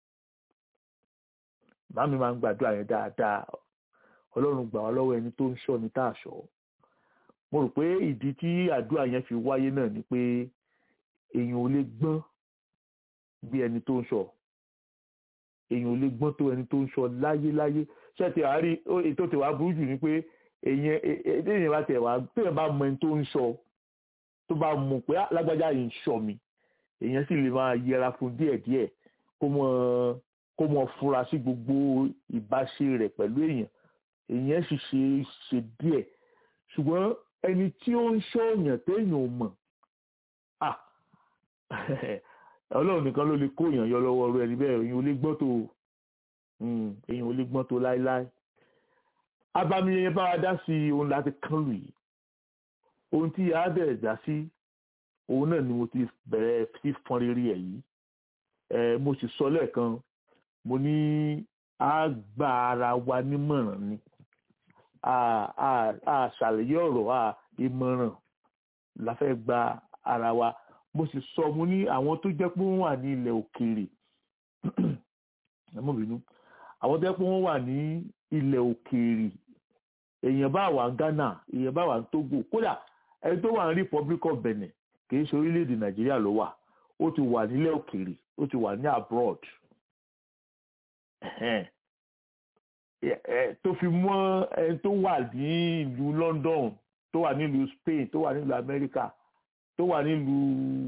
màámi máa ń gbàdúrà yẹn dáadáa ọlọ́run gbà wá lọ́wọ́ ẹni tó ń ṣọ́ ni tá a ṣọ́ mo rò pé ìdí tí àdúrà yẹn fi wáyé náà ni pé èèyàn ò lè gbọ́n bí ẹni tó ń ṣọ́ èèyàn ò lè gbọ́n tó ẹni tó ń ṣọ́ láyéláyé ṣé ti àárí ètò tèwà burú jù ni pé èèyàn èèyàn bá tẹ̀ wá téèyàn bá mọ ẹni tó ń ṣọ́ tó bá mọ̀ pé "Ah, lágbájá yìí ń ṣọ́ mi èèyàn sì lè máa yẹra fún díẹ̀díẹ̀ kó mọ kó mọ fura sí gbogbo ìbáṣe rẹ̀ pẹ̀lú èèyàn èèyàn sì ṣe ṣe díẹ̀ ṣùgbọ́n ẹni tí ó ń ṣọ́ èèyàn téèyàn ò mọ̀ ah ọlọ́run nìkan ló lè kó èèyàn yọ lọ́wọ́ rẹ níbẹ̀ èèyàn ò lè gbọ́n tó èèyàn ò lè gbọ́n tó láéláé abami yẹn bá wa dá sí ohun láti kán lù yìí ohun tí a bẹ̀rẹ̀ dá sí òun náà ni mo ti bẹ̀rẹ̀ sí fọn rere ẹ̀ yìí mo sì sọ lẹ́ẹ̀kan mo ní a gba ara wa nímọ̀ràn ni a ṣàlàyé ọ̀rọ̀ a ìmọ̀ràn la fẹ́ gba ara wa mo sì sọ mo ní àwọn tó jẹ́ pé wọ́n wà ní ilẹ̀ òkèèrè ẹmọ́bìnú àwọn tó jẹ́ pé wọ́n wà ní ilẹ̀ òkèèrè èèyàn bá wà ní Ghana èèyàn bá wà ní Togo kódà ẹni tó wà ní Republic of Benin kì í ṣe orílẹ̀-èdè Nàìjíríà ló wà ó ti wà nílẹ̀ òkèèrè ó ti wà ní abroad tó fi mọ́ ẹni tó wà ní ìlú London tó wà nílùú Spain tó wà nílùú America tó wà nílùú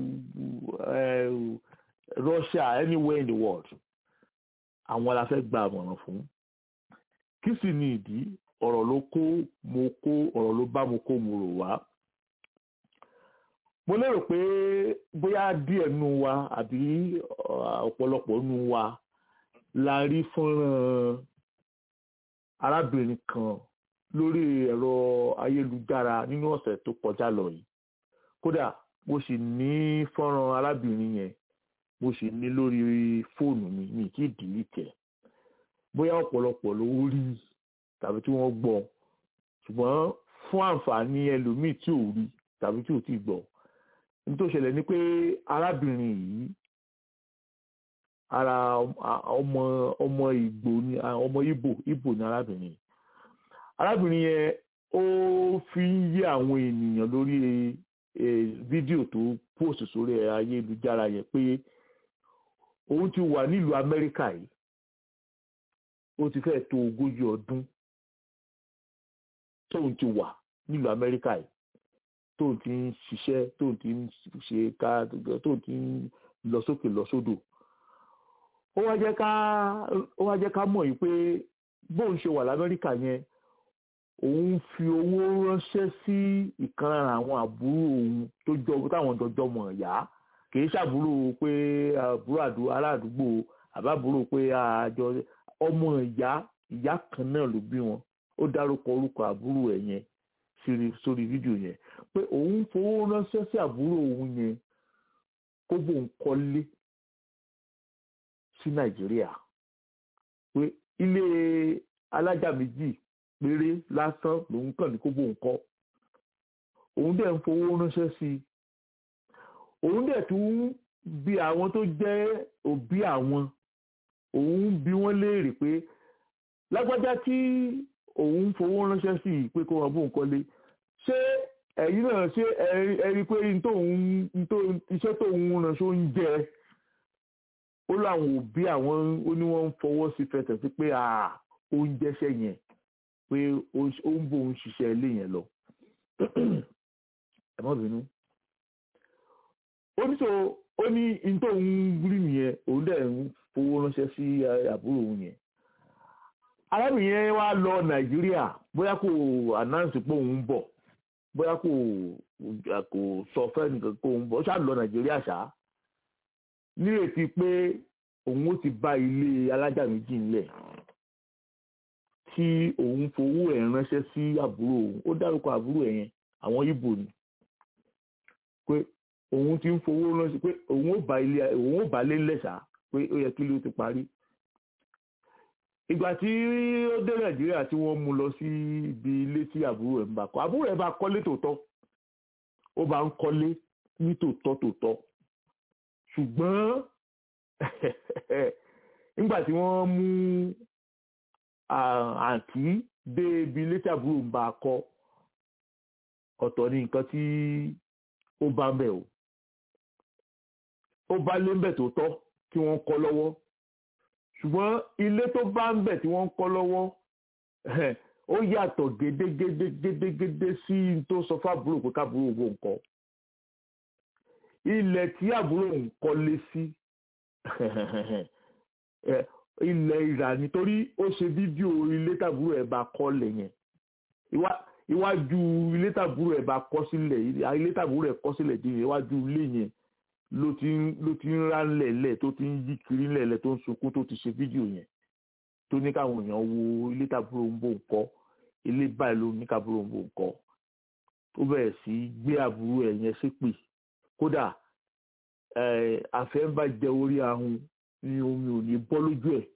Russia anywhere in the world àwọn la fẹ́ gba àmọ̀ràn fún kí sì ni ìdí ọ̀rọ̀ ló kó mo kó ọ̀rọ̀ ló bá mo kó mo rò wá mo lérò pé bóyá díẹ̀ nù wa àbí ọ̀pọ̀lọpọ̀ nù wa la rí fọ́nrán arábìnrin kan lórí ẹ̀rọ ayélujára nínú ọ̀sẹ̀ tó kọjá lọ yìí kódà mo sì ní fọ́nrán arábìnrin yẹn mo sì ní lórí fóònù mi mi kì í dìlítì ẹ̀ bóyá ọ̀pọ̀lọpọ̀ ló rí tàbí tí wọ́n gbọ́ ṣùgbọ́n fún àǹfààní ẹlòmíì tí ò rí tàbí tí ò tí gbọ́ ní tó ṣẹlẹ̀ ni pé arábìnrin yìí ara ọmọ ọmọ ìgbò ni ọmọ ìbò ìbò ni arábìnrin yìí arábìnrin yẹn ó fi ń yé àwọn ènìyàn lórí fídíò tó post sórí ayélujára yẹn pé òun ti wà nílùú Amẹ́ríkà yìí ó ti fẹ́ tó ogójì ọdún tóun ti wà nílùú Amẹ́ríkà yìí tóun ti ń ṣiṣẹ́ tóun ti ń ṣe ká tóun ti ń lọ sókè lọ sódò ó wá jẹ́ ká ó wá jẹ́ ká mọ̀ yìí pé bóun ṣe wà l'Amẹ́ríkà yẹn òun fi owó ránṣẹ́ sí ìkan lára àwọn àbúrò òun tó jọ táwọn jọjọ mọ̀ yá kì í ṣàbúrò pé àbúrò aládùúgbò àbábúrò pé àjọ ọmọ ìyá ìyá kan náà ló bí wọn ó dárúkọ orúkọ àbúrò ẹ̀ yẹn sórí fídíò yẹn pé òun fowó ránṣẹ́ sí àbúrò òun yẹn kó bóun kọ́lé sí nàìjíríà pé ilé alájà méjì péré lásán lòun kàn ní kó bóun kọ́ òun dẹ̀ ń fowó ránṣẹ́ sí i òun dẹ̀ tún bí àwọn tó jẹ́ òbí àwọn òun bí wọ́n léèrè pé lágbájá tí òun fowó ránṣẹ́ sí i pé kó wọn bóun kọ́lé ṣé ẹ̀yin náà ṣé ẹ rí pé iṣẹ́ tóun ránṣẹ́ ń jẹ ó láwọn òbí àwọn ó ní wọ́n ń fọwọ́ sí fẹsẹ̀ sí pé oúnjẹ ṣẹ́ yẹn pé ó ń bóun ṣiṣẹ́ ilé yẹn lọ ẹ má bínú ó ní so ó ní n tó ń rí nìyẹn òun dẹ̀ ń fowó ránṣẹ́ sí àbúrò òun yẹn arábìnrin yẹn wá lọ nàìjíríà bóyá kò announce pé òun ń bọ̀ bóyá kò kò sọ fẹ́nìkan pé òun ń bọ̀ ó ṣáà lọ nàìjíríà ṣá nírètí pé òun ó ti bá ilé alájà méjì ńlẹ̀ tí òun fowó ẹ̀ ránṣẹ́ sí àbúrò òun ó dárúkọ àbúrò ẹ̀ yẹn àwọn Ìgbò ni pé òun ti ń fowó ránṣẹ́ pé òun ó bá ilé òun ó bá lé lẹ́sà pé ó yẹ kí ló ti parí ìgbà tí ó dé nàìjíríà tí wọ́n mú lọ sí ibi ilé tí àbúrò ẹ̀ ń bá kọ́ àbúrò ẹ̀ bá kọ́lé tòótọ́ ó bá ń kọ́lé ní tòótọ́ tòótọ́ ṣùgbọ́n nígbà tí wọ́n mú àǹtí dé ibi ilé tí àbúrò ń bá kọ́ ọ̀tọ̀ ní nǹkan tí ó bá ń bẹ̀ o ó bá lé ń bẹ̀ tòótọ́ tí wọ́n kọ́ lọ́wọ́ ṣùgbọ́n ilé tó bá ń bẹ̀ tí wọ́n ń kọ́ lọ́wọ́ ó yàtọ̀ gédégédé gédégédé sí tó sọ fábúrò pé kábúrò owó nǹkan ilẹ̀ tí àbúrò ń kọ́lé sí ilẹ̀ ìrà nítorí ó ṣe fídíò ilé tàbúrò ẹ̀ bá kọ́lẹ̀ yẹn iwájú ilé tàbúrò ẹ̀ bá kọ́ sílẹ̀ ilé tàbúrò ẹ̀ kọ́ sílẹ̀ dín iwájú ilé yẹn ló ti ń ló ti ń rá ńlẹ̀ẹ́lẹ̀ tó ti ń yí kiri ńlẹ̀ẹ́lẹ̀ tó ń sunkún tó ti ṣe fídíò yẹn tó ní káwọn èèyàn wo ilé tàbúrò ń bò ń kọ́ ilé báyìí ló ní kábúrò ń bò ń kọ́ ó bẹ̀rẹ̀ sí í gbé àbúrò ẹ̀ yẹn ṣépè kódà àfẹ́ ń bá jẹ orí ahun ni omi ò ní bọ́ lójú ẹ̀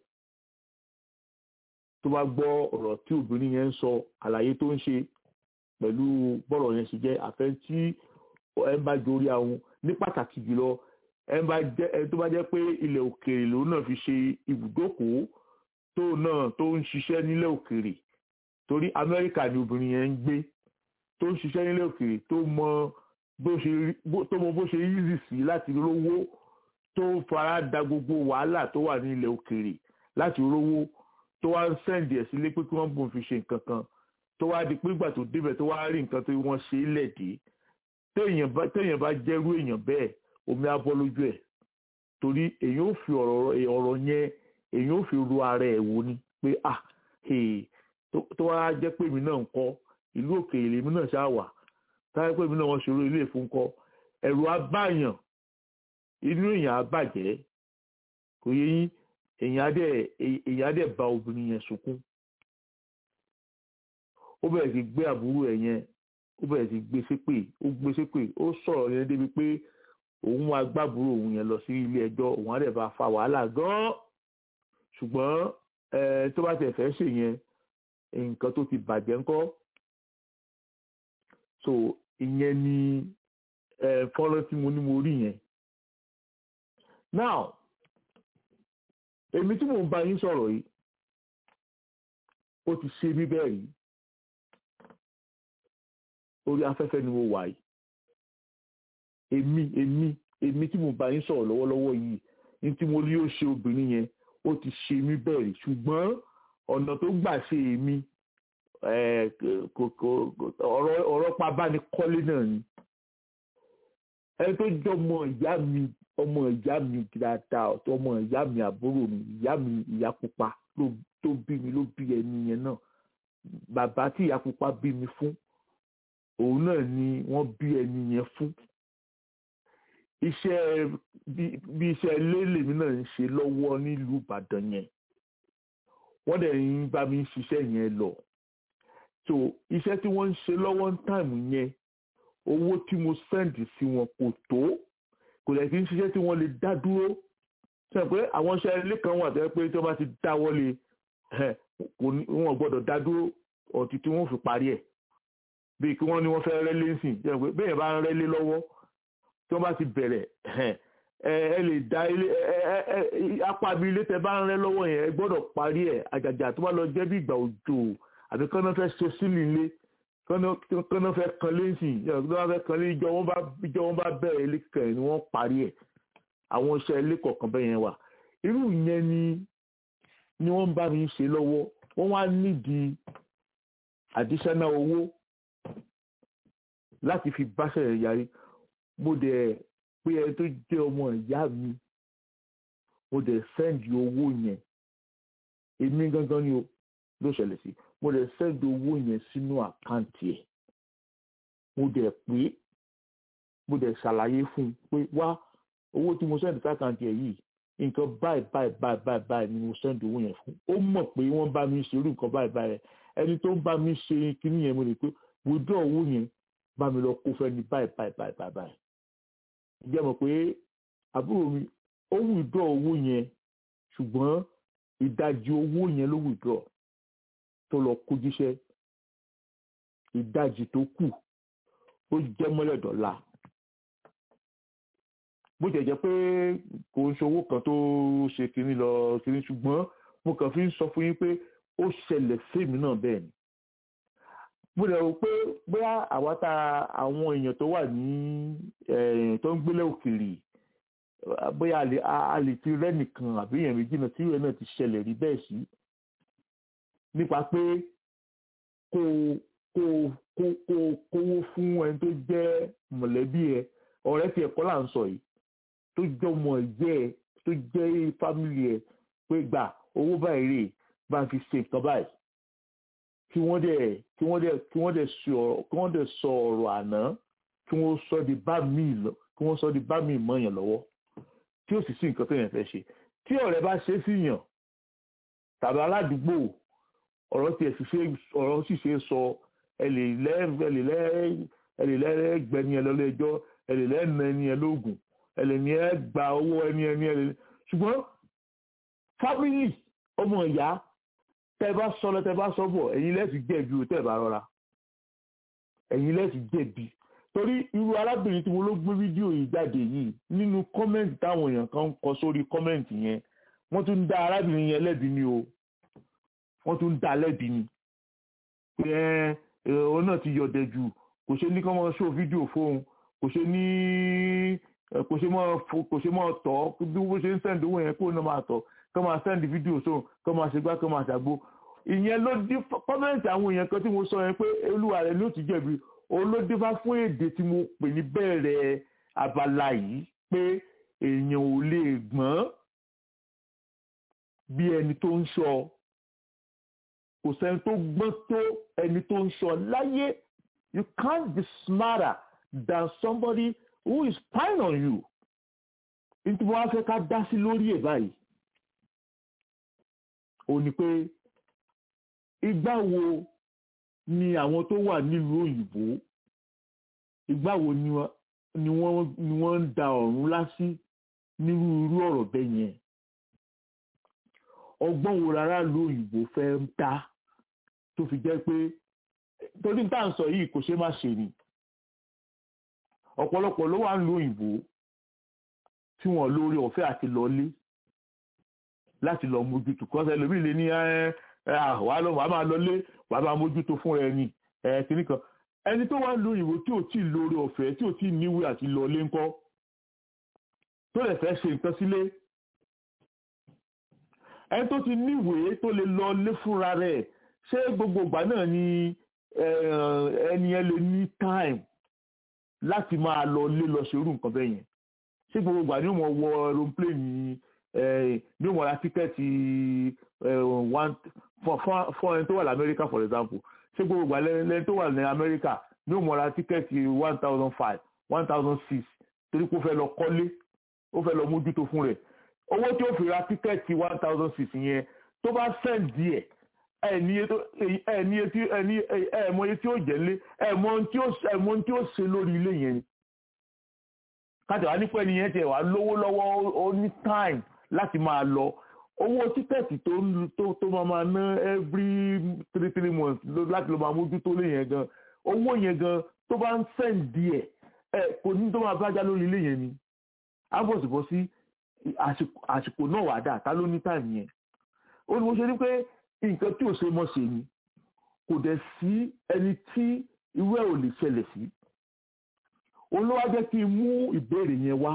tó bá gbọ́ ọ̀rọ̀ tí obìnrin yẹn ń sọ àlàyé tó ń ṣe pẹ̀lú bọ́rọ̀ yẹn ṣe jẹ́ àfẹ́ tí ẹ ń bá jẹ orí ahun ní pàtàkì jùlọ ẹ ń bá jẹ ẹ tó bá jẹ́ pé ilẹ̀ òkèèrè lòun náà fi ṣe ibùdókòó tó náà tó ń ṣiṣẹ́ nílẹ̀ òkèèrè torí Amẹ́ríkà ni obìnrin yẹn ń gbé tó ń ṣiṣẹ́ nílẹ̀ òkèèrè tó mọ bó ṣe tó mọ bó ṣe easy sí láti rówó tó fara da gbogbo wàhálà tó wà ní ilẹ̀ òkèèrè láti rówó tó wá ń sẹ́ǹdì ẹ̀ sílé pé kí wọ́n bùn fi ṣe nǹkan kan tó wá di pé ìgbà tó débẹ̀ tó wá rí nǹkan tó wọ́n ṣe é lẹ̀dí téèyàn bá jẹ́rú èèyàn bẹ́ẹ̀ omi á bọ́ lójú ẹ̀ torí èèyàn ò fi ọ̀rọ̀ yẹn èèyàn ò fi ru ara ẹ̀ wò ni pé ah tó wá jẹ́ pé èmi náà ń kọ́ ìlú òkèèrè èmi náà ṣáà wà táyà pé èmi náà wọ́n ṣòro ilé ìfúnkọ́ ẹ̀rù abáyàn inú èèyàn á bàjẹ́ kò yẹ yín èèyàn adẹ èèyàn adẹ ba obìnrin yẹn sunkún ó bẹ̀rẹ̀ sí gbé àbúrò ẹ̀ yẹn ó bẹ̀rẹ̀ sí gbé ṣépè ó gbé ṣépè ó sọ̀rọ̀ yẹn débi pé òun wá gbàbúrò òun yẹn lọ sí ilé ẹjọ́ òun adẹ bá fa wàhálà gan-an ṣùgbọ́n tó bá tẹ̀ fẹ́ ṣe yẹn nǹkan tó ti bàjẹ́ ńkọ́ so ìyẹn ni fọ́nrán tí mo ní mo rí yẹn now èmi tí mò ń bá yín sọ̀rọ̀ yìí ó ti ṣe mí bẹ́ẹ̀ rí orí afẹ́fẹ́ ni mo wà yìí èmi èmi èmi tí mò ń bá yín sọ̀rọ̀ lọ́wọ́lọ́wọ́ yìí ní tí mo rí ó ṣe obìnrin yẹn ó ti ṣe mí bẹ́ẹ̀ rí ṣùgbọ́n ọ̀nà tó gbà ṣe èmi ọ̀rọ̀ pabánikọ́lé náà ni ẹni tó jọmọ ìyá mi ọmọ ìyá mi dáadáa ọmọ ìyá mi àbúrò mi ìyá mi ìyá pupa tó bí mi ló bí ẹni yẹn náà bàbá tí ìyá pupa bí mi fún òun náà ni wọ́n bí ẹni yẹn fún iṣẹ́ bí iṣẹ́ lélèmí náà ń ṣe lọ́wọ́ nílùú Ìbàdàn yẹn wọ́n dẹ̀ ń bá mi ṣiṣẹ́ yẹn lọ so iṣẹ́ tí wọ́n ń ṣe lọ́wọ́ ń táìmù yẹn owó tí mo sẹ́ǹdì sí wọn kò tó kò lè kí n ṣiṣẹ́ tí wọ́n lè dá dúró sọ pé àwọn iṣẹ́ ilé kan wà tẹ́ pé tí wọ́n bá ti dá wọlé wọn gbọ́dọ̀ dá dúró ọ̀tí tí wọ́n fi parí ẹ̀ bíi kí wọ́n ní wọ́n fẹ́ rẹ́lé ńsìn sọ pé bẹ́ẹ̀ bá ń rẹ́lé lọ́wọ́ tí wọ́n bá ti bẹ̀rẹ̀ ẹ lè dá ilé apá mi ilé tẹ́ bá ń rẹ́ lọ́wọ́ yẹn ẹ gbọ́dọ̀ parí ẹ̀ àjàjà tó bá lọ jẹ́ bí ìgbà òjò àbí kọ́nà fẹ́ ṣe sílì ilé kọ́nà fẹ́ kan lé ńsìn kọ́nà fẹ́ kan lé ìjọ wọn bá ìjọ wọn bá bẹ̀rẹ̀ ilé kẹrin ni wọ́n parí ẹ̀ àwọn iṣẹ́ ilé kọ̀ọ̀kan bẹ́ẹ̀ yẹn wà irú yẹn ni ni wọ́n bá mi ṣe lọ́wọ́ wọ́n wá nídìí additional owó láti fi báṣẹ̀ rẹ̀ yarí mo dẹ̀ pé ẹni tó jẹ́ ọmọ ìyá mi mo dẹ̀ sẹ́ndì owó yẹn èmi gangan ni o ló ṣẹlẹ̀ sí mo dẹ̀ sẹ́ndì owó yẹn sínú àkáǹtì ẹ̀ mo dẹ̀ pé mo dẹ̀ ṣàlàyé fún un pé wá owó tí mo sẹ́ndì sákàǹtì ẹ̀ yìí nǹkan báyìí báyìí báyìí báyìí báyìí ni mo sẹ́ndì owó yẹn fún ó mọ̀ pé wọ́n bá mi ṣe irú nǹkan báyìí báyìí ẹni tó ń bá mi ṣe kinní yẹn mo lè pé withdraw owó yẹn bá mi lọ kó fẹ́ni báyìí báyìí báyìí báyìí báyìí jẹ́ mọ̀ pé àbúrò mi ó withdraw owó yẹn ṣùgbọ́n ìdajì owó yẹn ló withdraw tó lọ kó jíṣẹ́ ìdajì tó kù ó jẹ́ mọ́lẹ̀ dọ́là bó jẹ́ jẹ́ pé kò ń ṣe owó kan tó ṣe kínní lọ kínní ṣùgbọ́n mo kàn fi ń sọ fún yín pé ó ṣẹlẹ̀ fèmí náà bẹ́ẹ̀ ni mo rẹ̀ rò pé bóyá àwa ta àwọn èèyàn tó wà ní tó ń gbélé òkèèrè bóyá a lè ti rẹ́nìkan àbí èèyàn méjì náà tí ìwé náà ti ṣẹlẹ̀ rí bẹ́ẹ̀ sí nípa pé kó kó kó kó kówó fún ẹni tó jẹ́ mọ̀lẹ́bí ẹ ọ̀rẹ́ tí ẹ̀kọ́ là ń sọ yìí tó jẹ́ ọmọ ẹ̀jẹ̀ ẹ tó jẹ́ fámìlì ẹ pé gbà owó báyìí rè bá ń fi ṣe nǹkan báyìí kí wọ́n dẹ̀ kí wọ́n dẹ̀ kí wọ́n dẹ̀ sọ kí wọ́n dẹ̀ sọ ọ̀rọ̀ àná kí wọ́n sọ di bá mi lọ kí kí wọ́n sọ di bá mi mọ́ yàn lọ́wọ́ tí ó sì sí nǹkan tó yẹn fẹ́ ṣe tí ọ̀rẹ́ bá ṣe sí yàn tàbí aládùúgbò ọ̀rọ̀ tiẹ̀ sì ṣe ọ̀rọ̀ sì ṣe sọ ẹ lè lẹ́ ẹ lè lẹ́ ẹ lè lẹ́ gbẹni ẹ lọ́lọ́ ẹjọ́ ẹ lè lẹ́ nà ẹni ẹ lóògùn ẹ lè ní ẹ gba owó ẹni ẹni ẹ lè ṣùgbọ́n fámìlì ọmọ ìyá tẹ bá sọ lọ tẹ bá sọ bọ̀ ẹ̀yin lẹ́sìn jẹ̀bi ò tẹ̀ bá rọra ẹ̀yin lẹ́sìn jẹ̀bi torí irú arábìnrin tí mo ló gbé fídíò yìí jáde yìí nínú kọ́mẹ́ǹtì táwọn èèyàn kan ń kọ sórí kọ́mẹ́ǹtì yẹn wọ́n tún ń dá arábìnrin yẹn lẹ́bi ni o wọ́n tún ń dá lẹ́bi ni pé ẹ òun náà ti yọ̀dẹ̀ jù kò ṣe ní kọ́ mọ́ ṣó fídíò fóun kò ṣe ní kò ṣe mọ́ kò ṣe mọ́ tọ́ bí wọ́n ṣe ń sẹ́ǹdì owó yẹn kó náà máa tọ́ kọ́ máa sẹ́ǹdì fídíò sóun kọ́ máa ṣe gbá kọ́ máa ṣàgbo ìyẹn ló dí kọ́mẹ́ǹtì àwọn èèyàn kan tí mo sọ yẹn pé olúwa rẹ̀ ló ti jẹ̀bi olódéfá fún èdè tí mo pè ní bẹ̀rẹ̀ abala yìí pé èèyàn ò lè gbọ́n bí ẹni tó ń sọ kò sẹ́ni tó gbọ́n tó ẹni tó ń sọ láyé you can't be smarter than somebody who is spying on you nítorí wọn á fẹ́ ká dá sí lórí ẹ̀ báyìí ò ní pé ìgbà wo ni àwọn tó wà nílùú òyìnbó ìgbà wo ni wọ́n ni wọ́n ń da ọ̀run lásì nírú irú ọ̀rọ̀ bẹ́ẹ̀ yẹn ọgbọ́n wo rárá lu òyìnbó fẹ́ ń ta tó fi jẹ́ pé torí tá à ń sọ yìí kò ṣe má ṣe ni ọ̀pọ̀lọpọ̀ ló wà ń lu òyìnbó tí wọ́n lórí ọ̀fẹ́ àti lọlé láti lọ mójútó kọ́sẹ̀ lómi lè ní wàá lọ wàá máa lọlé wàá máa mójútó fún rẹ ni kìnnì kan ẹni tó wà ń lu òyìnbó tí ò tí ì lórí ọ̀fẹ́ tí ò tí ì níwèé àti lọlé ńkọ́ tó lè fẹ́ ṣe nǹkan sílé ẹni tó ti níwèé tó lè lọ lé fúnra rẹ̀ ṣé gbogbo ìgbà náà ni ẹni ẹ lè ní time láti máa lọ lé lọ ṣerú nǹkan bẹ́ẹ̀ yẹn ṣé gbogbo ìgbà ni ó mọ wọ aeroplane ní ó mọ ra tíkẹ́ẹ̀tì one fún ẹni tó wà ní Amẹ́ríkà for example ṣé gbogbo ìgbà lẹ́ni tó wà ní Amẹ́ríkà ní ó mọ ra tíkẹ́ẹ̀tì one thousand five one thousand six torí pé ó fẹ́ lọ kọ́lé ó fẹ́ lọ mójútó fún rẹ̀ owó tí ó fi ra tíkẹ́ẹ̀tì one thousand six yẹn tó bá sẹ́ǹdì ẹ̀ ẹ̀ẹ̀mọye tí ó jẹ́ lé ẹ̀ẹ̀mọ tí ó ṣe lórí ilé yẹn ni kájà wá nípa ẹni yẹn tiẹ̀ wá lówó lọ́wọ́ ó ní time láti máa lọ owó tíkẹ́ẹ̀tì tó tó máa máa ná every three three months láti lọ máa mójútó lé yẹn gan owó yẹn gan tó bá ń sẹ́ǹdì ẹ̀ ẹ̀ kò ní tó máa bájá lórí ilé yẹn ni á bọ̀ sí bọ́ sí àsìkò náà wà dáa ta ló ní táìmù yẹn ó ní mo ṣe ní pé nǹkan tí ò ṣe mọ́ ṣe ni kò dẹ̀ sí ẹni tí irú ẹ̀ ò lè ṣẹlẹ̀ sí olówó jẹ́ kí n mú ìbéèrè yẹn wá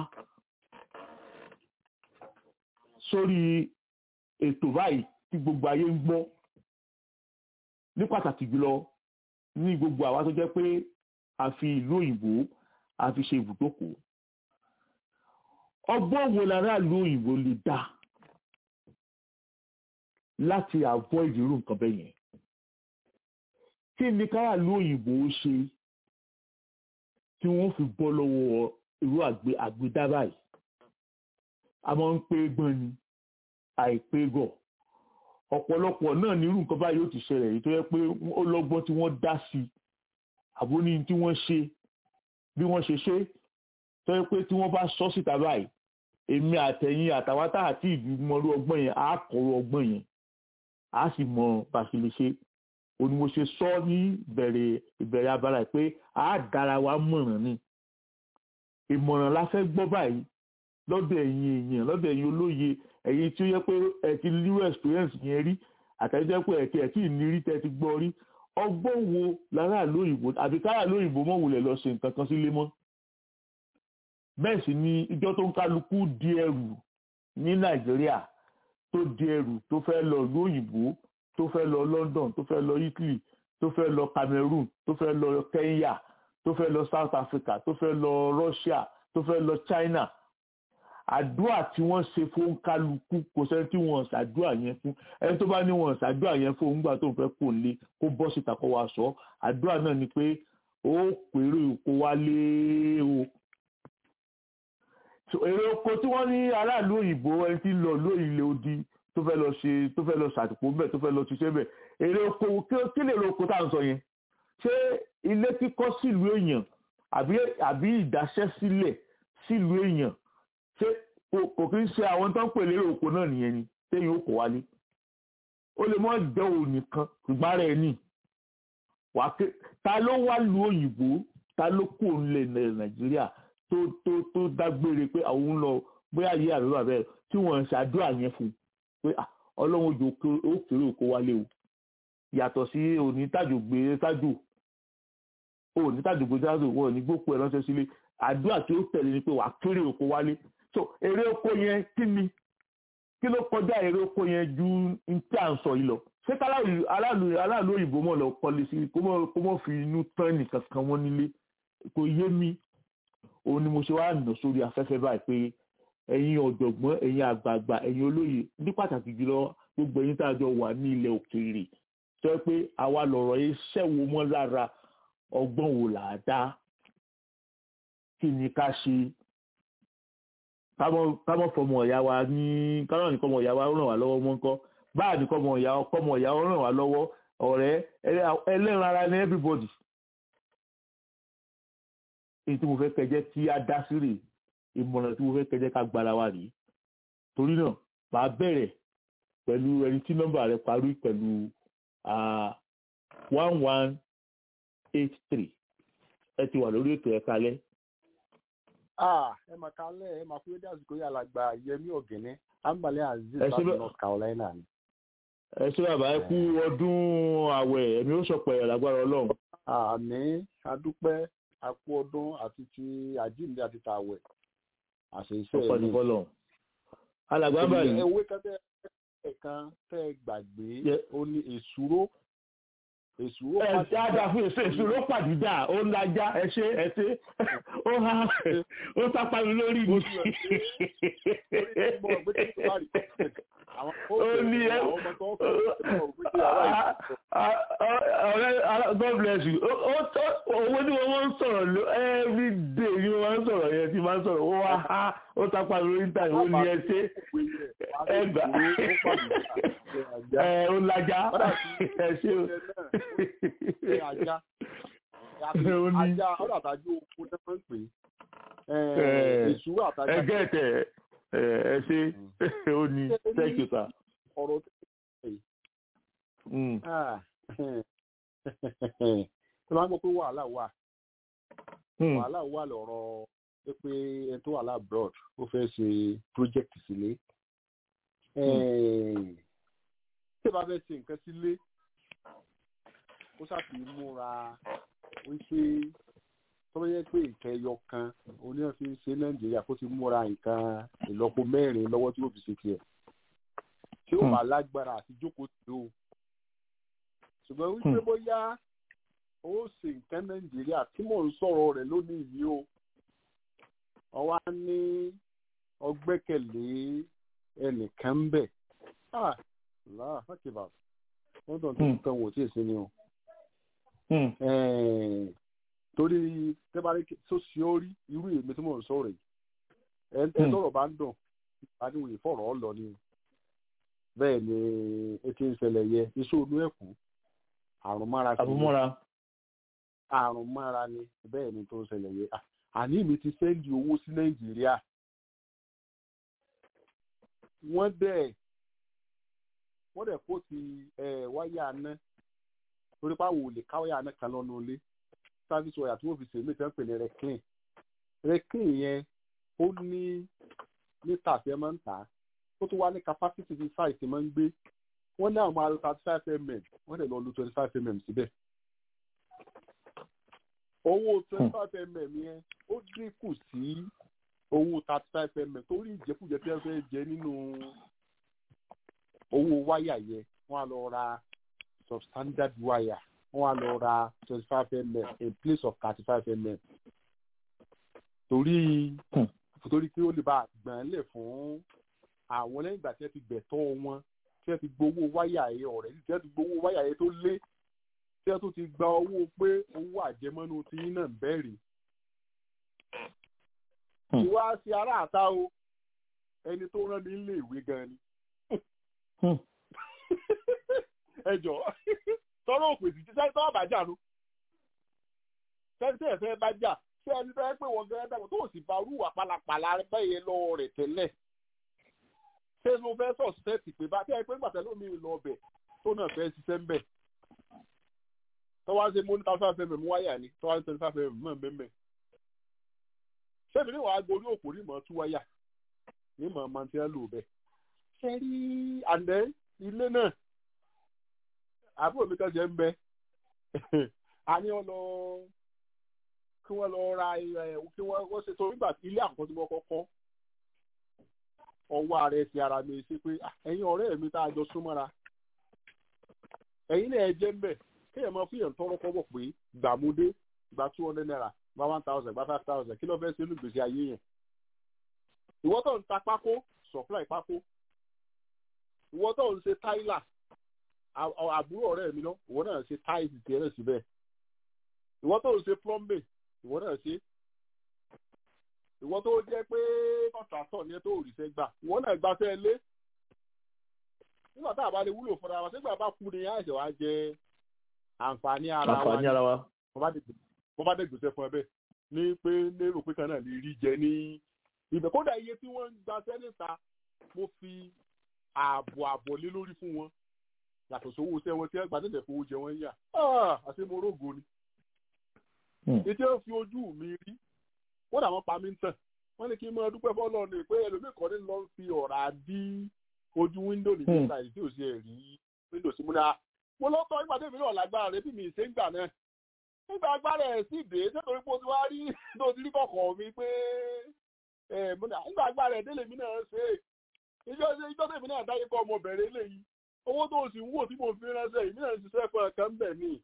sórí ètò báyìí tí gbogbo ayé ń gbọ́ ní pàtàkì jùlọ ní gbogbo àwa tó jẹ́ pé a fi ìlú òyìnbó a fi ṣe ibùdókòó ọgbọ́n wo lára ìlú òyìnbó lè dá láti avoid irú nǹkan bẹ́ẹ̀ yẹn kí ni kára ìlú òyìnbó ṣe tí wọ́n fi bọ́ lọ́wọ́ irú àgbédá báyìí a máa ń pé gbọ́n ni àìpé gọ̀ ọ̀pọ̀lọpọ̀ náà ní irú nǹkan báyìí ó ti ṣẹlẹ̀ èyí tó yẹ pé ó lọ́gbọ́n tí wọ́n dá sí àbó ní tí wọ́n ṣe bí wọ́n ṣe ṣe tó yẹ pé tí wọ́n bá sọ síta báyìí èmi àtẹ̀yìn àtàwátà àti ìgbìmọ̀rú ọgbọ́n yẹn á kọ̀rọ̀ ọgbọ́n yẹn á sì mọ bá a ṣe lè ṣe òní mo ṣe sọ ní ìbẹ̀rẹ̀ ìbẹ̀rẹ̀ abala pé á dára wa mọ̀ràn ni ìmọ̀ràn la fẹ́ gbọ́ báyìí lọ́dọ̀ ẹ̀yin èèyàn lọ́dọ̀ ẹ̀yin olóye ẹ̀yin tí ó yẹ pé ẹ ti new experience yẹn rí àtẹ̀jẹ́ pé ẹ̀kí ẹ̀kí ìnírí tẹ́ ti gbọ́ rí ọgbọ́n wo lára lóyìnbó àbí kára lóyìnbó mọ̀ wulẹ̀ lọ ṣe nǹkan kan sílé mọ́ bẹ́ẹ̀ sì ni ìjọ tó ń kálukú di ẹrù ní nàìjíríà tó di ẹrù tó fẹ́ lọ ìlú òyìnbó tó fẹ́ lọ london tó fẹ́ lọ italy tó fẹ́ lọ cameroon tó fẹ́ lọ kenya tó fẹ́ lọ south africa tó fẹ́ lọ russia tó fẹ́ lọ china àdúrà tí wọ́n ṣe fún kálukú kò sẹ́ni tí wọ́n ṣàdúrà yẹn fún ẹni tó bá ní wọ́n ṣàdúrà yẹn fún òun gbà tó ń fẹ́ kó lé kó bọ́ síta kó wá sọ àdúrà náà ni pé ó pèrè kó wá lé o So, èrè oko tí wọ́n ní aráàlú òyìnbó ẹni tí ń lọ ló ilé odi tó fẹ́ lọ ṣe tó fẹ́ lọ ṣàtìpó bẹ́ẹ̀ tó fẹ́ lọ ṣiṣẹ́ bẹ́ẹ̀ èrè oko kí- kí lè èrè oko tá à ń sọ yẹn ṣé ilé kíkọ́ sílùú èèyàn àbí àbí ìdáṣẹ́ sílẹ̀ sílùú èèyàn ṣé kò kò kí ń ṣe àwọn tó ń pè lérè oko náà nìyẹn ni téyìn ó kó wálé ó lè mọ́ jẹ́ òun nìkan ṣùgbọ́n ara ẹ̀ ní wàá ké ta ló wá lu òyìnbó ta ló kó nílẹ̀ nàìjíríà tó tó tó dágbére pé àwọn ń lọ bóyá yé àbí bàbá ẹ̀ tí wọ́n ń ṣàdúrà yẹn fún un pé ah, ọlọ́run ojú ó kéré òkó wálé o yàtọ̀ sí òní tàjò gbé tájò òní tàjò gbé tájò wọ́n ní gbókù ẹ̀ ránṣẹ́ sílé àdúrà tí ó tẹ̀lé ni pé wàá kéré òkó wálé so èrè oko yẹn kí ni kí ló kọjá èrè oko yẹn ju n tí à ń sọ yìí lọ ṣé káláàlú aláàlú aláàlú òyìnbó mọ̀ lọ kọ́lé sí kó mọ̀ kó mọ̀ fi inú tán nìkan kan wọ́n nílé kò yé mi òun ni mo ṣe wá nà sórí afẹ́fẹ́ báyìí pé ẹ̀yin ọ̀jọ̀gbọ́n ẹ̀yin àgbààgbà ẹ̀yin olóye ní pàtàkì jùlọ gbogbo ẹ̀yin tá a jọ wà ní ilẹ̀ òkèèrè sọ pé àwa lọ̀rọ̀ yìí ṣẹ̀wò mọ́ lára ọgbọ́n wò là á dá kí ni ká ṣe kámọ́ fọmọ ọ̀yá wa ní kámọ́ ní kọ́mọ ọ̀yá wa ràn wá lọ́wọ́ mọ́ ńkọ́ báà ní kọ́mọ ọ̀yá kọ́mọ ọ̀yá ràn wá lọ́wọ́ ọ̀rẹ́ ẹlẹ́ran ara ní everybody èyí tí mo fẹ́ kẹjẹ́ kí á dá sí rè ìmọ̀ràn tí mo fẹ́ kẹjẹ́ ká gbára wa rèé torí náà màá bẹ̀rẹ̀ pẹ̀lú ẹni tí nọ́mbà rẹ̀ parí pẹ̀lú one one eight three ẹ ti wà lórí ètò ẹ̀ka alẹ́. ẹ máa kalẹ̀ ẹ máa kúrẹ́ dásìkò yà lágbà yẹmí ọ̀gẹ̀nẹ́ ambale aziz Ẹ ṣé láti bẹ́- north carolina ni. ẹ ṣé bàbá ẹ kú ọdún àwẹ̀ ẹ̀mí ó sọ̀pọ̀ ẹ̀ lágbára ọlọ́run. àmì adúpẹ́ akú ọdún àti ti àjíǹde àti tàwẹ̀ àṣẹ iṣẹ́ ọ̀pọ̀ ní fọlọ́run. alàgbà báyìí ewé kẹtẹ ẹ̀kan tẹ́ ẹ gbàgbé Yẹ- ó ní èsúró èsúró ẹ pàṣẹ dáadáa fún èso èso ló pàdídà ó ń lajá ẹ ṣe ẹ ṣe ó ha ó sápá mi lórí mi. ó ní ẹ ọ̀rẹ́ God bless you Ó- ó- ó- owó tí wọ́n máa ń sọ̀rọ̀ ló every day ni wọ́n máa ń sọ̀rọ̀ yẹn tí máa ń sọ̀rọ̀ ó wá ha ó sápá mi lórí níta ó ní ẹ ṣe ẹ gbà ẹ ó lajá ẹ ṣe o. ajá Ó ní- ajá ọ̀dọ̀ àtàjọ oko tẹ́ máa ń pè é Eh, èsúró àtàjọ ẹ gẹ́tẹ̀ ẹ ẹ ṣe ó ní thank you sir. ọ̀rọ̀ Mm. tó máa ń gbọ́ pé wàhálà wà Mm. wàhálà wà lọ́rọ̀ pé pé ẹni tó wà lábroad ó fẹ́ ṣe project sílé tí ẹ bá fẹ́ ṣe nǹkan sílé ó ṣàfi múra wípé tó bá yẹ pé nǹkan ẹyọ kan oníyàn fi ń ṣe nàìjíríà kó ti múra nǹkan ìlọ́po mẹ́rin lọ́wọ́ tí ó fi ṣe tiẹ̀ tí ó Hmm. bá lágbára àti jókòó tì ó ṣùgbọ́n wípé Hmm. bóyá ó ṣe nǹkan nàìjíríà tí mò ń sọ̀rọ̀ rẹ̀ lónìí yìí o ọwá ní ọgbẹ́kẹ̀lé ẹnìkan ń bẹ̀ ah láà fàkìbà wọ́n tàn tó Hmm. nǹkan wò tí èsì ni o Mm. Eh, torí tẹ́bárí tó ṣe ó rí irú èmi tí mò ń sọ̀rọ̀ yìí ẹ ẹ Hmm. tọrọ bá ń dùn adéwòye fọ̀rọ̀ ọ lọ ni o bẹ́ẹ̀ ni etí ń ṣẹlẹ̀ yẹ iṣẹ́ olú ẹ̀kú àrùn mára sí ni àbúmọ́ra àrùn mára ni bẹ́ẹ̀ ni tó ń ṣẹlẹ̀ yẹ À- àní mi ti sẹ́ndì owó sí nàìjíríà wọ́n dẹ̀ wọ́n dẹ̀ kó ti ẹ̀ wáyà ná torí páwo ò lè ká wáyà ná kan lọ́nu ilé sáfíìsì wáyà tí wọ́n fi ṣe mí tẹ́ ń pè ní reclean reclean yẹn ó ní mítà tí ẹ máa ń tà á ó tún wá ní capacity tí size ti máa ń gbé wọ́n ní àwọn alo thirty five mm wọ́n dẹ̀ lọ lu twenty five mm síbẹ̀ owó twenty five mm yẹn ó dínkù sí owó thirty five mm torí ìjẹkújẹ tí wọ́n fẹ́ jẹ nínú owó wáyà yẹn wọ́n á lọ ra substandard wire wọ́n á lọ ra twenty five mm in place of thirty five mm torí Hmm. torí kí ó lè bá a gbọ̀n lẹ̀ fún àwọn lẹ́yìn ìgbà tí wọ́n ti gbẹ̀tọ́ wọn tí wọ́n ti gbowó wáyà yẹn ọ̀rẹ́ tí wọ́n ti gbowó wáyà yẹn tó lé tí wọ́n tún ti gba owó pé owó àjẹmọ́nú tí yín náà ń bẹ̀rẹ̀ ìwà sí ará àta o ẹni tó rán mi nílé ìwé gan ni ẹ jọ tọrọ òpè sí sẹ́ni tọ́wọ́ bá jà nu sẹ́ni tẹ́ẹ̀ fẹ́ bá jà ṣé ẹni tó yẹ pé wọ́n gẹ́gẹ́ dàgbà tó sì bá rúwà pálapàla bẹ́ẹ̀ lọ rẹ̀ tẹ́lẹ̀ ṣé ló fẹ́ sọ sẹ́ẹ̀tì pé bá tẹ́ ẹ pé gbàtẹ́ lómi lọ ọbẹ̀ tó náà fẹ́ ṣiṣẹ́ ń bẹ̀ tọ́wọ́ ṣe mú ní káfíńfà fẹ́ mẹ́mú wáyà ni tọ́wọ́ ṣe twenty five fẹ́ mọ̀ mẹ́mẹ́ ṣé mi ní wàá gorí òpó ní mọ̀ tú wáyà ní mọ̀ mọ̀ tí wọ́n lò bẹ́ẹ̀ ṣe rí àndẹ́ ilé náà àbúrò mi kan jẹ́ ń bẹ a ní ọ lọ kí wọ́n lọ ra ẹ̀ kí wọ́n wọ́n ṣe torí gbà ilé àkọ́kọ́ tí wọ́n kọ́kọ́ ọwọ́ ara ẹ̀ ti ara mi ṣe pé ẹ̀yin ọ̀rẹ́ mi tá a jọ súnmọ́ra ẹ̀yin náà ẹ jẹ́ ń bẹ̀ kéèyàn máa fíyàn tọrọ kọ́bọ̀ pé gbàmúdé gba two hundred naira gba one thousand gba five thousand kí ló fẹ́ ṣe olùgbèsè ayé yẹn ìwọ tó ń ta pákó supply pákó ìwọ tó ń ṣe táìlà àbúrò ọ̀rẹ́ mi lọ ìwọ náà ṣe táìsì tiẹ̀ náà síbẹ̀ ìwọ tó ń ṣe plumbing ìwọ náà ṣe ìwọ tó jẹ́ pé kọ̀ǹtàtọ̀ ni ẹ tó òrìṣẹ́ gbà ìwọ náà gbafẹ́ lé nígbà tá a bá lè wúlò fúnra wa sígbà bá kú ni àìsàn wa jẹ àǹfààní ara wa àǹfààní ara wa. wọ́n bá dé gbèsè fún ẹ bẹ́ẹ̀ ní pé lérò pé kan náà lè rí jẹ ní ibẹ̀ kódà iye tí wọ́n ń gba sẹ́nìta mo fi ààbò ààbò lé lórí fún wọn yàtọ̀ sówó iṣẹ́ wọn tí wọ́n gbà tẹ̀tẹ̀ fowó jẹ wọ́n yà àti mo rógo ni. ètò ẹ̀ fi ojú mi rí kódà wọ́n pa mí ń tàn wọ́n ní kí n máa dúpẹ́ fọ́lọ́ ni pé ẹlòmíì kan ní lọ fi ọ̀rá dí ojú wíńdò ní nígbà yìí tí ò sí ẹ̀ rí wíńdò sí múná mo lọ́tọ̀ nígbà tẹ́mi náà lágbára rẹ bí mi ṣe ń gbà náà nígbà agbára ẹ̀ sì dé nítorí pé o ti wá rí tó ti rí kọ̀kọ̀ mi pé nígbà agbára ẹ̀ délé mi náà ṣe ìjọ ìjọ tèmi náà dáyé kọ́ ọmọbìnrin eléyìí owó tó sì ń wò tí mo fi ránṣẹ́ yìí náà ṣiṣẹ́ fún ẹ̀kan bẹ̀ ni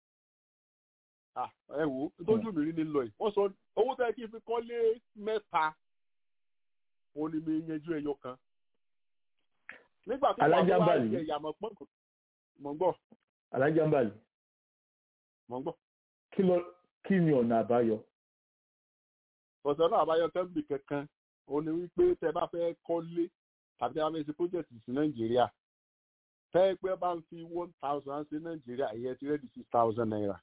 ẹ wò ó tójú mi rí ní lọ yìí wọ́n sọ owó tẹ́ kí n fi kọ́lé mẹ́ta òun ni mi yanjú ẹyọ kan nígbà tí wọ́n wá jẹ ìyàmọ̀ pọ́ǹkù mọ̀ ń gbọ́. alájàmbálì. mọ̀ ń gbọ́. kí ló kí ni ọ̀nà àbáyọ. ọ̀sẹ̀ náà àbáyọ tẹ́ḿbì kankan ó ní wípé tẹ bá fẹ́ kọ́lé tàbí tẹ bá fẹ́ ṣe project sí nàìjíríà tẹ́ pé bá ń fi one thousand sí nàìjíríà ìyẹn ti rẹ́dí six thousand naira.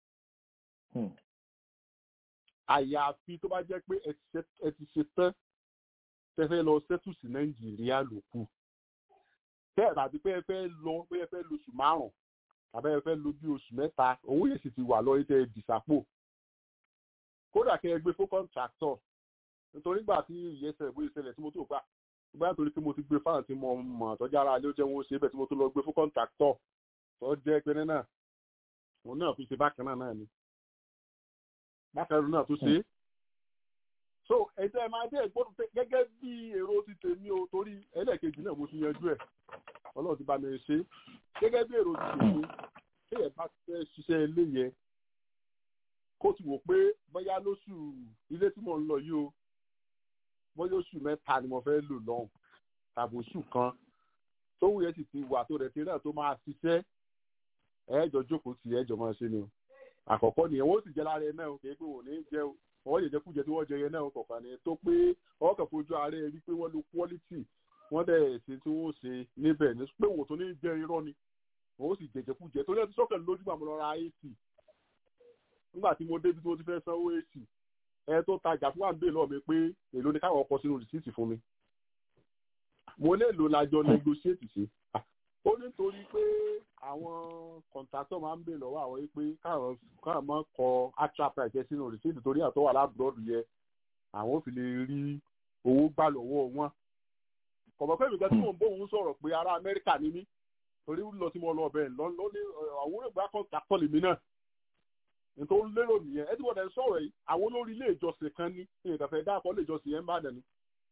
àyàfi tó bá jẹ́ pé ẹ ti ṣe tán tẹ fẹ́ lọ sẹ́tù sí nàìjíríà ló kù bẹ́ẹ̀ tàbí pé ẹ fẹ́ lọ pé ẹ fẹ́ lo oṣù márùn-ún tàbí ẹ fẹ́ lo bí oṣù mẹ́ta owó yẹn sì ti wà lọ tẹ dìsàpò kódà kẹ́ ẹ gbé fún kọ́ńtráktọ̀ nítorí gbà tí ìyẹsẹ̀ ìwé ìṣẹ̀lẹ̀ tí mo tó gbà gbà nítorí pé mo ti gbé fáwọn tí mo mọ̀ tọ́jú ara ilé ó jẹ́ wọn ó ṣe bẹ́ẹ̀ tí mo tó lọ gbé fún kọ́ńtráktọ̀ tó jẹ́ pé náà òun náà fi ṣe bákan náà náà ni bákan náà tó ṣe é so ẹ̀jẹ̀ ẹ̀ máa dé ìgbódùn gẹ́gẹ́ bí èrò ti tèmi o torí ẹlẹ́ẹ̀kejì náà mo ti yanjú ẹ̀ ọlọ́run ti bá mi ṣe gẹ́gẹ́ bí èrò ti tèmi kéèyàn bá fẹ́ ṣiṣẹ́ ilé yẹn kó ti wò pé bóyá lóṣù ilé tí mò ń lọ yìí o bóyá oṣù mẹ́ta ni mo fẹ́ lò lọ́hùn tàbí oṣù kan tóun yẹn sì ti wà tó rẹ̀ ti náà tó máa ṣiṣẹ́ ẹ̀ẹ́jọ jókòó tì ẹ̀ẹ́jọ máa ṣe ni o àkọ́kọ́ nìyẹn wọ́n sì jẹ́ lára ẹ̀ náà o kì í pé wò ní jẹ́ o ọwọ́ yẹn jẹ́kújẹ tí wọ́n jẹ yẹn náà kọ̀ọ̀kan ni tó pé ọwọ́ kan fojú ààrẹ rí pé wọ́n lo quality wọ́n dẹ̀ ṣe tí wọ́n ṣe níbẹ̀ ní pé wò tó ní jẹ́ irọ́ ni wọ́n sì jẹjẹkújẹ tó lẹ́tí sọ́kàn lójú àmọ́ lọ́ra ac nígbà tí mo débi tí mo ti fẹ́ sanwó ac ẹ tó tajà fún àgbè lọ́ọ̀ mi pé èló ni káwọn ọkọ̀ sínú rìsíìtì fún mi mo lè lò lájọ negotiate sí ó nítorí pé àwọn kọ̀ǹtàtọ̀ máa ń bè lọ́wọ́ àwọn yìí pé káwọn káwọn máa kọ actual price sínú rìsíìtì torí àtọ́ wà lábúrọ́dù yẹ àwọn ò fi lè rí owó gbà lọ́wọ́ wọn. kọ̀mọ̀ pé ìgbà tí mò ń bóun sọ̀rọ̀ pé ará amẹ́ríkà ni mí torí lọ tí mo lọ ọbẹ̀ lọ ní àwọn ìgbà kọ̀ǹtàtọ̀ lèmi náà nítorí lérò nìyẹn ẹ ti wọ́n dẹ̀ sọ̀rọ̀ yìí àwọn olórí ilé ìjọsìn kan ní ìdàfẹ́ dáàkọ́ ilé ìjọsìn yẹn ń bàdàn ni.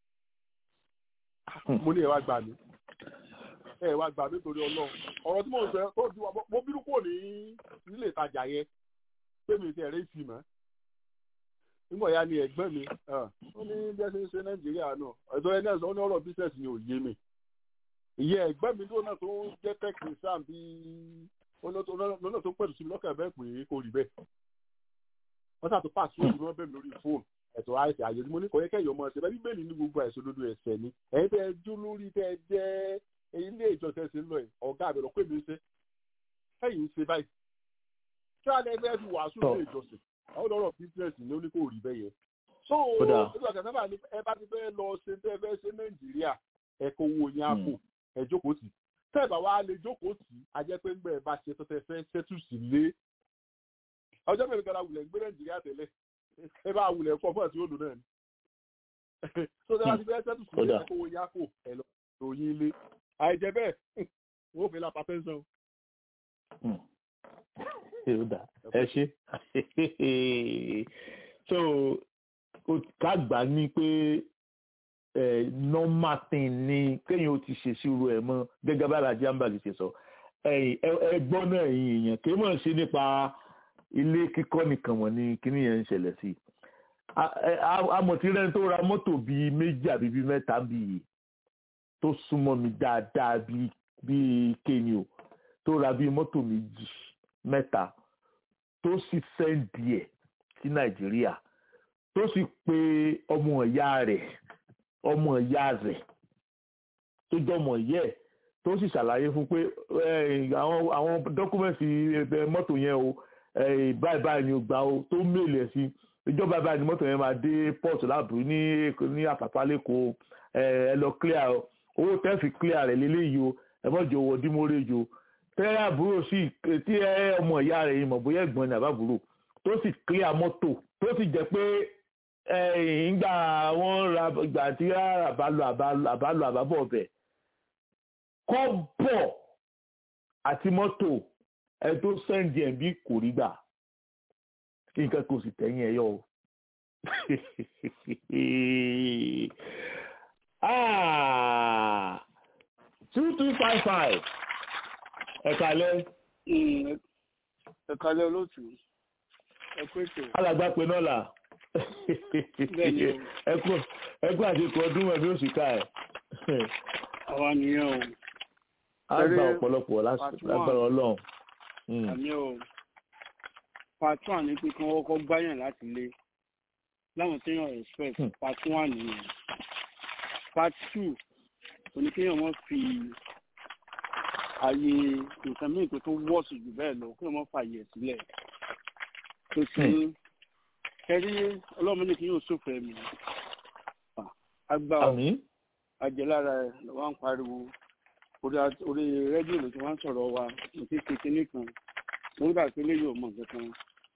mo ní ẹ wá gbà mí ẹ wá gbà mí torí ọlọ́run ọ̀rọ̀ tí mo ń sọ tó di wa mo bínú kúrò ní nílé ìtajà yẹn pé mi ti ẹ̀rẹ́ ìfì mọ́ nígbà ya ni ẹ̀gbọ́n mi ó ní bí ẹ ṣe ń ṣe nàìjíríà náà ẹ̀tọ́ ẹ náà sọ ní ọ̀rọ̀ bísẹ̀sì ni ò yé mi ìyẹn ẹ̀gbọ́n mi tó náà tó ń jẹ́ tẹkínísàn bí lọ́nà tó pẹ̀lú sí mi lọ́kàn bẹ́ẹ̀ pé kò rí bẹ́ẹ̀ wọ́n ṣàtò pàṣẹ òun náà bẹ́ẹ̀ lórí fóònù ẹ̀tọ́ àìsàn àyè mo ní kò yẹ kẹ́yọ̀ ọmọ ẹ̀sẹ̀ bẹ́ẹ̀ bíbélì ní gbogbo àìsàn òdodo ẹ̀sẹ̀ ni ẹ̀yin tẹ́ ẹ jó lórí tẹ́ ẹ jẹ́ ilé ìjọsìn ẹ̀sìn lọ ẹ̀ ọ̀gá àbẹ̀rọ̀ pé mi ń ṣe ẹ̀yìn ń ṣe báyìí kí wàá lẹ́gbẹ́ fi wàásù ilé ìjọsìn àwọn ọ̀rọ̀ bísíǹsì ni ó ní kò rí bẹ́ẹ̀ yẹn so nígbà tí sábà ní ẹ bá ti fẹ́ lọ ṣe tẹ́ ẹ fẹ́ ṣe nàìjíríà ẹ kó owó yẹn àpò ẹ jókòó tì tẹ́ ẹ bá wá lè jókòó tì á jẹ́ pé ńgbẹ́ ẹ bá ṣe tọ́tẹ́ fẹ́ ṣẹ́tù sí lé ọjọ́ mẹ́rin kan wulẹ̀ ń gbé nàìjíríà tẹ́lẹ̀ ẹ bá wulẹ̀ kọ́ fún ẹ̀sìn òdò náà ni so tẹ́ bá ti fẹ́ ṣẹ́tù sí lé ẹ kó owó yẹn àpò ẹ lọ ròyìn ilé àìjẹ́ bẹ́ẹ̀ wọ́n fi lápá tẹ́ńsán. ẹ ṣe so ká gbà ní pé normal thing ni kéèyàn ó ti ṣe síru ẹ̀ mọ́ gẹ́gẹ́ bá alájí àǹbàlì ṣe sọ ẹgbọ́n náà yìí èèyàn kì í mọ̀ sí nípa ilé kíkọ́ nìkan wọ̀n ni kíní yẹn ń ṣẹlẹ̀ sí amọ̀tírẹ́ni tó ra mọ́tò bíi méjì àbí bíi mẹ́ta bíi tó súnmọ́ mi dáadáa bíi kéènì o tó ra bíi mọ́tò méjì mẹ́ta tó sì sẹ́ǹdì ẹ̀ sí nàìjíríà tó sì pe ọmọ ìyá rẹ̀ ọmọ ìyá rẹ̀ tó jọmọ ìyá ẹ̀ tó sì ṣàlàyé fún pé àwọn àwọn dọ́kúmẹ̀ntì mọ́tò yẹn o báyìí báyìí ni o gbà o tó méèlì ẹ̀ sí ìjọba báyìí ni mọ́tò yẹn máa dé port láàbù ní ní àpàpà lẹ́kọ̀ọ́ ẹ lọ clear owó tẹ́ fi clear rẹ̀ lélẹ́yìí o ẹ mọ̀jọ owó dímọ́rẹ́jọ o tẹ́ àbúrò sí tí ẹ ọmọ ìyá rẹ̀ yìí mọ̀ bóyá ẹ̀gbọ́n ni àbábúrò tó sì clear mọ́tò tó sì jẹ́ pé ìgbà wọn ra ìgbà tí àbálò àbálò àbábọ̀ ọbẹ̀ kọ́bọ̀ àti mọ́tò ẹ tó sẹ́ǹdì ẹ̀ bí kò rí gbà kí nǹkan kò sì tẹ̀yìn ẹ̀ yọ o. two two five five ẹ̀kalẹ́. ẹ̀kalẹ́ olóòtú ẹ kú ètò. alàgbà pé náà là ẹkú àsìkò ọdún ẹbí oṣù ká ẹ. àwa nìyẹn o. a gba ọ̀pọ̀lọpọ̀ lágbára ọlọ́run. àmì o part one ni pé kí wọ́n kọ́kọ́ gbáyàn láti lé láwọn téèyàn respect part one nìyẹn part two oníkéèyàn wọ́n fi ààyè nǹkan míì tó tó wọ́ọ̀sì jù bẹ́ẹ̀ lọ kí wọ́n fààyè sílẹ̀ tó ti ní kẹrí ọlọ́run ní kí yóò sófin ẹ̀mí agbá àjẹlára ẹ̀ wọ́n ń pariwo orí rédíò ló ti wá ń sọ̀rọ̀ wa mo ti ṣe kinní kan mo gbà pé léyìí ò mọ̀ kankan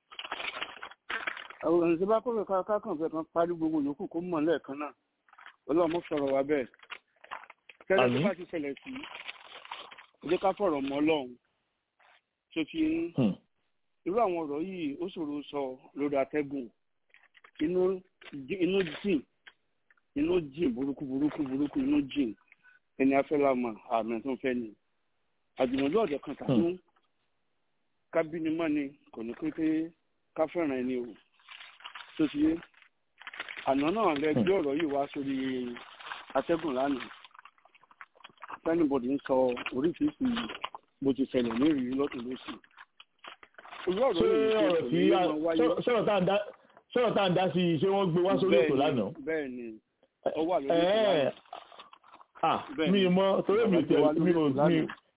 àwọn ènìyàn bá kọ́ fẹ́ kákan fẹ́ kan parí gbogbo yòókù kó mọ̀ lẹ́ẹ̀kan náà ọlọ́run mo sọ̀rọ̀ wa bẹ́ẹ̀ tẹ́lẹ̀ tó bá ti ṣẹlẹ̀ sí ẹ jẹ́ ká fọ̀rọ̀ mọ́ ọlọ́run tó ti ń irú àwọn ọ̀rọ̀ yìí ó ṣòro sọ lórí atẹ́gùn inú inú jìn inú jìn burúkú burúkú burúkú inú jìn ẹni afẹ́lámà àmì tó ń fẹ́ ni àjùmọ̀lú ọ̀dọ̀ kan tàbí kábínimọ́ ni kò ní pé ká fẹ́ràn ẹni o tó ti yé àná náà lẹ gbé ọ̀rọ̀ yìí wá sórí atẹ́gùn lánàá sẹ́nìbọ̀dì ń sọ oríṣiríṣi bó ti ṣẹlẹ̀ ní ìrírí lọ́tún lóṣù sọ̀rọ̀ tá à ń dá sí i ṣé wọ́n gbé wá sórí ètò lánàá. bẹ́ẹ̀ ni ó wà lórí ètò lánàá. mi mọ torí mi tẹ mi ò mi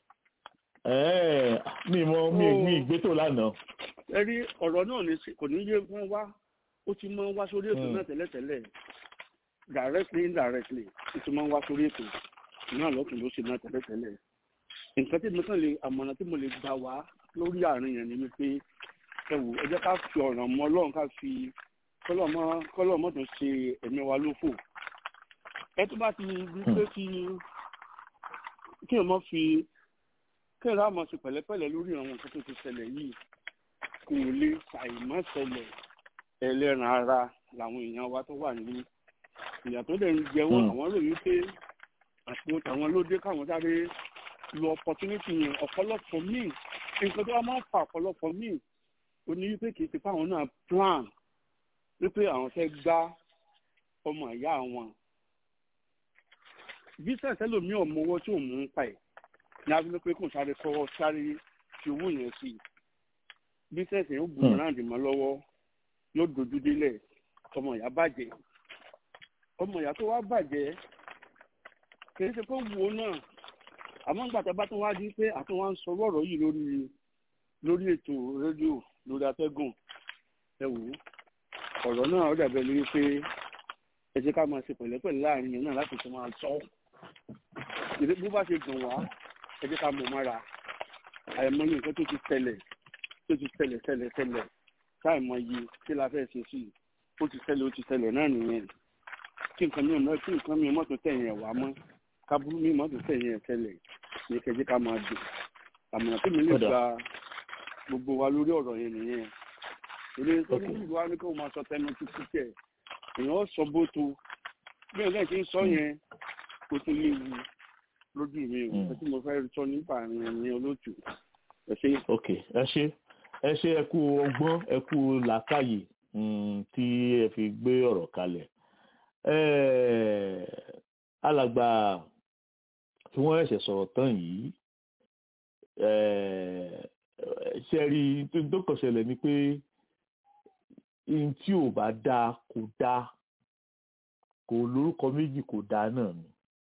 mi mọ mi mi ìgbétò lánàá. ẹ rí ọ̀rọ̀ náà ní kò ní yé wọ́n wá ó ti máa ń wá sórí ètò náà tẹ́lẹ̀tẹ́lẹ̀ directly indirectly ó ti máa ń wá sórí ètò náà lọ́tún ló ṣe náà tẹ́lẹ̀tẹ́lẹ̀ nǹkan tí mo kàn lè àmọ̀ràn tí mo lè gbà wá lórí àárín yẹn ni wípé ẹ wò ẹ jẹ́ ká fi ọ̀ràn mọ́ ọlọ́run ká fi kọ́lọ̀ mọ́ tó ṣe ẹ̀mí wa lófò ẹ tó bá ti di pé kí kí ẹ mọ́ fi kí ẹ ráàmọ́ sí pẹ̀lẹ́pẹ̀lẹ́ lórí àwọn nǹkan tó ti ṣẹlẹ̀ yìí kò lè ṣàìmọ́ ṣẹlẹ̀ ẹlẹ́ran ara làwọn èèyàn wa tó wà ní ìyà tó dẹ̀ ń jẹ wọ́n àwọn rò wípé àsìkò tàwọn ló dé káwọn sáré lo opportunity yẹn ọ̀pọ̀lọpọ̀ míì nǹkan tó wá máa ń fa ọ̀pọ̀lọpọ̀ míì ó ní wípé kì í ti fáwọn náà plan wípé àwọn fẹ́ gbá ọmọ ìyá wọn. business ẹlòmíì ọmọ owó tí òun ń pa ẹ̀ ní abúlé pé kò sáré kọ́ sáré fi owó yẹn sí i business yẹn ó bùrọ̀ náà dì mọ́ lọ́wọ́ yóò dojú délẹ̀ ọmọ ìyá bàjẹ́ ọmọ ìyá tó wá bàjẹ́ kì í ṣe pé wo náà àmọ́ nígbà tá a bá tún wá di pé àtún wá ń sọ ọ̀rọ̀ yìí lórí lórí ètò rédíò lórí atẹ́gùn ẹ wò ó ọ̀rọ̀ náà ó dàbẹ̀ lórí pé ẹ jẹ́ ká máa ṣe pẹ̀lẹ́pẹ̀lẹ́ láàrin yẹn náà láti tún máa sọ ìdí bó bá ṣe dùn wá ẹ jẹ́ ká mọ̀ mára àìmọ́ ní nǹkan tó ti tẹ̀lẹ̀ tó ti tẹ̀lẹ̀ tẹ̀lẹ̀ tẹ̀lẹ̀ káìmọ̀ yìí kí la fẹ́ ṣe sí i ó ti tẹ̀lẹ̀ ó ti tẹ̀lẹ̀ náà nìyẹn kí nǹkan mìíràn kí nǹkan mìíràn mọ́tò tẹ̀yìn ẹ̀ wá mọ́ kábúrú mìíràn mọ́tò tẹ̀yìn ẹ̀ tẹ̀lẹ̀ ní kẹjẹ ká máa dùn àmọ̀ràn tí mi lè gba gbogbo wa lórí ọ̀rọ̀ yẹn nìyẹn ilé tó ní ìlú wa ní kó máa sọ tẹnu títí tẹ èèyàn sọ bó tó bí ọ̀gá ti ń sọ yẹn kó tó léwu lójú mi o ẹ tí mo fẹ́ sọ nípa àárín ẹni olóòtú ẹ ṣe. ok ẹ ṣe ẹ ṣe ẹ kú ọgbọ́n ẹ kú làákàyè tí ẹ fi gbé ọ̀rọ̀ kalẹ̀ alàgbà tí wọ́n ẹ̀ṣẹ̀ sọ̀rọ̀ tán yìí ṣe rí tó kàn ṣẹlẹ̀ ni pé ohun tí ò bá dáa kò dáa kò lórúkọ méjì kò dáa náà ni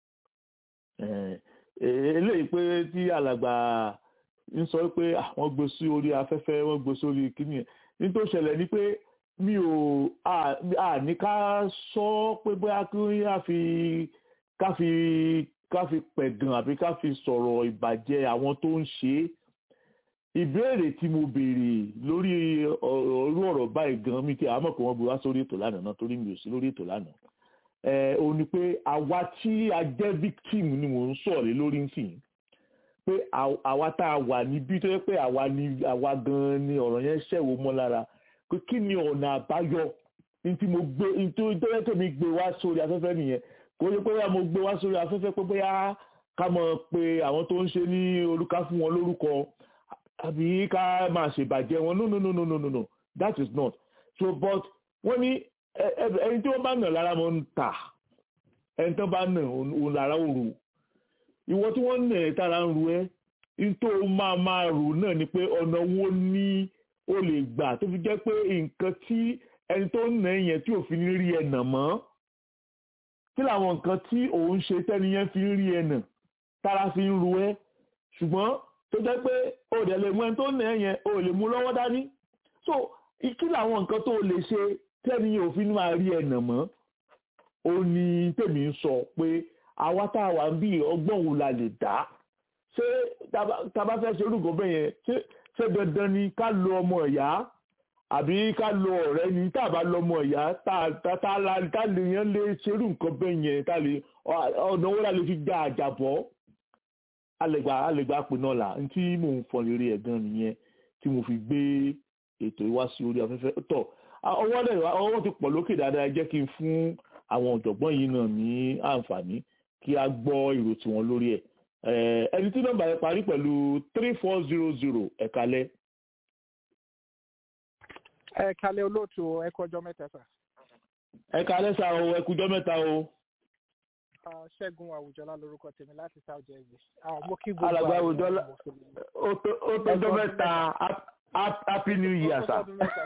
eléyìí pé tí alàgbà ń sọ pé wọ́n gbé sí orí afẹ́fẹ́ wọ́n gbé sórí kíní ẹ̀ ní tó ṣẹlẹ̀ ni pé mi ò ní ká sọ pé bóyá kí a fi ká fi ká fi pẹ̀gàn àbí ká fi sọ̀rọ̀ ìbàjẹ́ àwọn tó ń ṣe é ìbéèrè tí mo béèrè lórí orú ọ̀rọ̀ báyìí gan mi kí àwọn mọ̀ pé wọ́n gbé wá sórí ètò lánàá náà torí mi ò sí lórí ètò lánàá ẹ̀ ò ní pé àwa tí a jẹ́ victim ni mò ń sọ̀rọ̀ lórí nsìn pé àwa tá a wà níbí tó yẹ pé àwa ni àwa gan ni ọ̀rọ̀ yẹn ṣẹ̀wò mọ́ lára pé kí ni ọ̀nà àbáyọ ní tí mo gbé ní tó yẹ kí mi gbé wá sórí afẹ́fẹ́ nìyẹn kò ní pé mo gbé wá sórí afẹ́fẹ́ pé bóyá ká mọ̀ pé àwọn tó ń ṣe ní olúkà fún wọn lórúkọ àbí ká máa ṣèbàjẹ́ wọn no no no no no no no that is not so but wọ́n ní ẹni tí wọ́n bá nà lára mọ́ ń tà ẹni tó bá nà òun lára òru ìwọ tí wọ́n nà ẹ̀ tára ń ru ẹ́ nítorí máa máa rò náà ni pé ọ̀nà wo ni o lè gbà tó fi jẹ́ pé nǹkan tí ẹni tó nà yẹn tí òfin rí ẹ̀ nà mọ́ kí làwọn nǹkan tí òun ṣe tẹ́ni yẹn fi ń rí ẹnà tára fi ń ru ẹ́ ṣùgbọ́n tó jẹ́ pé o dẹ̀ lè mú ẹni tó nà ẹ́ yẹn o lè mú lọ́wọ́ dání so kí làwọn nǹkan tó lè ṣe tẹ́ni yẹn òfin máa rí ẹnà mọ́ ó ní tèmi ń sọ pé àwa tá a wà ń bí ọgbọ́n wo la lè dá ṣé tá a bá fẹ́ ṣe orúkọ bẹ́ẹ̀ yẹn ṣé dandan ni ká lo ọmọ ìyá àbí ká lo ọ̀rẹ́ ni tá a bá lọ́mọ ìyá tá lè yẹn lè ṣerú nǹkan bẹ́ẹ̀ yẹn tá lè ọ̀nà owó la lè fi gba àjàbọ́ alẹ́gbà alẹ́gbà pè náà là ń tí mò ń fọn lérí ẹ̀ gan nìyẹn tí mo fi gbé ètò ìwá sí orí afẹ́fẹ́ tọ̀ ọwọ́ dẹ̀ ọwọ́ ti pọ̀ lókè dáadáa jẹ́ kí n fún àwọn ọ̀jọ̀gbọ́n yìí náà ní àǹfààní kí a gbọ́ èrò tiwọn lórí ẹ̀ ẹni tí nọ́mbà yẹn parí pẹ̀lú three four zero zero ẹ̀kalẹ́ ẹ kalẹ olóòtú ẹ kọjọ mẹta sà. ẹ kalẹ sá o ẹ kújọ mẹta o. ṣẹ́gun àwùjọlá lorúkọ tèmi láti south jersey. mo kí gbogbo alàgbà àwùjọlá ó tọjọ mẹta happy new year sà.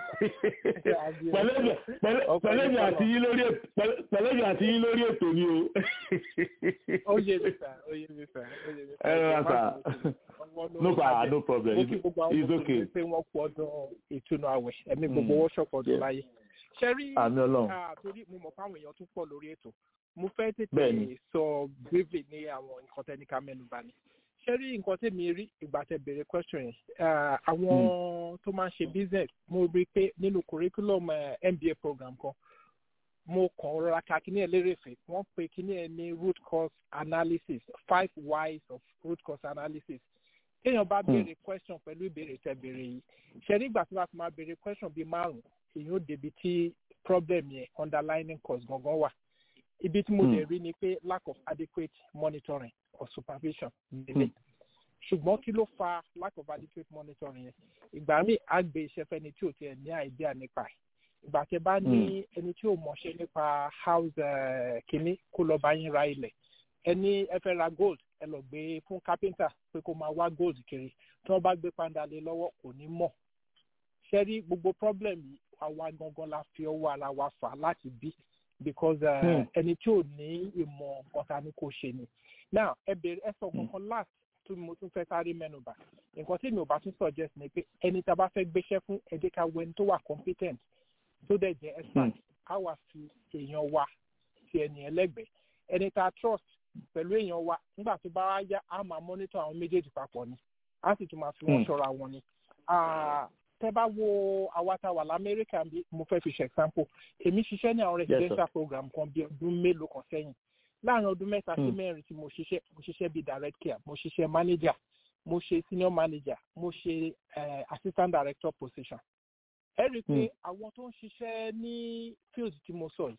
pẹ̀lẹ́bì àti yín lórí pẹ̀lẹ́bì àti yín lórí ètò ni o. ó yé mi sà ó yé mi sà ó yé mi sà. ẹ rà sà no pa no problem it's, it's okay. pé wọ́n pọ̀ ọdún ìtúnu àwẹ̀ ẹ̀mí gbogbo wọ́ṣọ̀pọ̀ ọdún láyé. ṣe rí torí mo mọ̀ fáwọn èèyàn tó pọ̀ lórí ètò mo fẹ́ tètè sọ briefly ní àwọn nǹkan tẹ́níkà mẹ́nuba ni. ṣe rí nǹkan tèmi rí ìgbà tẹ bèrè question yẹn àwọn tó máa ń ṣe business mo rí i pé nínú curriculum MBA program kan mo kàn rọra ka kíní ẹ lérèfé wọ́n pe kíní ẹ ní root cause analysis five whys of root cause analysis téèyàn bá béèrè question pẹ̀lú ìbéèrè tẹ béèrè yìí ṣe nígbà tí wọ́n ti máa béèrè question bíi márùn-ún èyàn ó débi tí problem yẹn underlining cause gangan wà ibi tí mo lè rí ni pé lack of adequate monitoring or supervision nílé ṣùgbọ́n kí ló fa lack of adequate monitoring yẹn ìgbà míì á gbé iṣẹ́ fẹ́ni tí ò tiẹ̀ ní idea nípa ẹ̀ ìgbà tẹ bá ní ẹni tí ò mọ̀ṣẹ́ nípa house kínní kó lọ bá yín ra ilẹ̀ ẹni ẹ fẹ́ ra gold ẹ lọ gbé fún kápẹ́ńtà pé kó máa wá gold kiri tí wọ́n bá gbé pàǹdà lé lọ́wọ́ kò ní mọ̀ ṣe rí gbogbo problem yìí àwa gangan la fi ọwọ́ ara wa fà láti bí because ẹni tí ò ní ìmọ̀ nǹkan ta ni kò ṣe ni now ẹ bèrè ẹ sọ kankan last tí mo tún fẹ́ sáré mẹ́nuba nǹkan tí mi ò bá tún suggest ni pé ẹni tá a bá fẹ́ gbéṣẹ́ fún ẹ jẹ́ ká wẹni tó wà competent tó dẹ̀ jẹ́ expert á wà fi èèyàn wa ti ẹni ẹlẹ́gbẹ̀ẹ́ ẹni tá a trust pẹ̀lú èèyàn wa nígbà tó bá yá á máa monitor àwọn méjèèjì papọ̀ ni á sì tún máa fi wọ́n ṣọ́ra wọn ni tẹ́ bá wo àwa tá a wà lamẹ́ríkà bí mo fẹ́ fi ṣe example èmi ṣiṣẹ́ ní àwọn residential program kan bí ọdún mélòó kan sẹ́yìn láàrin ọdún mẹ́ta sí mẹ́rin tí mo ṣiṣẹ́ mo ṣiṣẹ́ bíi direct care mo ṣiṣẹ́ manager mo ṣe senior manager mo ṣe uh, assistant director position ẹ rí i pé àwọn tó ń ṣiṣẹ́ ní field tí mo sọ yìí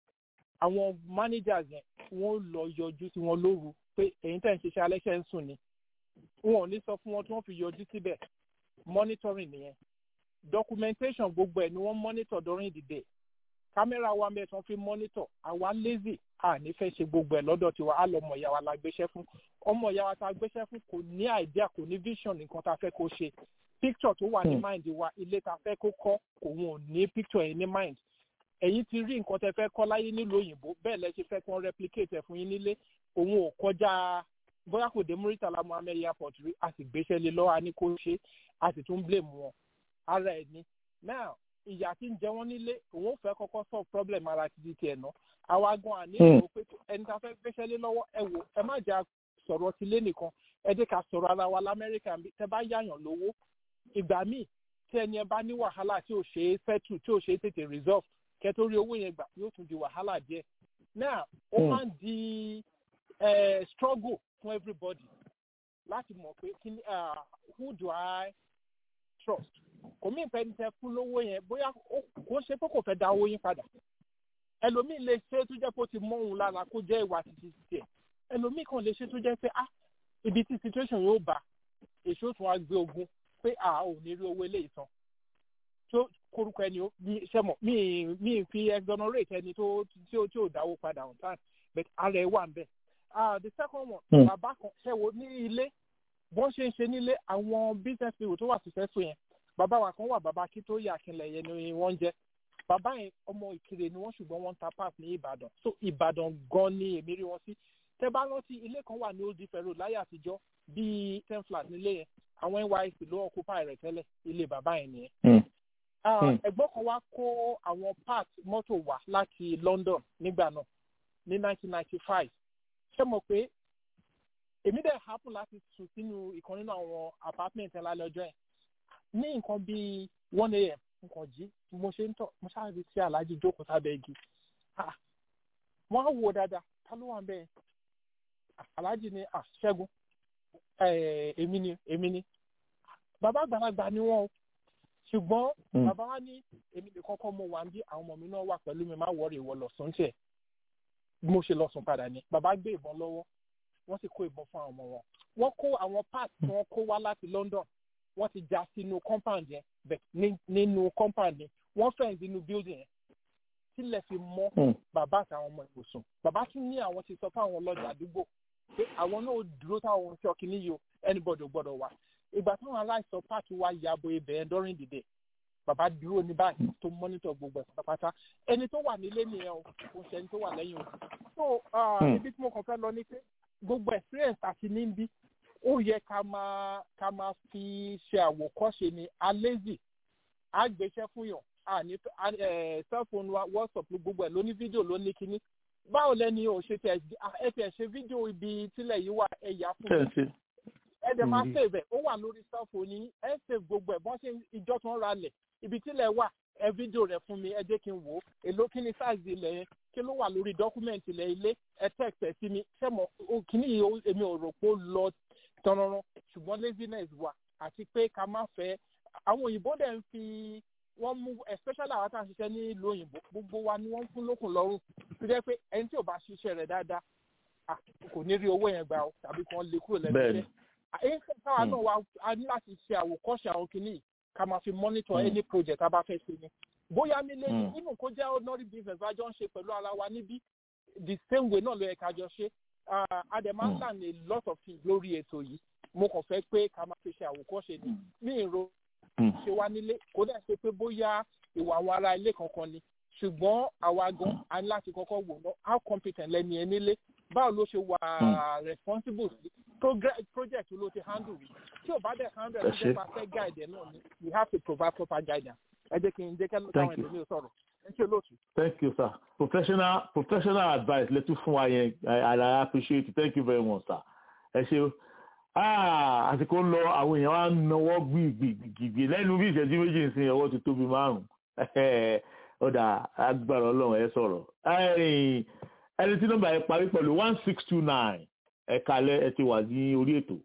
àwọn managers yẹn wọ́n lọ yọjú sí wọn lóru pé èyí tẹ̀ ń ṣiṣẹ́ alẹ́ ṣe ń sùn ni wọn ò ní sọ fún wọn tí wọ́n fi yọjú síbẹ̀ monitoring nìyẹn documentation gbogbo ẹ̀ ni wọ́n monitor during the day kámẹ́rà wa mẹ́ẹ̀ tí wọ́n fi monitor àwa lazy a ní fẹ́ ṣe gbogbo ẹ̀ lọ́dọ̀ tiwa á lọ ọmọ ìyá wa la gbéṣẹ́ fún ọmọ ìyá wa ta gbéṣẹ́ fún kò ní idea kò ní vision nǹkan tá a fẹ́ kó ṣe picture tó wà ní mind wa ilé ta fẹ́ kó kọ́ òun ò ní picture yẹn ní mind ẹ̀yin ti rí nǹkan tẹ fẹ́ kọ́ láyé nílùú òyìnbó bẹ́ẹ̀ lẹ ṣe fẹ́ kí wọ́n replicate ẹ̀ fún yín nílé òun ò kọjá bóyá kò dé muritala muhammed airport rí a sì gbéṣẹ́ lé lọ́wọ́ a ní kó ṣe a sì tún blame wọn ara ẹ̀ ni now ìyá tí ń jẹ wọn nílé òun ò fẹ́ kọ́kọ́ solve problem ara ti di tiẹ̀ náà àwa gan àní ìrò pé ẹni tá a fẹ́ gbéṣẹ́ lé lọ́wọ́ ẹ wò ẹ má jà sọ̀rọ̀ ti lé nìkan ẹ dé ká sọ̀rọ̀ ara wa lamẹ́ríkà tẹ bá yáyàn lówó ìgbà míì tí ẹni ẹ bá ní wàhálà tí ò ṣe é settle tí ò ṣe é tètè resolve kẹ tó rí owó yẹn gbà yóò tún di wàhálà díẹ̀ now ó máa ń di struggle fún everybody láti mọ̀ pé kí ni who do I trust kò mí ìpẹ́ ní tẹ fún lówó yẹn bóyá kò ṣe pé kò fẹ́ da owó yín padà ẹlòmíì lè ṣe tó jẹ́ pé ó ti mọ́ òun lára kó jẹ́ ìwà títí tiẹ̀ ẹlòmíì kan lè ṣe tó jẹ́ pé ah ibi tí situation yóò bá èso tún wá gbé ogun pé a ò ní rí owó eléyìí san tó korúkọ ẹni ṣe mọ̀ mí mí fi exonerate ẹni tó tí ó tí ò dáwó padà on time but ara ẹ wà ń bẹ̀ ah the second one bàbá kan ṣe wo ní ilé bọ́n ṣe ń ṣe nílé àwọn business people tó wà successful yẹn bàbá wa kan wà bàbá kí tó yà kílẹ̀ yẹn ni wọ́n jẹ́ bàbá yẹn ọmọ ìkirè ni wọ́n ṣùgbọ́n wọ́n ń ta pass ní ìbàdàn so ìbàdàn gan ni èmi rí wọn sí tẹ bá rántí ilé kan wà ní old ife road láyé àtijọ́ bíi ten flat nílé yẹn àwọn nysc ló occupy rẹ̀ tẹ́lẹ̀ ilé bàbá yẹn nìyẹn. ẹ̀gbọ́n kan wá kó àwọn part mọ́tò wá láti london nígbà náà ní nineteen ninety five ṣé mo pé èmi dẹ̀ happen láti sùn sínú ìkan nínú àwọn apartment ẹ̀ lálẹ́ ọjọ́ yẹn ní nǹkan bíi one a.m. nǹkan jí mo ṣe ń tọ̀ mo ṣáàbí sí aláàjì jókòó sábẹ́ igi wọ́n á wò dáadáa ta ló wà ń bẹ́ẹ̀ aláàjì ni ṣẹ́gun èmi ni èmi ni bàbá àgbàlagbà ni wọ́n o ṣùgbọ́n bàbá wa ní èmi lè kọ́kọ́ mo wà ń bí àwọn ọmọ mi náà wà pẹ̀lú mi má wọrí ìwọ lọ́sùn tiẹ̀ bí mo ṣe lọ́sùn padà ni bàbá gbé ìbọn lọ́wọ́ wọ́n sì kó ìbọn fún àwọn ọmọ wọn wọ́n kó àwọn parts tí wọ́n kó wá láti London wọ́n ti já sínú compound yẹn bẹ́ẹ̀ nínú compound yẹn wọ́n fẹ́ǹ sínú building yẹn sílẹ̀ fi mọ́ bàbá àtàwọn ọmọ ìwòsàn bàbá tún ní àwọn ti sọ fáwọn ọlọ́jà àdúgbò pé àwọn náà dúró táwọn ṣọ́ kínní yìí o anybody gbọ́dọ̀ wà ìgbà táwọn aláìsàn páàkì wá yàbò ibẹ̀ yẹn during the day bàbá dúró ní báyìí tó mọ́nítọ̀ gbogbo ẹ̀ pátápátá ẹni tó wà nílé nìyẹn o kò ṣe ẹni tó wà lẹ́yìn o so ibi tí mo kàn fẹ́ lọ ni pé gbogbo experience àti níbí ó yẹ ká máa ká máa fi ṣe àwòkọ́ṣe ni alézì àgbéṣẹ́ fún yàn àní cellphone wa whatsapp gbogbo ẹ̀ ló ní fídíò ló ní kíní báwo lẹ́ni o ṣe tẹ̀ ẹ tẹ̀ ṣe fídíò ibi tílẹ̀ yìí wà ẹ yà fún mi ẹ dẹ̀ máa save ẹ̀ ó wà lórí cellphone yín ẹ save gbogbo ẹ̀ bọ́n ṣe ìjọ tó ń ra lẹ̀ ibi tílẹ̀ wà ẹ fídíò rẹ̀ fún mi ẹ jẹ́ kí n wò ó èló kí ni size ilẹ̀ yẹn kí ló wà lórí document ilẹ̀ ilé ẹ text ẹ sí mi ṣé mo kíní yìí èmi ò rò pé ó lọ tọrọrọ ṣùgbọ́n laziness wà àti pé ká má fẹ́ àwọn òyìnbó dẹ̀ ń fi wọ́n mú especially àwọn tá à ń ṣiṣẹ́ ní ìlú òyìnbó gbogbo wa ni wọ́n ń fún lókun lọ́rùn tó jẹ́ pé ẹni tí ò bá ṣiṣẹ́ rẹ̀ dáadáa kò ní rí owó yẹn gbà ó tàbí kí wọ́n lè kúrò lẹ́nu iṣẹ́ èyí táwa náà wá a ní láti ṣe àwòkọ́ṣe àwọn kìíní ká máa fi monitor any project tá a bá fẹ́ ṣe ni bóyá nílé yìí nínú kó jẹ́ ordinary business bá jọ ń ṣe pẹ̀lú ara wa níbí the same way náà ló yẹ ká jọ ṣe a dẹ̀ máa ń learn a lot of things lórí ètò yìí mo kàn fẹ́ pé ká máa fi ṣe àwòkọ́ṣe ni ní ìró ṣe wá nílé kó dẹ̀ ṣe pé bóyá ìwà àwọn ará ilé kankan ni ṣùgbọ́n àwa gan a ní láti kọ́kọ́ wò ná how competent lẹ́ni ẹ nílé báwo ló ṣe wà responsible sí project ló ti handle rí tí ò bá dẹ̀ handle ẹ̀ ló bá fẹ́ guide ẹ̀ náà ni we have to provide proper guidance ẹ jẹ́ kí n jẹ́ kẹ́lẹ́ táwọn ẹ̀dẹ̀ mi ò sọ̀rọ̀ ẹ ṣe lóòtú. thank you sir professional professional advice lẹ́tú fún wa yẹn i i appreciate it thank you very much sir ẹ ṣe àsìkò ń lọ àwọn èèyàn wa ń nawọ́ gbìgbìgbì lẹ́nu bí ìṣẹ́jú méjì ń sin ọwọ́ ti tóbi márùn-ún ọ̀dà agbára ọlọ́run ẹ sọ̀rọ̀ ẹni tí nọ́mbà yẹn parí pẹ̀lú one six two nine ẹ kalẹ̀ ẹ ti wà ní orí ètò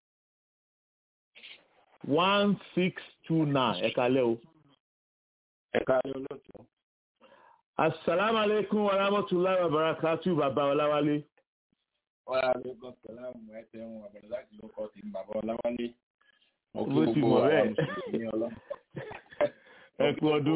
one six two nine ẹ kalẹ̀ o. ẹ kalẹ̀ olóòtú. asalaamualeykum wa rahmatulahi wa barakatu baba ọláwálé. wàhálà aleykum salaam ẹ tẹ̀wọ̀n àbẹ̀rẹ̀ láti ló kọ́ sí bàbá ọláwálé. mo kí Bó ti gbogbo mọ̀ bẹ́ẹ̀. àwọn mùsùlùmí ọlọ́run. ẹ kú ọdún.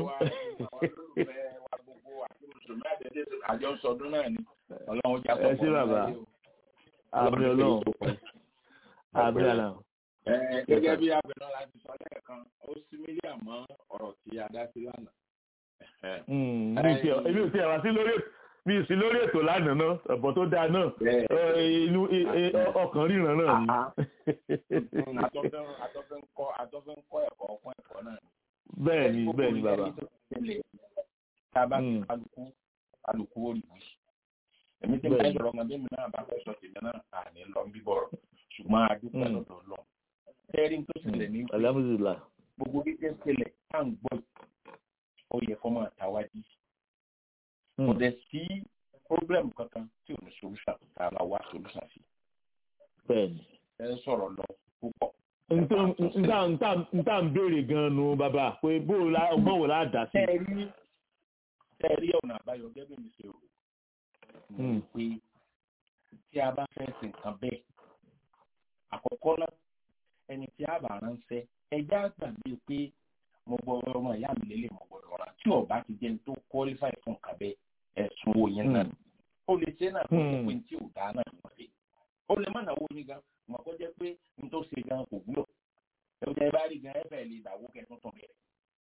àjọ sọdún náà ni ọlọ́run jà ẹ ṣé bàbá àmì ọlọ́run àmì àlà. Ẹ, gẹ́gẹ́ bí abẹ́nà láti sọ lẹ́ẹ̀kan ó sí mílíọ̀nù mọ́ ọ̀rọ̀ tí a dá sí lánàá. Mm, mi ti èmi ò tiẹ̀ wá sí lórí mi ì sí lórí ètò lánàá náà ọ̀bọ̀ tó dáa náà ẹ, inú ẹ, ẹ, ọkàn ríran náà ni. Àtọ́fẹ́ àtọ́fẹ́ ń kọ́ àtọ́fẹ́ ń kọ́ ẹ̀kọ́ ọ̀pọ̀ ẹ̀kọ́ náà ni. bẹ́ẹ̀ ni bẹ́ẹ̀ ni bàbá. Tá a bá ti kálukú kálukú ó rí wí. Èmi tí mo Bẹ́ẹ̀ fẹ́ ni. sọ̀rọ̀ ọmọdé mi náà bá fẹ́ sọ tèmi náà àní lọ ń bíbọ̀rọ̀ ṣùgbọ́n a dúpẹ́ Mm. lọ́dọ̀ lọ. Ẹ̀rí tó ṣẹlẹ̀ ní alhamdulilah. gbogbo bí tẹ́ ṣẹlẹ̀ tá à ń gbọ́ yìí, ó yẹ kó máa tàwájú. Kò dẹ̀ sí pọ́blẹ́mù kankan tí ò ní solution tá a la wá solution sí. bẹ́ẹ̀ ni. Ẹ ń sọ̀rọ̀ lọ púpọ̀. nta nta nta nta ń béèrè gan-an nu bàbá pé bó o la ọgbọ́n wo la dà sí. Ẹ rí ẹ rí ọ̀nà àbáyọ gẹ́gẹ́ bí mi ṣe rò. Mm. pé tí a bá fẹ́ sin nǹkan bẹ́ẹ̀ àkọ́kọ́ náà ẹni tí a bá ránṣẹ́ ẹjẹ́ àgbàgbé pé mo gbọ́dọ̀ ọmọ ìyá mi lélẹ̀ mo gbọ́dọ̀ rán tí ọba ti jẹ́ ní tó qualify fún nǹkan bẹ́ẹ̀ ẹ̀sùn owó yẹn náà ó lè ṣe náà kó jẹ́ pé ní tí ò dáa náà ni wọ́n ṣe ó lè má náwó ní gan mọ̀ kó jẹ́ pé ní tó ṣe gan kò wúlò ẹ̀jẹ̀ bá rí gan ẹ̀fẹ̀ lè dàwó kẹ́tún tún bẹ̀rẹ̀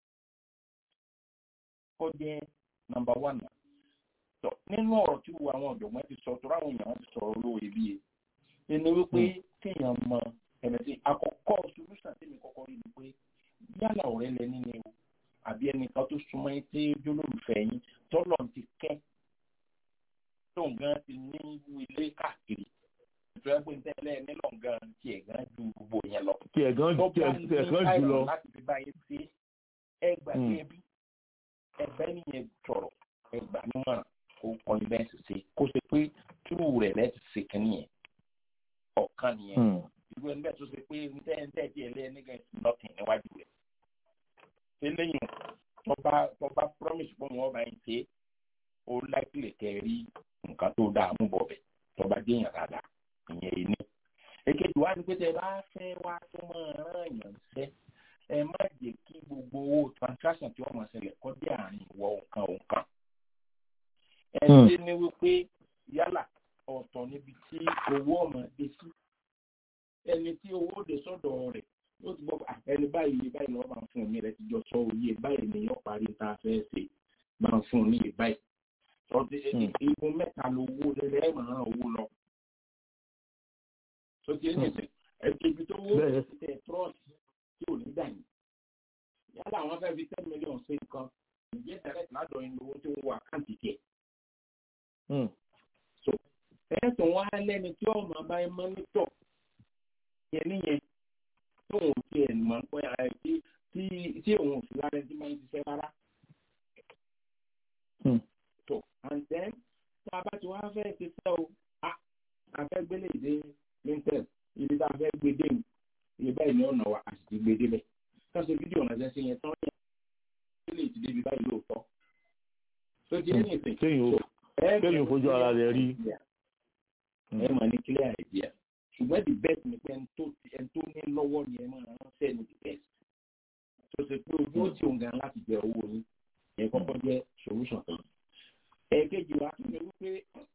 kó jẹ́ nọ́mbà one náà tọ nínú ọ̀rọ̀ tí wo àwọn ọ̀jọ̀gbọ́n ti sọ tó ráwọn èèyàn ti sọ̀rọ̀ olówó iyebíye ẹni wípé kéèyàn mọ ẹ̀mẹ̀ sí àkọ́kọ́ solution tèmi kọ́kọ́ rí ni pé yálà ọ̀rẹ́ lẹ nínú ewu àbí ẹnìkan tó súnmọ́ yín tí ó jólólùfẹ́ yín tọ́lọ̀ ti kẹ́ tóun gan ti ní ilé káàkiri ìtura pé tẹ́lẹ̀ nílò gan tiẹ̀ gan ju gbogbo yẹn lọ. tiẹ̀ gan tó bá tiẹ̀ ní tiẹ̀ gan jù lọ. àìsàn láti fi báyìí sí ẹgbàgbé ẹbí ẹgbẹ́ nìyẹn sọ̀rọ̀ ẹgbà nímọ̀ràn kó kọrin bẹ́ẹ̀ sì ṣe kó ṣe pé túrú rẹ̀ lẹ́ ti ṣe kínní yẹn ọ̀kan nìyẹn irú ẹni bẹ́ẹ̀ tó ṣe pé ntẹ́ntẹ́ tí ẹ lé nígbà tí nọ́ọ̀tì níwájú rẹ̀ eléyìí tọ́ba tọ́ba promise pé wọ́n bá ń ṣe ó láìpẹ́ kẹ́ rí nǹkan tó dáa mú bọ̀ bẹ̀ tọ́ba déyàn dáadáa ìyẹn yìí ní. èkejì wá ní pé tẹ bá fẹ́ wá tó máa rán èèyàn ṣẹ́ ẹ má jẹ́ kí gbogbo owó transaction tí wọ́n máa ṣẹlẹ̀ kọ́ dé àárín ìwọ òǹkan òǹkan ẹni ní wípé yálà ọ̀tọ̀ níbi tí owó ọmọ dé sí ẹni tí owó dé sọ́dọ̀ rẹ̀ ó ti gbọ́ ẹni báyìí báyìí lọ́wọ́ máa ń fún mi rẹ̀ ti jọ sọ òye báyìí ni yóò parí tá a fẹ́ ṣe máa ń fún un ní ìbáyìí sọdí igun mẹ́ta lówó lẹ́lẹ́ ẹ̀ máa ń owó lọ. tó ti ẹni sẹ ẹgbẹ́ ibi tó wó tẹ trọ́ọ̀sì tí ò ní dà yìí yálà àwọn fẹ́ fi ten million ṣe nǹkan ìjẹ́ tẹ̀lẹ̀ ládọ̀ inú owó tó ń wọ àkáǹtì tiẹ̀ so ẹ̀sùn wa lẹ́ni tí ọmọ bá ẹ mọ́nítọ̀ yẹn níyẹn tí òun ti ẹ̀ mọ̀ pé ẹ tí tí tí òun sì lára ẹni tí máa ń ṣiṣẹ́ rárá. so and then tá a bá ti wá fẹ́ ṣe sẹ́ o a a fẹ́ gbélé ìdè lintel ibi tá a fẹ́ gbé dé ibi báyìí ní ọ̀nà wa a sì ti gbé débẹ̀ káṣí fídíò náà ṣe ṣe yẹn tán yẹn gbélé ìdílé ibi báyìí lóòótọ́ so di ẹni ìsìn kéèyàn fojú ara rẹ̀ rí. ẹ máa ní clear idea ṣùgbọ́n the best ni pé ẹni tó ní lọ́wọ́ ni ẹ máa ránṣẹ́ ní the best tó ṣe pé ojú ó ti òun gan láti jẹ owó yín ẹ kọ́kọ́ jẹ́ solution kan. ẹ̀ẹ́kejì wa tún ní wípé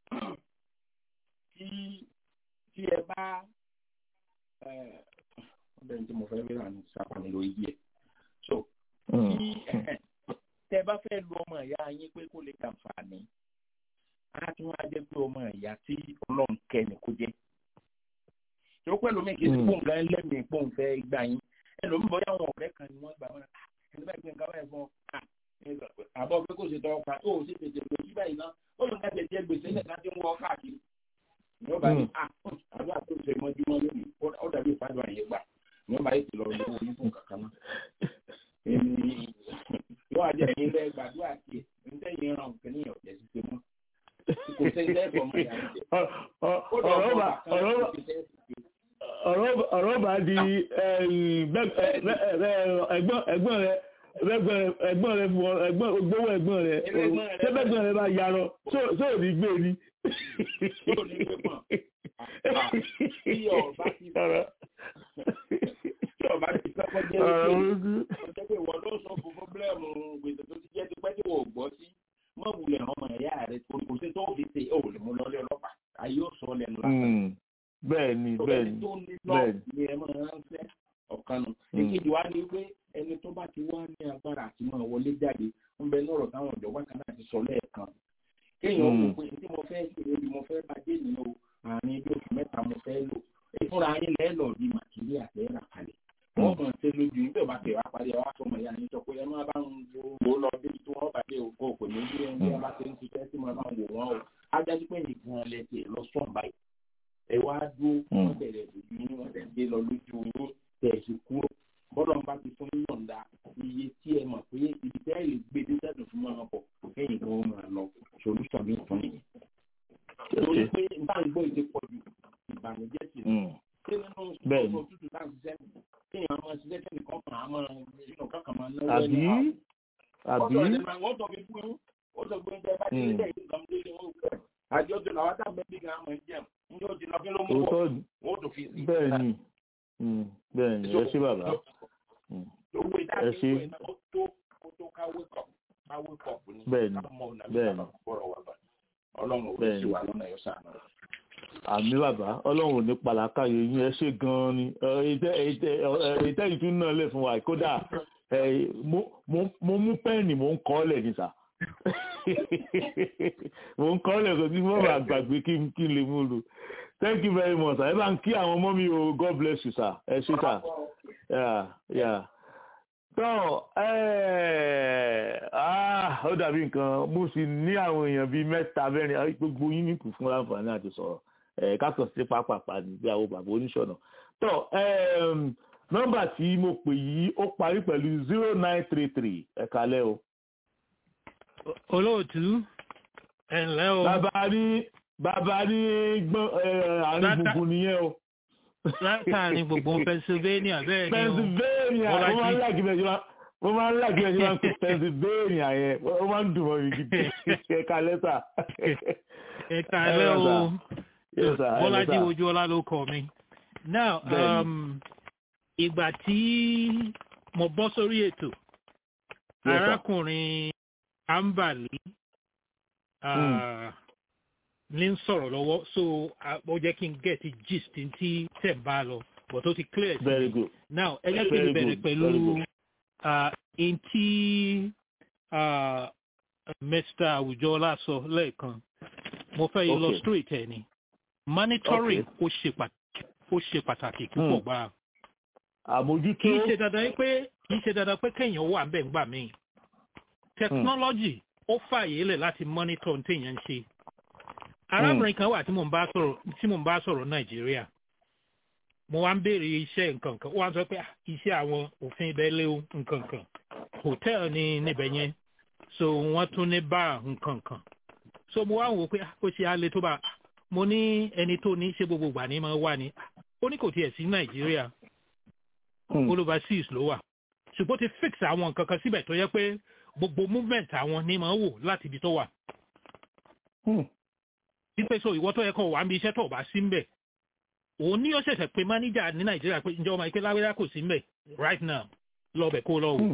tí tí ẹ bá ọbẹ̀ tí mo fẹ́ rí àná sápá mi lórí díẹ̀ tí tẹ bá fẹ́ lu ọmọ ìyá yín pé kó lè kàǹfààní á tún wá jẹ́ pé ọmọ ìyá tí ọlọ́run kẹ́ni kó jẹ́ tó pẹ̀lú mi kì í sí pòun gan lẹ́mìí pòun fẹ́ gbà yín ẹlòmíì bọ́yá àwọn ọ̀rẹ́ kan ni wọ́n gbà wọn ẹni bá gbé nǹkan báyìí fún ọ àbọ̀ pé kò ṣe tọ́ pa ó sì tètè lò sí báyìí náà ó lè ká tètè gbèsè nìkan tí ń wọ káàkiri ní ọba ní àdúrà tó ṣe mọ́júmọ́ lónìí ó dàbí ìfàdùn àyè gbà ní ọba yìí ti lọ lówó onífún kankan náà èmi yóò àjẹ ẹ̀yin lẹ gbàdúrà sí ẹ níta yìí ràn kí ní ọ̀jẹ̀ ṣiṣẹ́ mọ́ kò ṣe ilé ẹ̀kọ́ mọ́ ìyá rẹ̀ ọ̀rọ̀ bá di ẹ̀gbọ́n rẹ̀ ẹ̀gbọ́n rẹ̀ fún ọ ẹ̀gbọ́n gbówó ẹ̀gbọ́n rẹ̀ tẹ́gbẹ́gbọ́n rẹ̀ bá yarọ sóò ní gbé ni. sóò ní gbé mọ̀ tí ọba ti tí ọba ti kọ́kọ́ jẹ́ ọjọ́ pé ìwọ ló sọ fún fúnbílẹ̀mù gbèsè tó ti jẹ́ tipẹ́ tí wọ́n gbọ́ sí mọ́ wulẹ̀ ọmọ ẹ̀yà rẹ̀ kò sí tó fi ṣe ó lè mú lọ́lé ọlọ́pàá ayé ó sọ lẹ́nu lásán. bẹ́ẹ̀ni bẹ́ẹ̀ni bẹ́ẹ̀ni ni ẹ máa ránṣẹ́ ọ̀kan nù. èkejì wa ni pé ẹni tó bá ti wá ní agbára àti máa wọlé jáde ń bẹ ní ọ̀rọ̀ táwọn ìjọba kan náà ti sọ lẹ́ẹ̀kan. kéèyàn ó pè tí mo fẹ́ ṣe ebi mo fẹ́ bá dé nínú àárín bí oṣù mẹ́ta mo fẹ́ lò ìfúnra yín lẹ́ẹ̀lọ́ di màkìrí àtẹ́rà kalẹ̀. wọ́n mọ̀ ṣe lójú nígbà bá tẹ̀ wá parí ọwọ́ àtọmọ ìyá yín sọ pé ẹ má bá ń wo lọ bí tí wọ́n bá dé òkú òkú ní bí ẹni bí wọ́n bá ṣe ń ṣiṣẹ́ sí máa bá ń wò wọ́n o. ajájú pé nìkan lẹ́sẹ̀ lọ sọ̀n báyìí. ẹ wá dúró wọ́n bẹ̀rẹ̀ lójú yín wọ́n tẹ̀ dé lọ lójú yín tẹ̀ sí kúrò bọ́lá ń bá ti fún yọ̀ǹda iye tí ẹ mọ̀ pé ibi tẹ́ ẹ lè gbé dé sẹ́dùn fún máa bọ̀ kẹ́yìn kan ó máa lọ solution mi fún nìyẹn. torí pé bá ń gbọ́ ìdí pọ̀ jù ìbànújẹ́ sí i. ṣé nínú ìṣòro tútù náà ṣiṣẹ́ kéèyàn máa ṣiṣẹ́ kẹ́ni kan máa máa inú kankan máa náwó ẹni àbí àbí wọ́n sọ fi fún ó sọ pé ẹ bá ti rí lẹ́yìn ìgbà mú lé wọn gbẹ àjọ tó làwọn táwọn bí gan máa ń jẹun ní ó ti lọ kí ló mú bọ̀ wọ́n tó fi sí. bẹ́ẹ̀ ni bẹ́ẹ̀ ni ẹ ṣé bàbá owó ẹ ṣé ìdájọ́ ó tó ó tó káwé kọ̀ káwé kọ̀ ní bẹ́ẹ̀ ni bẹ́ẹ̀ ni ọlọ́run ò sí wa lọ́nà yóò sànù. àmì bàbá ọlọ́run ò ní pàlàkàyè yín ẹ ṣé gan-an ni ìtẹ́ ìtún náà lè fún wa kódà mo mú pẹ́ẹ̀nì mo ń kọ́ ọ́ lẹ̀ ní sà mo ń kọ́ ọ́ lẹ̀ kó tí mo bá gbàgbé kí n lè mú lò thank you very much ẹ bá ń kí àwọn ọmọ mi o god bless you sir ẹ ṣé sir yeah yeah tó ó dàbí nǹkan mo sì ní àwọn èèyàn bíi mẹ́ta mẹ́rin gbogbo yín ní kù fún láǹfààní àti sọ̀rọ̀ kákan sí pápápá ní bí àwọn bàbá oníṣọ̀nà tó nọ́mbà tí mo pè yìí ó parí pẹ̀lú zero nine three three ẹ̀ka lẹ́ o. olóòtú ẹ̀ ǹlẹ́ o. bàbá ní bàbá ní gbọ́n àárín gbùngbùn nìyẹn o. látàrin gbogbo pennsylvania bẹ́ẹ̀ ni o. pennsylvania mo máa ń láàgì bẹ́ẹ̀ ṣe mo máa ń láàgì bẹ́ẹ̀ ṣe máa ń pè pennsylvania yẹn ó máa ń dùn mọ́ mi gidi ẹ̀ka lẹ́tà. ẹ̀ka lẹ́ o bọ́lájí ojú ọlá ló kọ mi. now um, ìgbà tí mo bọ́ sórí ètò arákùnrin ambali. Uh, ní ń sọ̀rọ̀ lọ́wọ́ so ó jẹ́ kí n get gist tí tẹ̀ ń bá lọ but ó ti clear sí very good now ẹ jẹ́ kí n bẹ̀rẹ̀ pẹ̀lú n tí mr awùjọ́lá sọ lẹ́ẹ̀kan mo fẹ́ illustrate ẹ̀ ni monitoring ó ṣe pàtàkì púpọ̀ gbà. àmójútó kì í ṣe dandan pé kì í ṣe dandan pé kéèyàn wà bẹ́ẹ̀ gbà míì technology ó fààyè lẹ̀ láti monitor ní téèyàn ń ṣe arábìnrin kan wà tí mò ń bá sọ̀rọ̀ tí mò ń bá sọ̀rọ̀ nàìjíríà mo wá ń béèrè iṣẹ́ nǹkan kan wọ́n á sọ pé iṣẹ́ àwọn òfin ibẹ̀ lé o nǹkan kan hòtẹ́ẹ̀lì ní níbẹ̀ yẹn so wọ́n tún ní báà nǹkan kan so mo wá ń wò pé ó ṣe alẹ́ tó bá mo ní ẹni tó ní ṣe gbogbo ìgbà ní máa wà ní ó ní kò tiẹ̀ sí nàìjíríà overseas ló wà ṣùgbọ́n ti fix àwọn nǹkan kan síbẹ̀ tó yẹ pé gbogbo movement àwọn ní máa wò láti ibi tó wà wípé so ìwọ tó yẹ kó wà ń bí iṣẹ́ tó bá sí ń bẹ̀ òun ní ó ṣẹ̀ṣẹ̀ pé máníjà ní nàìjíríà pé ǹjọ́ ọmọ ìpè láwẹ́rẹ́ kò sí ń bẹ̀ right now lọ́bẹ̀ kó lọ́wọ́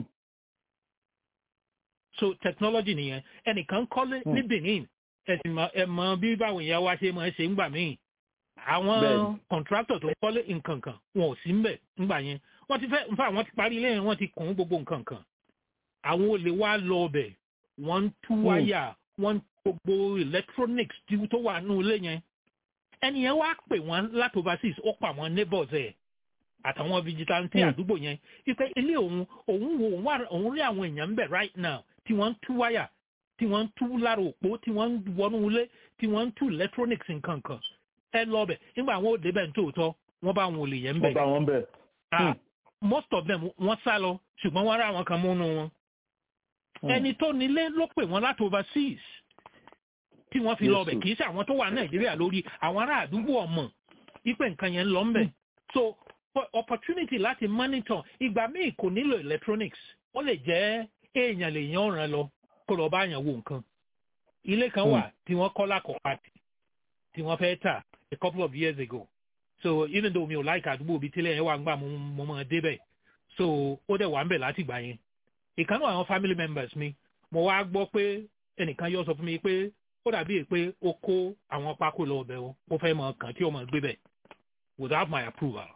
so technology nìyẹn ẹnìkan kọ́lé ní benin ẹ̀sìn ẹ̀ mọ bí báwọn èèyàn wá ṣe máa ṣe ń gbà míì àwọn contractor tó kọ́lé nǹkan kan wọn ò sí ń bẹ̀ ńgbà yẹn wọ́n ti fẹ́ nfa àwọn ti parí ilé yẹn wọ́n ti kùn gbogbo nǹkan kan àwọn olè wá lọ ọbẹ̀ wọ́n ń tú wáyà wọ́n ń gbogbo electronics tó wà nínú ilé yẹn ẹni yẹn wá pè wọ́n láti overseas ó pa àwọn neighbors ẹ̀ àtàwọn vigilante àdúgbò yẹn wípé ilé òun òun wo òun rí àwọn èèyàn ń bẹ̀ right now tí wọ́n ń tú wáyà tí wọ́n ń tú lára òpó tí wọ́n ń wọnú ilé tí wọ́n ń tú electronics nǹkan kan ẹ lọ bẹ̀ nígbà àwọn òde bẹ̀ ń tòótọ́ wọ́n bá àwọn olè yẹn ń bẹ̀. wọ́n bá wọn bẹ̀. most of them wọ́n sá lọ ṣùgbọ́n wọ́n rá àwọn kan múnú wọn. ẹni tó nílé ló pè wọ́n láti overseas tí wọ́n fi lọ bẹ̀ kì í ṣe àwọn tó wà nàìjíríà lórí àwọn ará àdúgbò ọmọ ipe nǹkan yẹn ń lọ ń bẹ̀. so opportunity láti monitor ìgbà míì kò nílò electronics ó lè jẹ́ èèyàn lè yan ọ̀ràn lọ kó lọ bá yàn wo nǹkan. ilé kan wà tí wọ́n kọ́ lákọ̀ọ́pá tí wọ́n fẹ́ tà a couple of years ago so even though mi ò like àdúgbò bíi tílẹ̀ yẹn wà ń gbà mo mo mọ̀ débẹ̀ so ó dẹ̀ wà ń bẹ̀ láti gbà yẹn ìkànnì àwọn family members mi mo wá gbọ́ pé ẹnìkan yóò sọ fún mi pé ó dàbí pé ó kó àwọn pákó lọ ọbẹ̀ o ó fẹ́ mọ kàn tí ó mọ̀ gbé bẹ̀ without my approval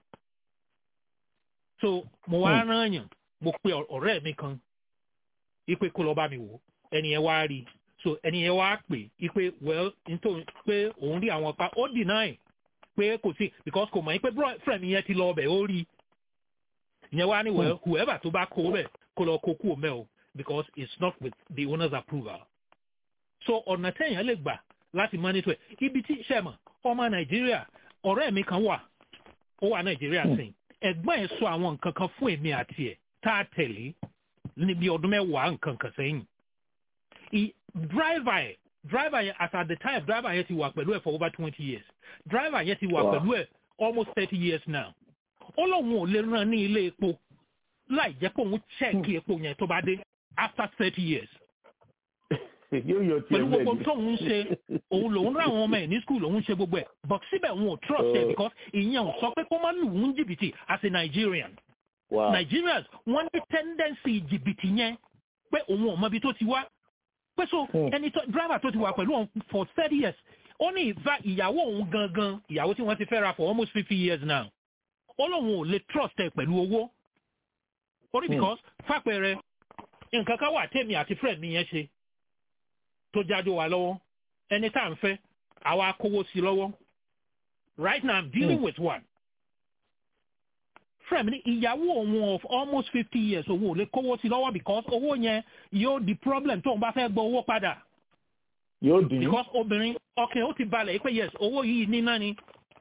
so mo wá rán yàn mo pe ọ̀rẹ́ mi kan ipe kó lọ bá mi wò ẹni yẹn wá rí i so ẹni yẹn wá pè ipe well nítorí pé òun rí àwọn pa ó deny pé kò sí because kò mọ̀ pé friend yẹn ti lọ ọbẹ̀ ó rí ìyẹn wá ní well whoever tó bá kó bẹ̀ kó lọ kó kú òmẹ́ o because it's not with the owner's approval so ọ̀nà tẹ̀yàn lè gbà láti monitor ẹ̀ ibi tí sẹ́mọ̀ ọmọ nàìjíríà ọ̀rẹ́ mi kan wà ó wà nàìjíríà sìn ẹ̀gbọ́n ẹ̀ sọ àwọn nǹkan kan fún èmi àti ẹ̀ tá a tẹ̀lé níbi ọdún mẹ́wàá nǹkan kan sẹ́yìn driver yẹn driver yẹn as at the time driver yẹn ti wà pẹ̀lú ẹ̀ for over twenty years driver yẹn ti wà pẹ̀lú ẹ̀ almost thirty years now ó lóun ò lè ràn ní ilé epo láì jẹ́ pé òun chẹ́ẹ̀kì epo yẹn tó bá dé after thirty years. pẹ̀lú gbogbo tóun ń ṣe òun lòun rán àwọn ọmọ ẹ̀ ní school òun ṣe gbogbo ẹ̀ but síbẹ̀ òun ò trust ẹ̀ because ìyẹn ò sọ pé kó má lù ú jìbìtì as a Nigerian. Wow. Nigerians wọ́n ní tendency jìbìtì yẹn pé òun ò mọ ibi tó ti wá pé so ẹni tó driver tó ti wà pẹ̀lú òun for thirty years ó ní ìfà ìyàwó òun gangan ìyàwó tí wọ́n ti fẹ́ra for almost fifty years now ó lóun ò lè trust ẹ pẹ̀lú owó orí because fàpẹẹrẹ nǹkan kan wà tèmi àti friend mi yẹn ṣe tó jáde wà lọ́wọ́ ẹni tá à ń fẹ́ àwa kówó sí lọ́wọ́ right now i'm dealing mm. with one friend mi ní ìyàwó òun of almost fifty years òun ò lè kówó sí lọ́wọ́ because owó yẹn yóò di problem tóun bá fẹ́ gbọ́ owó padà. yóò dín. because obìnrin ọkàn ó ti balẹ̀ pé yes owó yìí níná ni.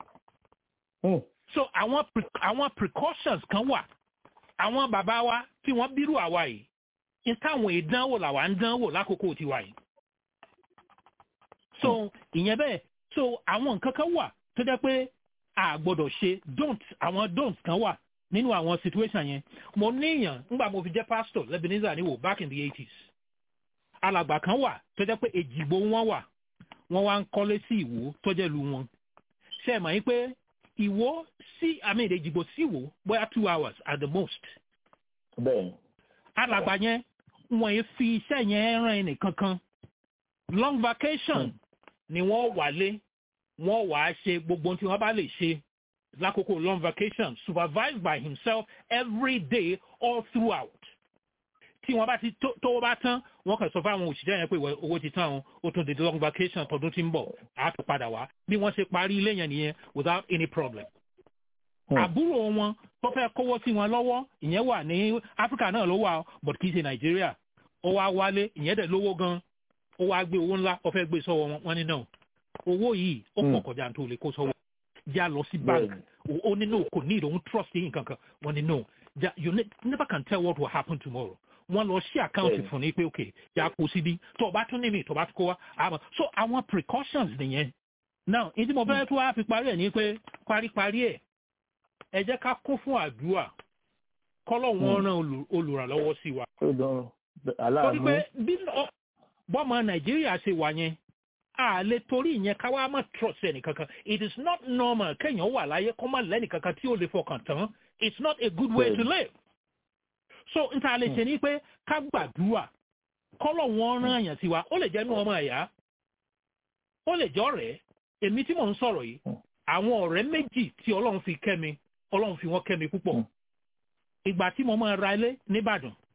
so àwọn àwọn precautions kan wà àwọn bàbá wa tí wọ́n bírú àwa yìí ní táwọn ìdánwò làwa ń dánwò lákòókò tiwa yìí. so ìyẹn bẹ́ẹ̀ so àwọn nǹkan kan wà tó jẹ́ pé a gbọ́dọ̀ ṣe don't àwọn don't kan wà nínú àwọn situation yẹn mo níyàn ńgbà mo fi jẹ́ pastor Lebanese níwò back in the eighties alàgbà kan wà tó jẹ́ pé èjìgbò wọn wà wọ́n wá ń kọ́lé sí ìwò tó jẹ́ lu wọn ṣe é mọ̀ yín pé ìwò sí àmì èjìgbò sí ìwò bóyá two hours at the most. bẹ́ẹ̀. alàgbà yẹn wọ́n yẹn fi iṣẹ́ yẹn ràn ẹnì kankan long vacation hmm. ni wọ́n wálé wọ́n wàá ṣe gbogbo tí wọ́n bá lè ṣe lákòókò long vacation supervised by himself every day all throughout. tí wọ́n bá ti tó bá tán wọ́n kàn sọ fáwọn òṣìṣẹ́ yẹn pé owó ti tán o ó tún di long vacation tọdún tí ń bọ̀ á tún padà wá bí wọ́n ṣe parí ilé yẹn nìyẹn without any problem. àbúrò wọn tó fẹ́ kówó sí wọn lọ́wọ́ ìyẹn wà ní Áfíríkà náà ló wà but kì í ṣe Nàìjíríà ó wá wálé ìyẹn dẹ̀ lówó gan ó wá gbé owó ńlá ó fẹ́ gbé sọ́wọ́ wọn ní náà owó yìí ó pọ̀ kọjá tó lè kó sọ́wọ́ já lọ sí bank ó ní no kò need òun trust yìí nǹkan kan wọ́n ní no ja you ne never can tell what will happen tomorrow wọ́n lọ sí àkáǹtì fún ní pé ok já kó síbí tó o bá tún ní mi tó o bá tún kó wá àmọ́ so àwọn precautions nìyẹn now ìdí mo fẹ́ tó wá fi parí ẹ̀ ní pé paríparí ẹ̀ ẹ jẹ́ ká kún fún àdúrà kọ́lọ̀ wọn ràn olùrànlọ́wọ́ sí wa. torí pé bí bọ́mọ nàìjíríà ṣe wà yẹn a lè torí ìyẹn ká wá má trust ẹnì kankan it is not normal kéèyàn wà láyé kó má lẹ́nì kankan tí ó lè fọkàn tán it's not a good way to live. so n ta lè ṣe ni pé ká gbàdúrà kọ́lọ̀ wọn rán àyàn sí wa ó lè jẹ́ inú ọmọ ẹ̀yà ó lè jẹ́ ọ̀rẹ́ èmi tí mò ń sọ̀rọ̀ yìí àwọn ọ̀rẹ́ méjì tí ọlọ́run fi kẹ́ mi ọlọ́run fi wọ́n kẹ́ mi púpọ̀ ìgbà tí mo máa ra ilé nìbàdàn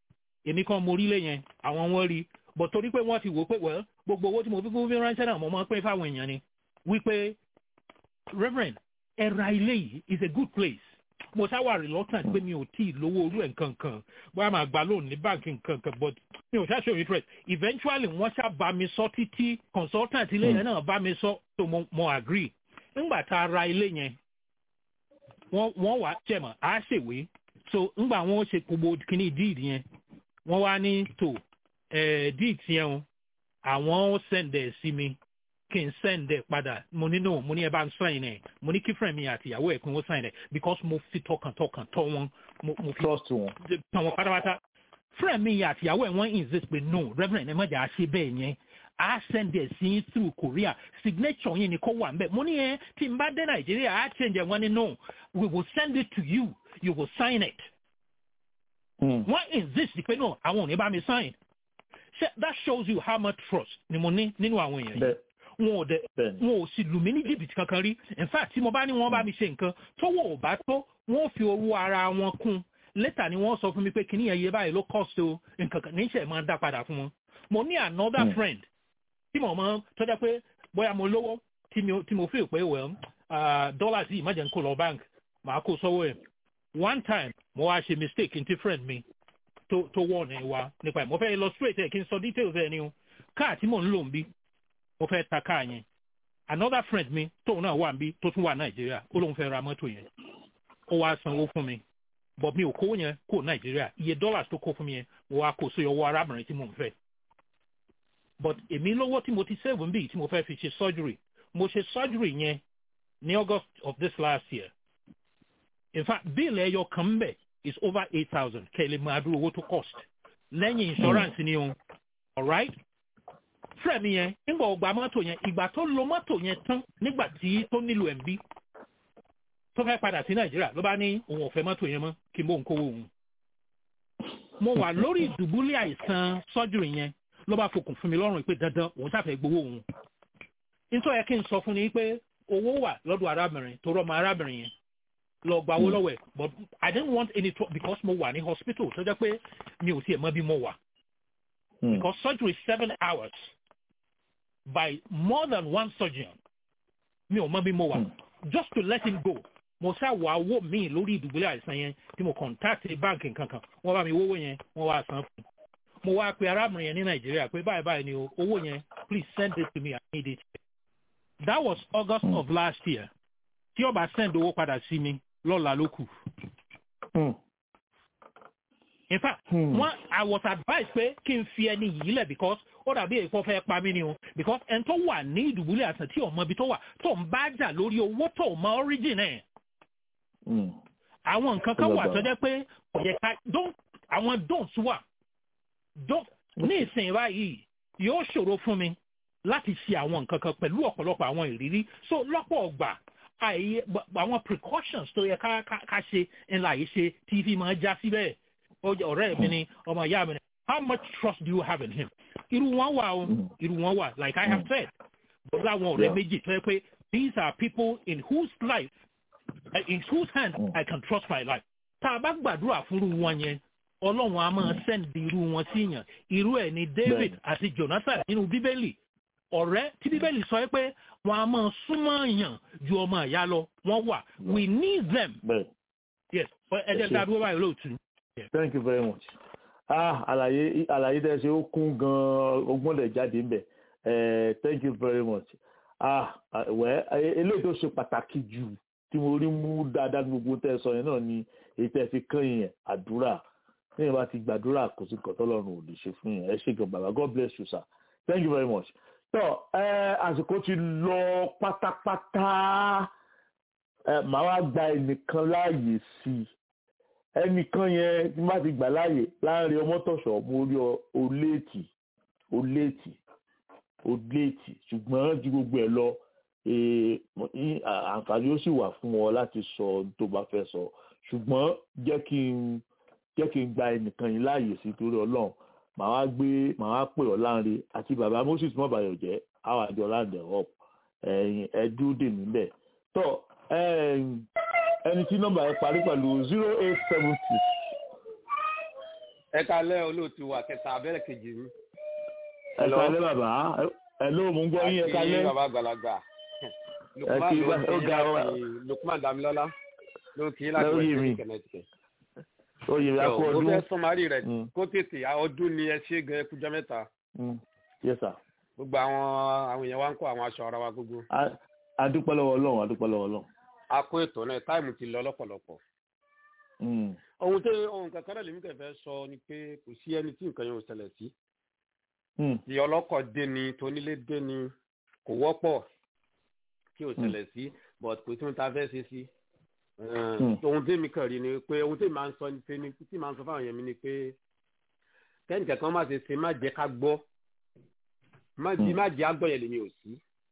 èmi kan mo rí lé yẹn àwọn wọn rí but torí pé wọ́n ti wò pé well gbogbo owó tí mo fi fún fi ránṣẹ́ náà mo máa ń pín fáwọn èèyàn ni wípé reverend ẹ̀ra ilé yìí is a good place mo ṣáwà reluctant pé mi ò tí ì lówó orú ẹ̀ nǹkan kan bóyá màá gba loan ní báńkì nǹkan kan but mi ò ṣáṣe interest eventually wọ́n ṣá bá mi sọ títí consultant ilé yẹn náà bá mi sọ so mo mo agree ńgbà tá a ra ilé yẹn wọ́n wọ́n wá jẹ̀mọ̀ á ṣèwé so ńgbà wọn ṣe gbogbo kíní deed yẹn wọ́n wá ní tó deed yẹn o àwọn sẹ̀ǹdẹ̀ sí mi kí n sẹ́ǹdẹ̀ padà mo ní no mo ní ẹ bá ń sign ẹ̀ mo ní kí friend mi àti ìyàwó ẹ̀ kí wọ́n sign ẹ̀ because mo fi tọkàntọkàn tọ́ wọn mo fi trust wọn tọ́ wọn pátápátá friend mi àti ìyàwó ẹ̀ wọ́n insist pé no reverend ẹ má jà á ṣe bẹ́ẹ̀ yẹn a send ẹ̀ sí through Korea signature yẹn ni kò wà nbẹ mo ní ẹ tí n bá dé Nàìjíríà á change ẹ̀ wọ́n ní no we will send it to you you will sign it wọ́n insist pé no àwọn ò ní bá mi sign that shows you how much trust ni mo ní nínú àwọn èèyàn yìí wọn ò dẹ wọn ò sì lù mí ní jìbìtì kankan rí in fact tí mo bá ní wọn bá mi ṣe nǹkan tówó ò bá tó wọn ò fi owó ara wọn kún lẹ́tà ni wọ́n sọ fún mi pé kíní ẹ̀yẹ báyìí ló cost o nǹkan kan níṣẹ́ máa ń dá padà fún wọn mo ní another mm. friend tí mo mọ tọ́jà pé bóyá mo lówó tí mo feel pé well dollars yìí má jẹ́ n kó lọ bank màá kó sọ́wọ́ ẹ̀ one time mo wá ṣe mistake ntí friend mi tó tó wọ̀ ní wa nípa ẹ̀ mo fẹ́ lọ straight ẹ̀ kí n sọ details ẹ̀ ni o káà tí mò ń lò ń bí mo fẹ́ ta káà yẹn another friend mi tóun náà wà níbí tó tún wà nàìjíríà ó lóun fẹ́ ra mọ́tò yẹn ó wá sanwó fún mi but mi ò kówó yẹn kó nàìjíríà iye dollars tó kó fún mi yẹn mo wá kó sí ọwọ́ arábìnrin tí mò ń fẹ́ but èmi lówó tí mo ti save níbí tí mo fẹ́ fi ṣe surgery mo ṣe surgery yẹn ní august of this last year in fact bill ẹyọ kan mbẹ is over eight thousand kẹ́lẹ́ máa dúró owó tó cost lẹ́yìn insurance ni o alright fúrẹ́ mi yẹn nígbà ọgbà mọ́tò yẹn ìgbà tó lo mọ́tò yẹn tán nígbà tí tó nílò ẹ̀ ń bí tó fẹ́ padà sí nàìjíríà ló bá ní òun ò fẹ́ mọ́tò yẹn mọ́ kí n bó ń kówó òun. mo wà lórí ìdùbúlẹ̀ àìsàn surgery yẹn ló bá fokùn fún mi lọ́rùn pé dandan òun ṣàfẹ́ gbowó òun. nítorí ẹ kí n sọ fún ni pé owó wà lọ́dọ̀ arábìnrin tó rọ́mọ arábìnrin yẹn lọ gba owó lọ́wọ́ ẹ̀ but i didn't want any trouble because mo wà ní hospital tó jẹ́ pé mi ò tiẹ̀ mọ bí mo wà. because surgery is seven hours by more than one surgeon mi ò mọ bí mo wà just to let him go mo ṣá wà owó mi lórí ìdùbúlẹ̀ àìsàn yẹn tí mo contact báńkì kankan wọ́n bá mi wówó yẹn wọ́n wá san fún mo wá pe arábìnrin yẹn ní nàìjíríà pé báyìí báyìí ni o owó yẹn please send it to me i need it that was august mm. of last year tí ó bá send owó padà sí mi lọ́la ló kù. in fact mm. one i was advised pé kí n fi ẹni yìí lẹ̀ because ó dàbí èèfọ́ fẹ́ pa mí ni o because ẹni tó wà ní ìdùbúlẹ̀ àìsàn tí ọmọ ibi tó wà tó ń bá jà lórí owó tó mọ origin ẹ̀. àwọn nǹkan kan wà tó jẹ́ pé ọ̀yẹ̀ ká àwọn don'ts wà don't ní ìsìn báyìí yóò ṣòro fún mi láti ṣe àwọn nǹkan kan pẹ̀lú ọ̀pọ̀lọpọ̀ àwọn ìrírí so lọ́pọ̀ ọgbà àìyé àwọn precautions tó yẹ ká ká ṣe ńlá yìí ṣe tí fi máa já síbẹ̀ ọ̀rẹ́ mi ni ọmọ ìyá mi ni how much trust do you have in him irú wọn wà o irú wọn wà like I have said bọ́lá àwọn ọ̀rẹ́ méjì tó yẹ pé these are people in whose life in whose hand I can trust my life tá a bá gbàdúrà fúnrú wọn yẹn ọlọ́run a máa sẹ́ndì irú wọn sí yàn irú ẹ̀ ni David àti Jonathan nínú bíbélì ọ̀rẹ́ tí bíbélì sọ pé wọn a máa súnmọ́ yàn ju ọmọ ìyá lọ wọ́n wà we need them. yes ẹ jẹ́ dá dúró báyìí lóòtú. thank you very much. ah àlàyé àlàyé tẹ́ ṣe ó kún gan-an ogún lẹ̀ jáde ń bẹ̀ thank you very much. ah wẹ́ eléyìí tó ṣe pàtàkì jù tí mo rí mú dáadáa gbogbo tẹ́ sọ yẹn náà ni èyí tẹ́ fi kàn yẹn àdúrà ní ìbá ti gbàdúrà kò sí nǹkan tọ́lọ́run ò lè ṣe fún yẹn ẹ ṣe gan bàbá god bless you sir thank you very much. tọ́ ẹ àsìkò ti lọ pátápátá ẹ màá wá gba ẹnìkan láàyè sí i ẹnìkan yẹn tí má ti gbà láàyè láàrin ọmọtọ̀ṣọ́ mo rí ọ oléètì oléètì oléètì ṣùgbọ́n ju gbogbo ẹ̀ lọ àǹfààní ó sì wà fún ọ láti sọ tó bá fẹ́ sọ ṣùgbọ́n jẹ́ kí n jẹ́ kí n gba ẹnìkan yìí láàyè sí torí ọlọ́run màá wá gbé màá wá pè ọ́ láǹre àti bàbá moses mọ́bàyọ̀ jẹ́ àwọn àjọ láǹdẹ̀ up ẹ̀yìn ẹ̀dú dè níbẹ̀ tọ́ ẹni tí nọ́mbà yẹn parí pẹ̀lú zero eight seven six ẹ kalẹ́ olóòtú wa kẹta abẹ́rẹ́ kejì mi. ẹ kalẹ́ bàbá ẹ ló mú gbọ́ yín ẹ kalẹ́. àti bàbá àgbàlagbà ẹ kí ó ga ọ. lukman damilọla ló kí láti west ní connecticut. oyè rẹ kú ọdún. mo fẹ́ sọmarí rẹ̀ kó tètè ọdún ni ẹ ṣe gan ẹkú jọ mẹ́ta. yes sir. gbogbo àwọn àwọn èèyàn wa ń kó àwọn aṣọ ara wa gbogbo. adúpẹ́ lọ́wọ́ ọlọ́run adúpẹ́ lọ́wọ́ ọlọ́run. a kó ètò náà táìmù ti lọ lọ́pọ̀lọpọ̀ ohun tó ohun kankan náà lèmi kẹfẹ sọ ni pé kò sí ẹni tí nǹkan yẹn ò ṣẹlẹ̀ sí. tí ọlọ́kọ̀ dé ni tónílé dé ni kò wọ́pọ̀ kí ò ṣẹlẹ̀ sí but kò tí mo ta fẹ́ ṣe sí. ohun tí mi kàn rí ni pé ohun tí màá ń sọ ni pé tí màá ń sọ fáwọn yẹn mi ni pé kẹ́ni kankan má ṣe ṣe má jẹ́ ká gbọ́ má jẹ́ àgbọ̀ yẹn lèmi ò sí.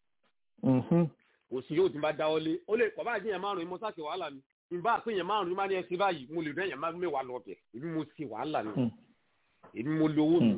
kò sí yóò tí bá dáwọ́ lé ó lè pọ̀ bá àjíyàn márùn-ún mo sáà ṣe wàhálà mi nba àpéyàn márùn máa ní ẹsẹ báyìí mo lè rẹyàn máa mẹwàá lọ bẹ èmi mo ti wàhálà ni èmi mo lówó mi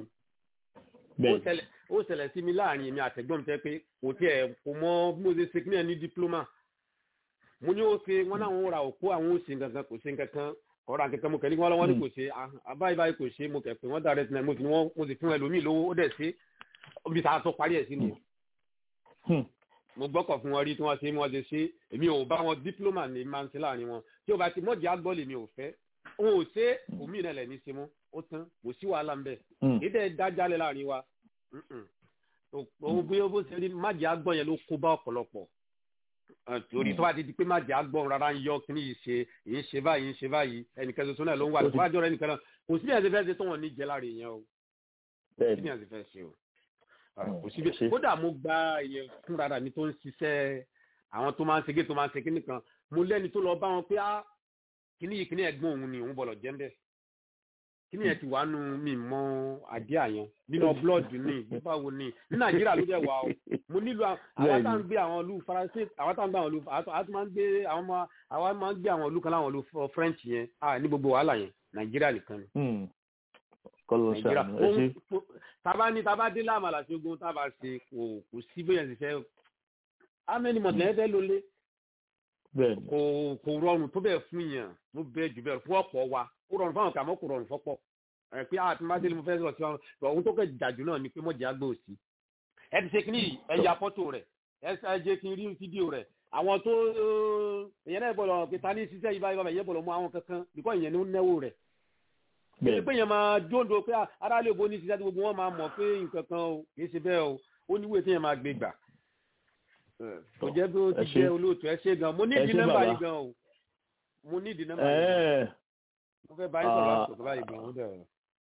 ó ṣẹlẹ̀ sí mi láàrin èmi àtẹ̀gbọ́n mi tẹ́ pé kò tiẹ̀ kò mọ bí mo ṣe ṣe kí ní ẹ̀ ní dípúlọ́mà mo ní ó ṣe wọn náà wọn ra òkú àwọn ó ṣe nǹkan kò ṣe nǹkan ọ̀rọ̀ àkẹ́kẹ́ mo kẹ́lí wọn lọ́wọ́ ní kò ṣe báyìí báyìí kò ṣe mo kẹ́ pé wọ́n dá rẹ̀ mo sì wọ́n mo sì fún ẹlòmíì lówó ó dẹ̀ ṣe bí ta tó parí ẹ̀ sí ni mo gbọ́kọ̀ fún wọn rí tí wọ́n ṣe wọ́n ṣe ṣe èmi ò bá wọn dípúlọ́mà ní máa ń ṣe láàrin wọn tí o bá ti mọ̀jì àgbọ̀ lèmi ò fẹ́ òun ò ṣe omi ìrìn lẹ̀ ní ṣe mọ́ ó tán kò sí wàhálà ń bẹ̀ kéde dájálẹ̀ láàrin wa òun bí ó ṣe rí májì àgbọ̀ yẹn ló kó bá ọ̀pọ̀lọpọ̀ torí tó bá ti di pé májì àgbọ̀ rárá ń yọ kíní yìí ṣe yìí ń ṣe báyìí ń ṣe báyìí ẹnìkan ṣoṣo náà ló ń wà tó bá jọrọ ẹnìkan náà kò sí bí ẹ̀sìn fẹ́ ṣe tó wọn ní jẹ láàrin yẹn o kò sí bí ẹ̀sìn fẹ́ ṣe o kò síbi kódà mo gba ìyẹn fún rárá mi tó ń ṣiṣẹ́ àwọn tó máa ń segé tó máa ń segé nìkan mo lẹ́ni tó lọ bá wọn pé á kíní yìí kíní ẹ̀gbọ́n òun ni òun bọ̀lọ̀ jẹ́ ń bẹ̀ kíní yẹn ti wà nù mí mọ àdé àyàn nínú blọọdù ní báwo ni ní nàìjíríà ló dẹ̀ wà o mo nílò àwọn tá à ń gbé àwọn ìlú faransé àwọn tá à ń gbé àwọn ìlú àwọn máa ń gbé àwọn àwọn máa ń gbé àwọn ìlú kan láwọn ìlú french yẹn ní gbogbo wàhálà yẹn nàìjíríà nìkan ni nàìjíríà taba ní taba dé láàmàlà tí ogun taba ṣe kò kò sí bóyá ṣe fẹ́ amẹni mọ̀tẹ́lẹ́ fẹ́ lólé kò kò rọrùn tó bẹ́ẹ̀ fún yàn tó bẹ́ẹ̀ jù bẹ́ẹ̀ fún ọ̀pọ̀ wa ó rọrùn fáwọn kàmọ́ kò rọrùn fọ́pọ̀ ẹ pé àti má délé mo fẹ́ sọ sí wọn ohun tó kẹ́ jàjù náà ni pé mọ̀jẹ̀ àgbò sí ẹ ti ṣe kí ni ẹ ya fọ́tò rẹ̀ ẹ ẹ jẹ́ kí n rí fídíò rẹ̀ àwọn tó èyàn náà bọ̀lọ̀ pé ta ní ṣiṣẹ́ yìí báyìí báyìí yẹn bọ̀lọ̀ mú àwọn kankan bíkọ́ ìyẹn ní ó náwó rẹ̀ kìí pé yẹn máa dóńdó pé aráàlú òbó ní ṣiṣẹ́ tí gbogbo wọn máa mọ̀ pé nǹkan kan o kìí ṣe bẹ́ẹ̀ o ó níwèé tí yẹn máa gbé gbà kò jẹ́ bí ó ti jẹ́ olóòtú ẹ ṣe gan mo ní ìdí nọ́mbà yìí gan o mo ní ìdí nọ́mbà yìí mo fẹ́ báyìí sọ̀rọ̀ àsìkò báyìí gan o dẹ̀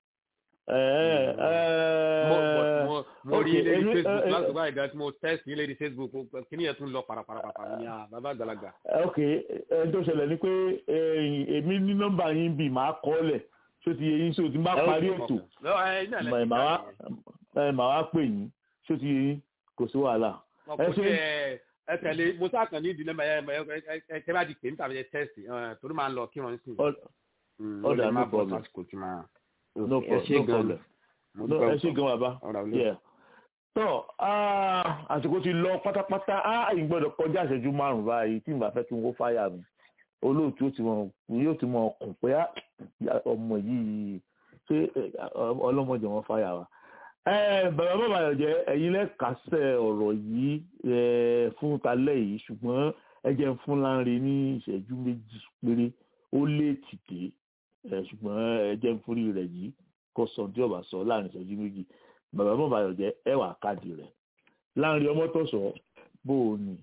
mo rí ilé ní facebook láti báyìí gan tí mo test ilé ní facebook kí ni yẹn tún lọ parapara ní bàbá àgbàlagbà. ok ẹ tó ṣẹlẹ̀ ni pé èmi ní nọ́mbà yín bì máa kọ́ lẹ̀ tó ti yẹ yín so tí n bá parí ètò màá wá pè yín tó ti yẹ yín kò sí wàhálà. ẹ ṣe ẹ tẹ̀lé mo sá kàn ní ìdílé ẹ ẹ ẹ bá di pè mí tàbí ẹ tẹ́sì torí máa ń lọ kí wọ́n sì. ọ̀dà no problem no problem ẹ ṣe gan bàbá tọ́ àsìkò ti lọ pátápátá ìgbọ́dọ̀ kọjá ìṣẹ́jú márùn-ún báyìí tí n bá fẹ́ kí n kó fáyà mi olóòtú ó ti mọ yóò ti mọ ọkùn pé ọmọ yìí ṣé ọlọ́mọdé wọn fáyà wa. bàbá bàbá yọ̀jẹ̀ ẹ̀yin lẹ́kàsẹ̀ ọ̀rọ̀ yìí fún talẹ́ yìí ṣùgbọ́n ẹ jẹ́ fún Lánre ní ìṣẹ́jú méjì péré ó lé tìdé ṣùgbọ́n ẹ jẹ́ fúri rẹ̀ yìí kó sọ tí ọba sọ láàrin ìṣẹ́jú méjì bàbá bàbá yọ̀jẹ̀ ẹ wà káàdì rẹ̀ Lánre ọmọ tó sọ bó o ní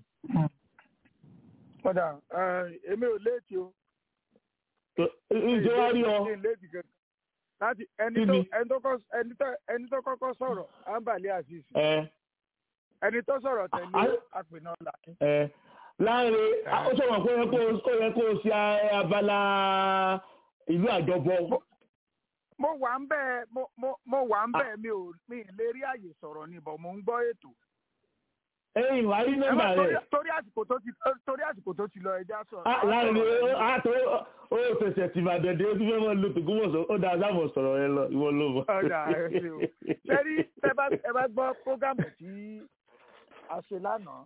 kódà èmi ò léètì o. ǹjẹ́ wá rí ọ. láti ẹni tó kọ́kọ́ sọ̀rọ̀ ambali aziz. ẹni tó sọ̀rọ̀ tẹ̀lé àpènà làkín. láàrin ó sọ̀rọ̀ pé ó yẹ kó o ṣe abala ìlú àjọbọ. mo wà ń bẹ́ẹ̀ mo wà ń bẹ́ẹ̀ mi ò mi lè rí àyè sọ̀rọ̀ ni bọ̀ mo ń gbọ́ ètò ẹ̀yin wà á rí nọ́mbà rẹ. torí àsìkò tó ti torí àsìkò tó ti lọ ẹja sọ. láàrin àtò ó fẹsẹ̀ tì máa dẹ̀dẹ̀ ó ti fẹ́ mọ́ lò tó gúnmọ̀ sọ ó dáa sáàmù sọ̀rọ̀ rẹ lọ ìwọ ló mọ̀. ọ̀dà ẹ ṣe o ṣẹ́rí ẹ bá gbọ́ prógámù tí a ṣe lánàá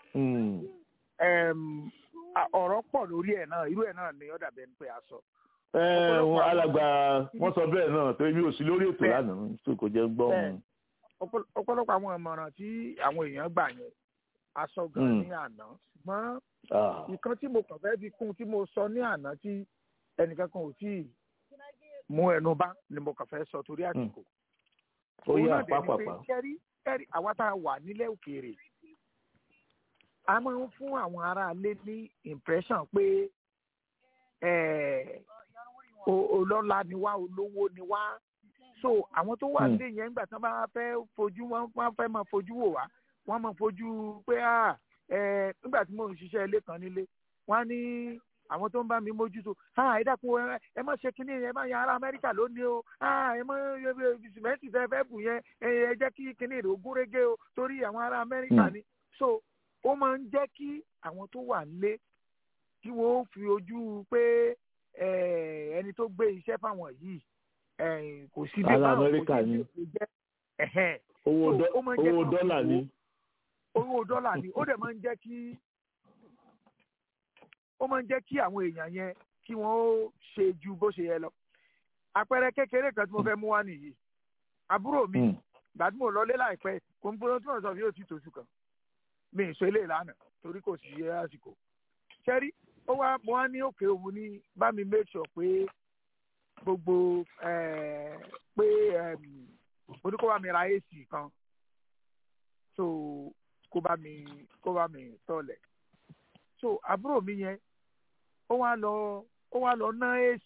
ọ̀rọ̀ pọ̀ lórí ẹ̀ náà irú ẹ̀ náà ni ọ̀dà bẹ́ẹ̀ ni pé a sọ wọn alàgbà wọn sọ bẹ́ẹ̀ náà torí mi ò sí lórí ètò lánàá tó kò jẹ́ gbọ́ wọn. ọ̀pọ̀lọpọ̀ àwọn ìmọ̀ràn tí àwọn èèyàn gbà yẹn aṣọ gan ní àná ṣùgbọ́n nǹkan tí mo kàn fẹ́ fi kún tí mo sọ ní àná tí ẹnìkan kan ò tíì mú ẹnu bá ni mo kàn fẹ́ sọ torí àsìkò. ó yà pápápá. kẹ́rí kẹ́rí àwa tá a wà nílẹ̀ òkèèrè a máa ń fún àwọn aráalé ní impression pé olọ́lá ni wá olówó ni wá so àwọn tó wà nílé yẹn nígbà tí wọ́n bá fẹ́ fojú wọ́n fẹ́ máa fojú wò wá wọ́n máa fojú pé nígbà tí mò ń ṣiṣẹ́ ilé kan nílé wọ́n á ní àwọn tó ń bá mi mójútó ẹ dákun ẹ má ṣe kínní ẹ má yan ará amẹ́ríkà lónìí o ẹ má sìmẹ́ǹtì tẹ fẹ́ bù yẹn ẹ jẹ́ kí kínní rẹ̀ ogún régé o torí àwọn ará amẹ́ríkà ni so ó máa ń jẹ́ kí àwọn tó wà nílé kí wọ́n fi ojú pé ẹni tó gbé iṣẹ́ fáwọn yìí kò sí bí báwọn kò sí bí jẹ́ owó dọ́là ni owó dọ́là ni ó dẹ̀ máa ń jẹ́ kí ó máa ń jẹ́ kí àwọn èèyàn yẹn kí wọ́n ó ṣe ju bó ṣe yẹ lọ àpẹẹrẹ kékeré kan tí mo fẹ́ mú wá nìyí àbúrò mi gbàdúrà mo lọlé láìpẹ́ kò ń gbóná tí wọ́n sọ fi yóò ti tòṣù kan mi ì sọ ilé ìlànà torí kò sí yẹ àsìkò ṣẹ́rí ó wá mo wá ní òkè òun ní bá mi make sure pé gbogbo pé mo ní kó bá mi ra ac kan so kó bá mi kó bá mi tọ̀lẹ̀ so àbúrò mi yẹn ó wá lọ ó wá lọ ná ac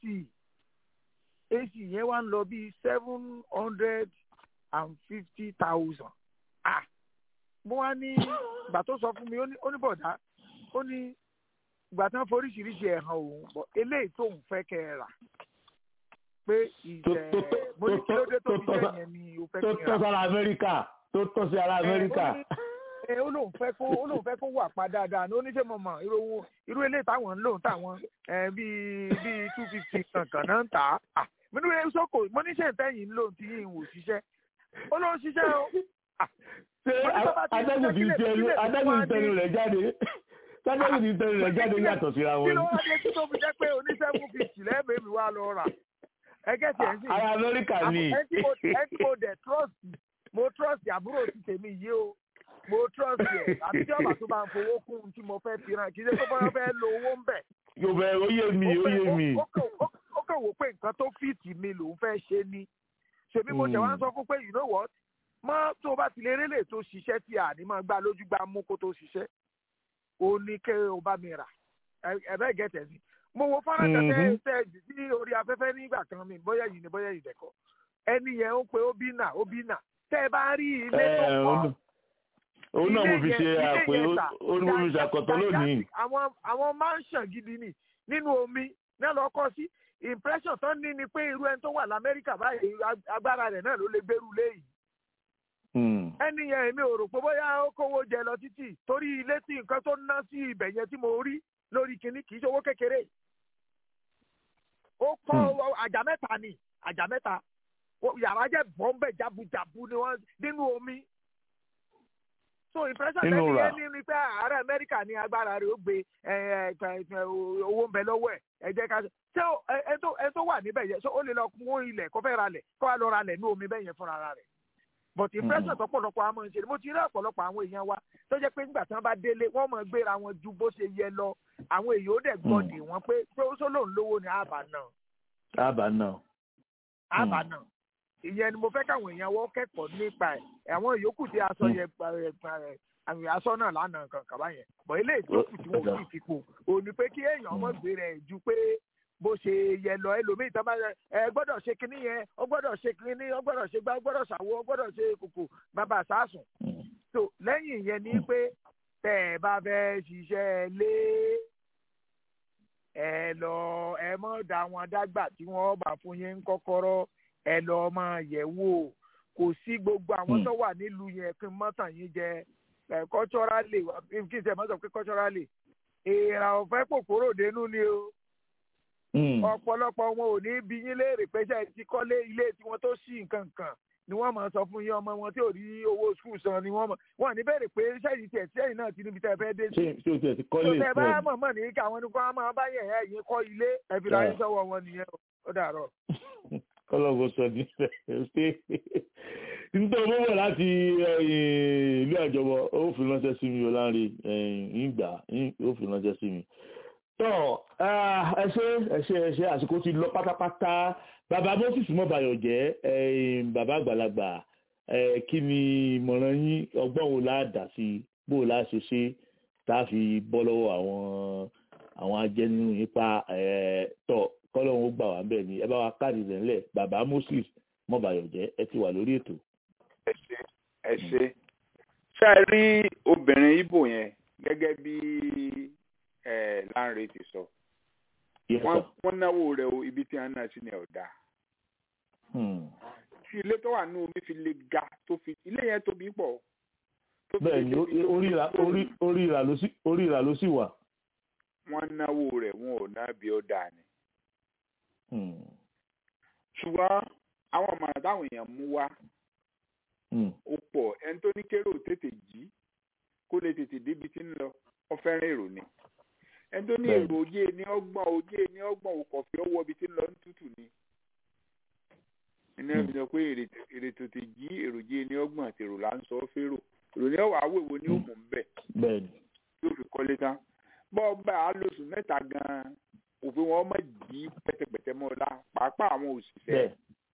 ac yẹn wá ń lọ bíi seven hundred and fifty thousand ah mo wá ní ìgbà tó sọ fún mi ó ní bọ̀dá ó ní ìgbà tí wọ́n foríṣiríṣi ẹ̀ hàn òun bọ̀ eléyìí tóun fẹ́ kẹ́ ẹ rà pé ìjẹ́ mo ní kí ló dé tó fi jẹ́ yẹn ni o fẹ́ kí n rà. tó tọ́ sára amẹ́ríkà tó tọ́ sí ara amẹ́ríkà. ẹ ó lóun fẹ́ kó ó lóun fẹ́ kó wà pa dáadáa ní oníṣẹ́ mọ̀mọ́ irú owó irú eléyìí táwọn ń lòun táwọn bíi bíi two fifty kankan náà ń tà á. mo ní wíwẹ́ sọ́kò mo ní ṣe ìtẹ́yìn ń lòun tí yìí ń wò ṣiṣẹ́ ó lóun ṣiṣẹ́ o. ṣé adágún ti tẹnu adágún ti tẹnu rẹ̀ jáde sábẹ́ni ti tẹnu rẹ̀ jáde yàtọ̀ síra wọn. kí ló wá dé kí tó fi jẹ́ pé oníṣẹ́gun fifty lẹ́ẹ̀mẹ́ mi wá lọ rà ẹgẹ́ tí ẹ̀ ń sìn. ara amẹ́ríkà ni. ẹ tí mo dẹ̀ trust mo trust àbúrò ti tèmi yìí o mo trust ẹ̀ àti tí ọ̀bà tó bá ń fowó kún un tí mo fẹ́ fi ràn kí ṣe tó bá fẹ́ lo owó ń bẹ̀. yóò bẹ ó yé mi ó yé mi. ó kàn wò pé nǹkan tó fìtì mi lòún fẹ́ ṣe ni ṣèbí mo tẹ̀ wá ń sọ fún pé you know what mọ́ tó o bá ti lè rélè tó ṣiṣẹ́ tí a ní máa gbá lójú gbá mú kó tó ṣiṣẹ́ ó ní kẹ́ o bá mi rà ẹ̀bẹ́ gẹ̀tẹ̀ sí. mo wo fọ́nrán tẹ̀tẹ̀ tẹ̀ sí orí afẹ́fẹ́ nígbà kan mi bóyá yìí ni bóyá yìí dẹ̀kọ́ ẹni yẹn ó pe obìnà obìnà tẹ́ ẹ bá rí ilé tó kọ́ òun náà mo fi ṣe àpè ó ní mo fi ṣe àkọ́tọ̀ lónìí. àwọn mansion gidi ni nínú omi náà lọ kọ́ sí impression tán ní ni pé irú ẹni tó wà lamẹ́ríkà báyìí agbára rẹ̀ náà ló lè gbèrú léyìí ẹni yẹn èmi ò rò pé bóyá ó kówó jẹ lọ títì torí ilé tí nǹkan tó ná sí ibẹ̀ yẹn tí mo rí lórí kinní kì í ṣe owó kékeré ó kọ́ àjà mẹ́ta ni àjà mẹ́ta yàrá jẹ́ bọ́m̀bẹ̀ jabujabu ni wọ́n nínú omi so impression tẹ́lẹ̀ yẹn ní ni pé ààrẹ amẹ́ríkà ní agbára rẹ̀ ó gbé owó ń bẹ lọ́wọ́ ẹ̀ ẹ jẹ́ ká ṣé ẹ tó wà níbẹ̀ yẹn ṣé ó lè lọ kún ilẹ̀ kó fẹ́ ra lẹ̀ kó wá lọ ra lẹ̀ ní omi bẹ́ẹ̀ yẹn fúnra rẹ̀ but impression tọ̀pọ̀lọpọ̀ àwọn ọmọ ìṣẹ̀lẹ̀ mo ti rí ọ̀pọ̀lọpọ̀ àwọn èèyàn wa tó jẹ́ pé nígbà tí wọ́n bá délé wọ́n mọ̀ gbéra wọn ju bó ṣe yẹ lọ àwọn èèyàn ó dẹ̀ gbọ́dì wọn pé pé ó sọ lóun lówó ni àbá náà. àbá náà. àbá náà ìyẹn ni mo fẹ́ káwọn èèyàn wọ́n kẹ́kọ̀ọ́ nípa ẹ̀ àwọn ìyókù tí aṣọ yẹn àmì aṣọ náà lánàá kan kàbá yẹn bọ̀ ilé ìtókù tí wọ́n sì fi kù òní pé kí èèyàn mọ̀ gbé rẹ̀ ju pé bó ṣe yẹ lọ ẹlòmíì tó bá ẹ gbọ́dọ̀ ṣe kinní yẹn ó gbọ́dọ̀ ṣe kinní ó gbọ́dọ̀ ṣe gbá ó gbọ́dọ̀ ṣàwo ó gbọ́dọ̀ ṣe kòkò bàbá sásùn. tó lẹ́yìn yẹn ni pé tẹ́ ẹ bá fẹ́ ṣiṣẹ́ lé ẹ lọ ẹ mọ̀ dá wọn dágbà tí wọ́n bá fún yín kọ́kọ́rọ́ ẹ lọ máa yẹ̀ wò kò sí gbogbo àwọn tó wà nílùú yẹn kí n mọ́tàn yín jẹ ẹ culturally kí n ṣe mọ́tàn pé culturally èèrà ọ̀fẹ́ kòkòrò dénú ni o ọ̀pọ̀lọpọ̀ wọn ò ní bí yín léèrè pé ṣe ti kọ́lé ilé tiwọn tó ṣì nǹkan kan ni wọ́n máa sọ fún yín ọmọ wọn tí ò rí owó skul san ni wọ́n mọ̀ wọ́n ní béèrè pé sẹ́yìn tiẹ̀ sẹ́yìn náà ti níbi tẹ́ ẹ fẹ́ dé sí. ṣé o tiẹ̀ ti kọ́lé tó tẹ bá mọ̀ mọ̀ ní kí àwọn ní kó wọ́n máa bá yẹn ẹ̀ yín kọ́ ilé ẹ fi ráyé sọ́wọ́ wọn nìyẹn ó dàárọ̀. kọ́lọ́gù sọ ní ṣe nítorí mo wọ̀ láti ìlú àjọbọ ó fi ránṣẹ́ sí mi ọ̀lànrin ìgbà ó fi ránṣẹ́ sí mi tọ́ ẹ ṣe ẹ ṣe ẹ ṣe àsìkò ti lọ pátápátá bàbá moses mọ́bàyọ̀ jẹ́ bàbá àgbàlagbà kí ni ìmọ̀ràn yín ọgbọ́n wo la dà sí bó la ṣe ṣe tá a fi bọ́ lọ́wọ́ àwọn àwọn ajẹnu nípa tọ́ kọ́lọ́hún ó gbà wá bẹ́ẹ̀ ni ẹ bá wa káàdì rẹ̀ ńlẹ̀ bàbá moses mọ́bàyọ̀ jẹ́ ẹ ti wà lórí ètò. ẹ ṣe ẹ ṣe ṣáà rí obìnrin ibo yẹn gẹ́gẹ́ bí Lánre ti sọ wọ́n náwó rẹ̀ o ibi tí wọ́n náà sí ni ọ̀dà tí ilé tó wà ní omi fi le ga tó fi ilé yẹn tóbi pọ̀. bẹ́ẹ̀ ni orí ìrà ló sì wà. wọ́n náwó rẹ̀ wọn ò ná bí ó dáa ni. ṣùgbọ́n àwọn ọ̀mọ̀ràn táwọn èèyàn mú wá ó pọ̀ ẹni tó ní kéré ò tètè jí kó lè tètè débi tí ń lọ wọ́n fẹ́ràn èrò ni ẹni tó ní èrò òye ní ọgbọ̀n òye ní ọgbọ̀n òkọ̀fẹ́ ọwọ́ ibi tí ń lọ ní tútù ni iná mi sọ pé èrè tètè jí èròjé ní ọgbọ̀n àti èrò là ń sọ fèrò èrò ní ọwọ́ àwọ̀ èwo ni ó mú un bẹ̀ yóò fi kọ́lé tán bọ́ ọgbà alóṣù mẹ́ta gan-an òfin wọn mọ̀ jí pẹ́tẹ́pẹ́tẹ́ mọ́ ọ̀la pàápàá àwọn òṣìṣẹ́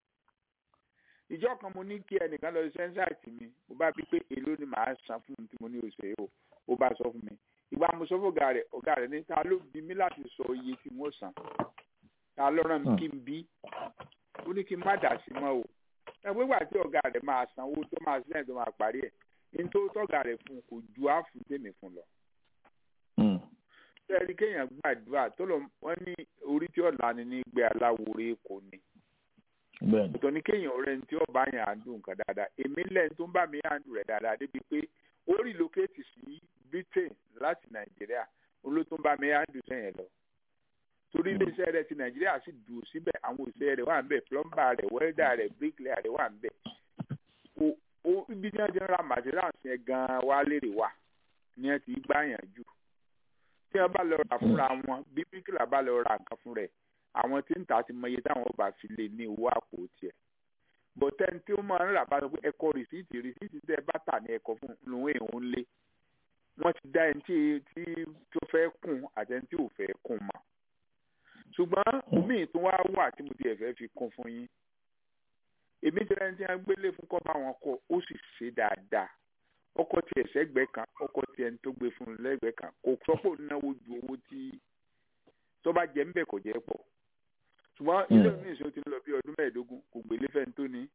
ìjọ kan mo ní kí ẹnìkan lọ sẹ́ńsáìtì mi mo bá bí pé èló ni màá san fún un tí mo ní òṣèré o ó bá sọ fún mi ìgbà mo sọ fún ọ̀gá rẹ̀ ọ̀gá rẹ̀ ní ta ló bí mi láti sọ iye tí wọ́n san ta ló rán mi kí n bí ó ní kí n má dà sí mọ́ o ẹgbẹ́ ìgbà tí ọ̀gá rẹ̀ máa san owó tó máa sílẹ̀ tó máa parí ẹ̀ ní tó tọ́gà rẹ̀ fún kò ju àfún tèmi fún lọ. sẹ́ẹ̀rí kéèyàn gbàdúrà tó lọ wọ́n ní orí tí ọ̀la ni ní gbé aláwòrán èkó ni. ọ̀tọ̀ ní kéèyàn ọ̀rẹ́ ní tí ọba yẹn à ń dùn nǹkan dáadáa èmi lẹ́yìn tó ń bá mi à ń dùn rẹ̀ dáadáa débi pé ó rí lókèétì sí Britain láti Nàìjíríà olótó ń bá mi à ń dùn sẹ́yìn lọ torí iléeṣẹ́ rẹ̀ ti nàìjíríà sì dùn síbẹ̀ àwọn òṣìṣẹ́ rẹ̀ wà ń bẹ̀ plumber rẹ̀ welder rẹ̀ bricklayer rẹ̀ wà ń bẹ̀ o ibi tí wọ́n ti ń ra materials yẹn gan-an wá lérè wà ni wọ́n ti gbá yàn jù tí wọ́n bá lọ rà fúnra wọn bí bricklayer bá lọ ra nǹkan fún rẹ̀ àwọn tí ń tà ti mọ iye táwọn ọba fi lè ní owó àpò tiẹ̀ bọ̀tẹ́ni tí ó máa ń rà bá sọ pé ẹ̀kọ́ rìsíìtì rìsíìtì tẹ́ bá tà ní ẹ̀kọ́ fún lòun èèyàn lé wọ́n ti dá ẹni tí tó fẹ́ kùn àtẹni tí ò fẹ́ kùn mọ́ ṣùgbọ́n omi tó wá wà tí mo ti ẹ̀fẹ́ fi kún fún yín èmi tẹ́lẹ̀ ní tí wọ́n gbélé fún kọ́ bá wọn kọ́ ó sì ṣe dáadáa ọkọ̀ tí ẹ̀sẹ̀ gbẹ́ kan ọkọ̀ tí ẹni tó gbé fún un lẹ́gbẹ̀ẹ́ kan kò sọ́pọ̀ náwó ju owó tí tó bá jẹ́ ńbẹ̀ kò jẹ́ pọ̀ ṣùgbọ́n ilé mi ìṣó ti ń lọ bí ọdún mẹ́ẹ̀ẹ́dógún kò gbélé fẹ́ni tó ní.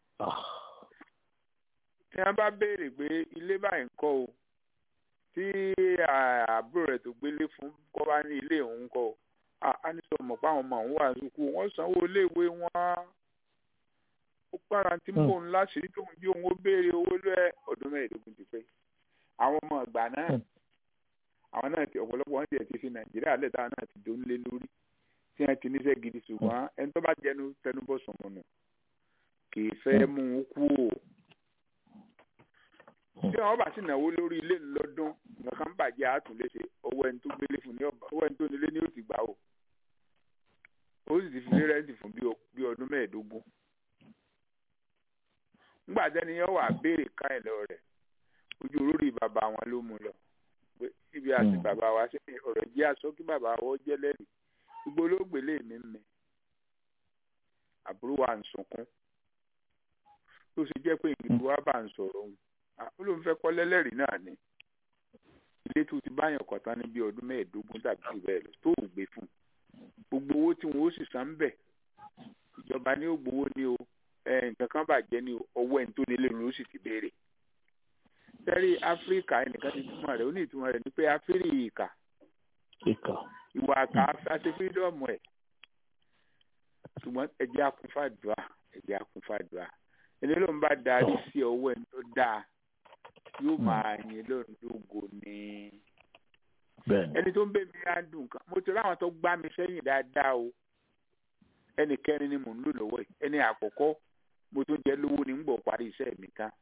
tí wọ́n bá béèrè pé ilé báyìí ń kọ́ o tí àbúrò rẹ̀ tó gbélé fún kọ́ bá ní ilé òun kọ́ o a ní sọ mọ̀ pé àwọn ọmọ òun wà sùkú wọ́n sanwó iléèwé wọn ó para tí mò ń láṣìírí tóun jí òun ó béèrè owó lẹ́ ọdún mẹ́ẹ̀ẹ́dógún ti pẹ́ àwọn ọmọ ìgbà náà àwọn náà ti ọ̀pọ̀lọpọ̀ wọn tiẹ̀ ti fi nàìjíríà lẹ́tà náà ti dóun lé lórí tí wọ́n ti níṣẹ́ gidi ṣùgbọ́n ẹni tó bá jẹnu tẹnubọ̀ sọ̀mọ̀nù kì í fẹ́ mú un kú o tí wọn bá sì náwó lórí ilé lọ́dún nǹkan bàjẹ́ àtúnléṣe owó ẹni tó gbélé fún ní ọba owó ẹni tó nílé ní ó ti gbà o ó sì ti fi lé rẹ́ǹtì fún bí ọdún mẹ́ẹ̀ẹ́dógún nígbà tẹ́ni yẹn wà béèrè ká ẹ̀ lọ rẹ̀ ojú olórí bàbá wọn ló mú lọ pé ibi àti bàbá wa ṣe ọ̀rọ̀ jẹ́ aṣọ kí bàbá wọn jẹ́ lẹ́rìí gbogbo olóògbé lè mí mi àbúrò wa ń sunkún tó ṣe jẹ́ pé ìgbìmọ̀ wa bá ń sọ̀rọ̀ òun ó lóun fẹ́ kọ́ lẹ́lẹ́rìí náà ni ilé tó ti báyàn kọ̀ tán ní bí ọdún mẹ́ẹ̀ẹ́dógún tàbí jù bẹ́ẹ̀ lọ tó ò gbé fún gbogbo owó tí wọn ó sì san bẹ̀ ìjọba ní ó gbowó ní o nǹkan kan bàjẹ́ ní ọwọ́ ẹni tó nílé ló sì ti béèrè sẹ́rí áfíríkà ẹnìkan ti túmọ̀ rẹ̀ ó ní ìtumọ̀ rẹ̀ ní pé áfíríkà ìwà àkà àti fírídọ́ọ̀mù ẹ̀ ṣùgbọ́n ẹ̀jẹ̀ akúnfàdùà ẹ̀jẹ̀ akúnfàdùà ẹni ló ń bá darí sí ọwọ́ ẹni tó dáa yóò máa yin lóun lógo ní ẹni tó ń bẹ̀ mí á dùn kan mo ti ráwọn tó gbá mi sẹ́yìn dáadáa o ẹnì kẹrin ni mò ń lò lọ́wọ́ yìí ẹni àkọ́kọ́ mo tún jẹ́ lówó ní gbọ̀ parí iṣẹ́ mi tán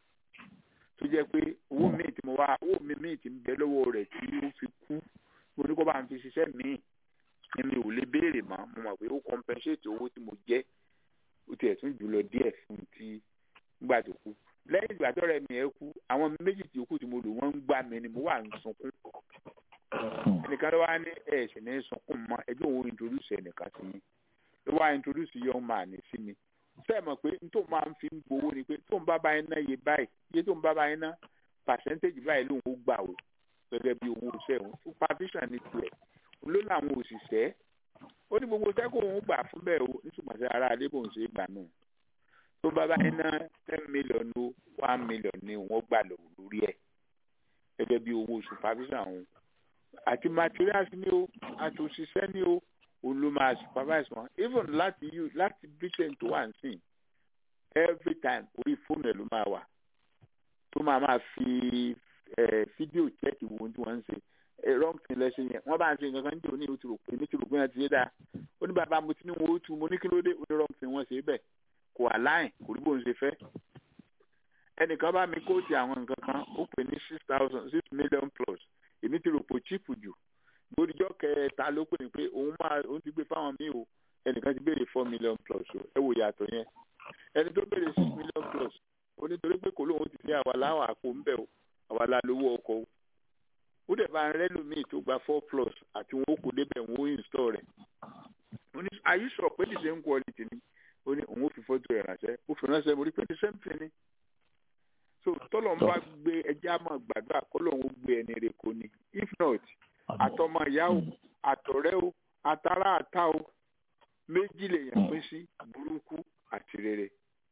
tó jẹ́ pé owó míì tí mo wá owó mi míì tí ń bẹ lọ́wọ́ rẹ̀ tí ó fi kú mo ní kó bá ń fi ṣiṣẹ́ míì ni mi ò lè béèrè mọ́ mo mọ̀ pé ó compensate owó tí mo jẹ́ ó tiẹ̀ tún jù lọ díẹ̀ fún ti nígbà tó kú lẹ́yìn ìgbà tó rẹ̀ mi ẹ̀ kú àwọn méjì tí ó kù tí mo lò wọ́n ń gbà mí ni mo wà ń sunkún ẹnìkan ló wá ní ẹ̀ sì ní sunkún mọ́ ẹjọ́ òun introduce ẹnìkan sí mi ló wá introduce young man sí mi fẹ́ mọ̀ pé n tó máa ń fi ń gbowó ni pé tó ń bá báyìí ná iye báyìí iye tó ń bá báyìí ná percentage báyìí lòun ó gbà o gẹ́gẹ́ bí owó iṣẹ́ òun supervision ní tiẹ̀ ló láwọn òṣìṣẹ́ ó ní gbogbo iṣẹ́ kó òun gbà fún bẹ́ẹ̀ o nítorí àti ara adé bòun ṣe é gbà náà tó bá báyìí ná ten million o one million ni òun ó gbà lórí ẹ̀ gẹ́gẹ́ bí owó supervision òun àti materials ni o àti òṣìṣẹ́ ni o òun ló máa supervise wọn even láti you láti britain tó wà nísìn every time orí fóònù ẹ̀ ló máa wà tó máa máa fi fídíò chẹ́ẹ̀kì wo tí wọ́n ń ṣe wrong thing lẹ́sẹ̀ yẹn wọ́n bá ń ṣe nǹkan kan nítorí o ti rò pé ní ti rò pé wọ́n ti ṣe dáa ó ní bàbá mo ti ní wọn ó tu mo ní kí ló dé ó ní wrong thing wọ́n ṣe bẹ́ẹ̀ kò align kò rí bóun ṣe fẹ́ ẹnìkan bá mi kóòtù àwọn nǹkan kan ó pè ní six thousand six million plus èmi ti rò pé cheap jù lóríjọ́ kẹta ló pè ní pé òun máa òun ti gbé fáwọn míì o ẹnìkan ti béèrè four million plus o ẹ wò yàtọ̀ yẹn ẹni tó béèrè six million plus ó nítorí pé kò lóun ti ní àwa láwọn àpò ń bẹ̀ o àwa la lówó ọkọ̀ o ó dẹ̀ bá ń rẹ́ lómii tó gba four plus àti wọn ó kó débẹ̀ wọn ó install rẹ̀ ó ní are you sure pé the same quality ni ó ní òun ó fi fọ́tò ẹ̀ ránṣẹ́ ó fi ránṣẹ́ mo rí pé the same thing ni so tọ́lọ̀ ń bá gbé ẹjẹ́ àmọ́ gbàdúrà kọ́ lóun ó gbé ẹni rẹ̀ kò ní if not àtọmọ ìyá o àtọ̀rẹ́ o àtàrà àta o méjì lèèyàn pín sí burúkú àti rere.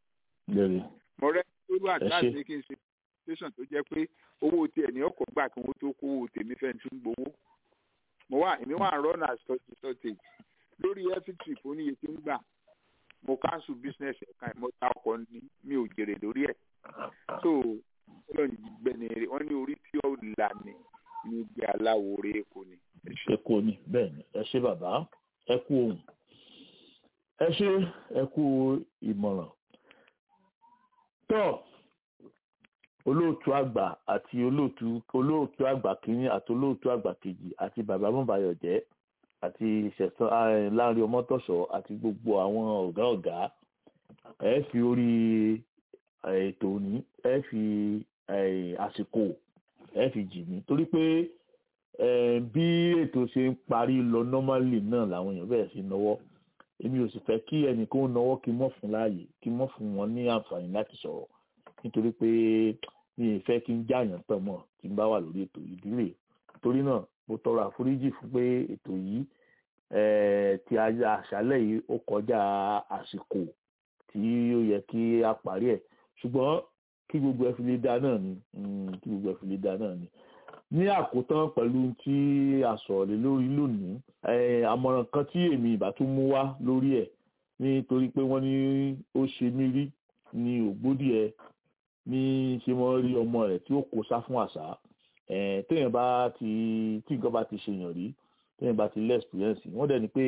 mo rẹ́ lórí àdáàsì ní kí n ṣe tẹsán tó jẹ́ pé owó tiẹ̀ ní ọkọ̀ gbà kí wọ́n tó kó owó tèmi fẹ́ tí ń gbowó. mo wà èmi wà ń rọ́nà sọ́ọ̀tì sọ́ọ̀tì lórí ẹ́fíìtì fún iye tí ń gbà mo cancel business ẹ̀ka mo ta ọkọ̀ ní mi ò jèrè lórí ẹ̀. so wọ́n ní orí tí ó là ní ní gbé aláwo orí èkó ni. èkó ni bẹ́ẹ̀ ni ẹ ṣé bàbá ẹ kú ohun ẹ ṣé ẹ kú ìmọ̀ràn tó olóòtú àgbà àti olóòtú olóòtú àgbà kínní àti olóòtú àgbà kejì àti bàbá mọ̀báyọ̀jẹ́ àti ìṣẹ̀tàn láàrin ọmọtọ̀ṣọ́ àti gbogbo àwọn ọ̀gá ọ̀gá ẹ fi orí ètò òní ẹ fi àsìkò ẹ fi jì mí torí pé bí ètò ṣe ń parí lọ normally náà làwọn èèyàn bẹ̀rẹ̀ sí náwó èmi ò sì fẹ́ kí ẹnìkan náwó kí mọ́ fún láàyè kí mọ́ fún wọn ní àǹfààní láti sọ̀rọ̀ nítorí pé mi ì fẹ́ kí n jáàyàn tàn mọ́ tí n bá wà lórí ètò ìdílé torí náà mo tọrọ àforíjì fún pé ètò yìí ti àṣálẹ̀ yìí ó kọjá àsìkò tí ó yẹ kí a parí ẹ̀ ṣùgbọ́n kí gbogbo ẹ fi lè dá náà ni kí gbogbo ẹ fi lè dá náà ni ní àkótán pẹ̀lú tí a sọ̀rọ̀ lé lórí lónìí àmọ̀ràn kan tí èmi ìbá tún mú wá lórí ẹ̀ nítorí pé wọ́n ní ó ṣe mí rí ní ògbódìẹ ní ṣe wọ́n rí ọmọ rẹ̀ tí ó kó sá fún àṣà téèyàn bá ti tí nǹkan bá ti ṣèyàn rí téèyàn bá ti lé experience wọ́n dẹ̀ ní pé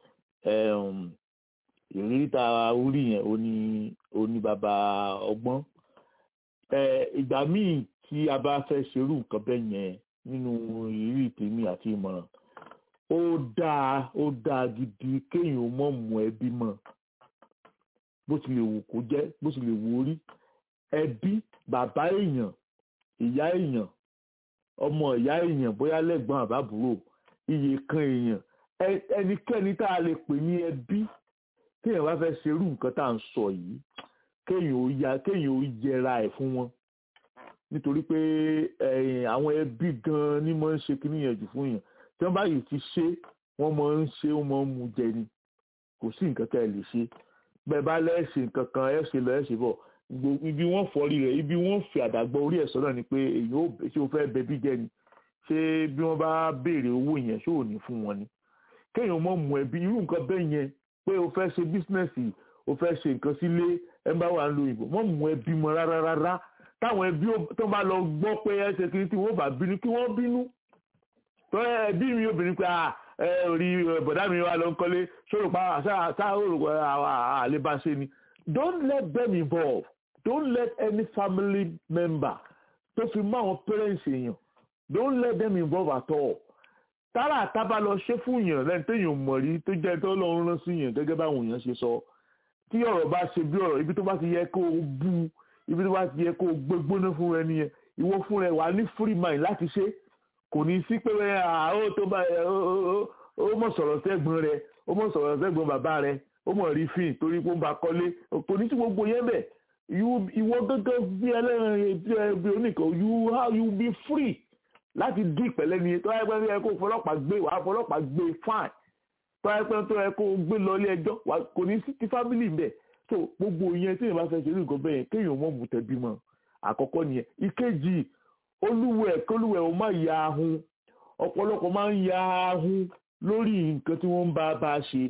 ìrírí tá a rí yẹn ó ní ó ní bàbá ọgbọ́n ìgbà míì tí a bá fẹ́ ṣerú nǹkan bẹ́ẹ̀ yẹn nínú ìrírí tèmi àti ìmọ̀ràn ó dáa ó dáa gidi kéèyàn mọ̀ mú ẹbí mọ̀ bó ti lè wù kó jẹ́ bó ti lè wù orí ẹbí bàbá èèyàn ìyá èèyàn ọmọ ìyá èèyàn bóyá lẹ́gbọ́n àbábúrò iye kan èèyàn ẹnikẹ́ni tá a lè pè ní ẹbí kéèyàn bá fẹ́ ṣerú nǹkan tá à ń sọ yìí kéèyàn ó ya kéèyàn ó yẹra ẹ̀ fún wọn nítorí pé àwọn ẹbí gan ni máa ń ṣe kíní yẹn jù fún yàn tí wọ́n bá yìí ti ṣe wọ́n máa ń ṣe wọ́n máa ń mu jẹ ni kò sí nǹkan tẹ́ ẹ lè ṣe bẹ́ẹ̀ bá lẹ́ẹ̀ṣẹ̀ nǹkan kan ẹ̀ ṣe lọ ẹ̀ ṣe bọ̀ ibi wọ́n fọ́rí rẹ̀ ibi wọ́n fi àdàgbọ́ orí ẹ̀ sọ́nà ni pé èyí ó ṣé o fẹ́ bẹbí jẹ ni ṣé bí wọ́n bá béèrè owó yẹn ṣé ò ní fún wọn ni kéèyàn mọ̀ mú ẹbí irú nǹkan bẹ́ẹ̀ yẹn pé o fẹ́ ṣe bísínẹ́sì o fẹ́ ṣe nǹkan sílé ẹ bá wà ń lo ìbò mọ̀ mú ẹbí mọ́ rárá rárá táwọn ẹbí tó bá lọ gbọ́ pé ẹ ṣe kiri tí wọ́n bá bínú kí wọ́n bínú tó ẹbí mi obìnrin pé ẹ orí bọ̀dá mi wà ló ń kọ́lé sọ̀rọ̀ pa àṣà òrùkọ àlebáṣe ni don't let them involve don't let any family member tó fi mọ́ àwọn parents èèyàn don't let them involve at all tára àtàbà lọ ṣe fún yàn lẹ́yìn téèyàn mọ̀ rí tó jẹ́ tó lọ́run rán sí yàn gẹ́gẹ́ báwọn èèyàn ṣe sọ tí ọ̀rọ̀ bá ṣe bí ọ̀rọ̀ ibi tó bá ti yẹ kó o bú ibi tó bá ti yẹ kó o gbégbóná fún ẹni yẹn ìwọ fún rẹ wà ní free mind láti ṣe kò ní sí pé ó tó bá ó mọ̀ sọ̀rọ̀ sẹ́gbọ̀n rẹ ó mọ̀ sọ̀rọ̀ sẹ́gbọ̀n bàbá rẹ ó mọ̀ rí fíìn torí pé ó ń ba kọ́lé kò ní sí gbogbo yẹn bẹ̀ ìwọ gẹ́gẹ́ bí ẹlẹ́rìn bí oníkan you how you be free láti dín ìpẹ́lẹ́ ni tó yẹ pé tó yẹ kó fọlọ́pàá gbé wàá fọlọ́pàá gbé fine tó yẹ pé tó yẹ kó gbé lọ ilé ẹjọ́ kò ní sí ti family ń bẹ̀ so gbogbo yẹn tí èèyàn bá fẹ́ ṣe ní nǹkan bẹ́ẹ̀ yẹn kéèyàn mọ̀ mú tẹ̀bí mọ́ àkọ́kọ́ nìyẹn ìkejì olúwẹ̀ kólúwẹ̀ ó má ya ahun ọ̀pọ̀lọpọ̀ máa ń ya ahun lórí nǹkan tí wọ́n ń bá bá ṣe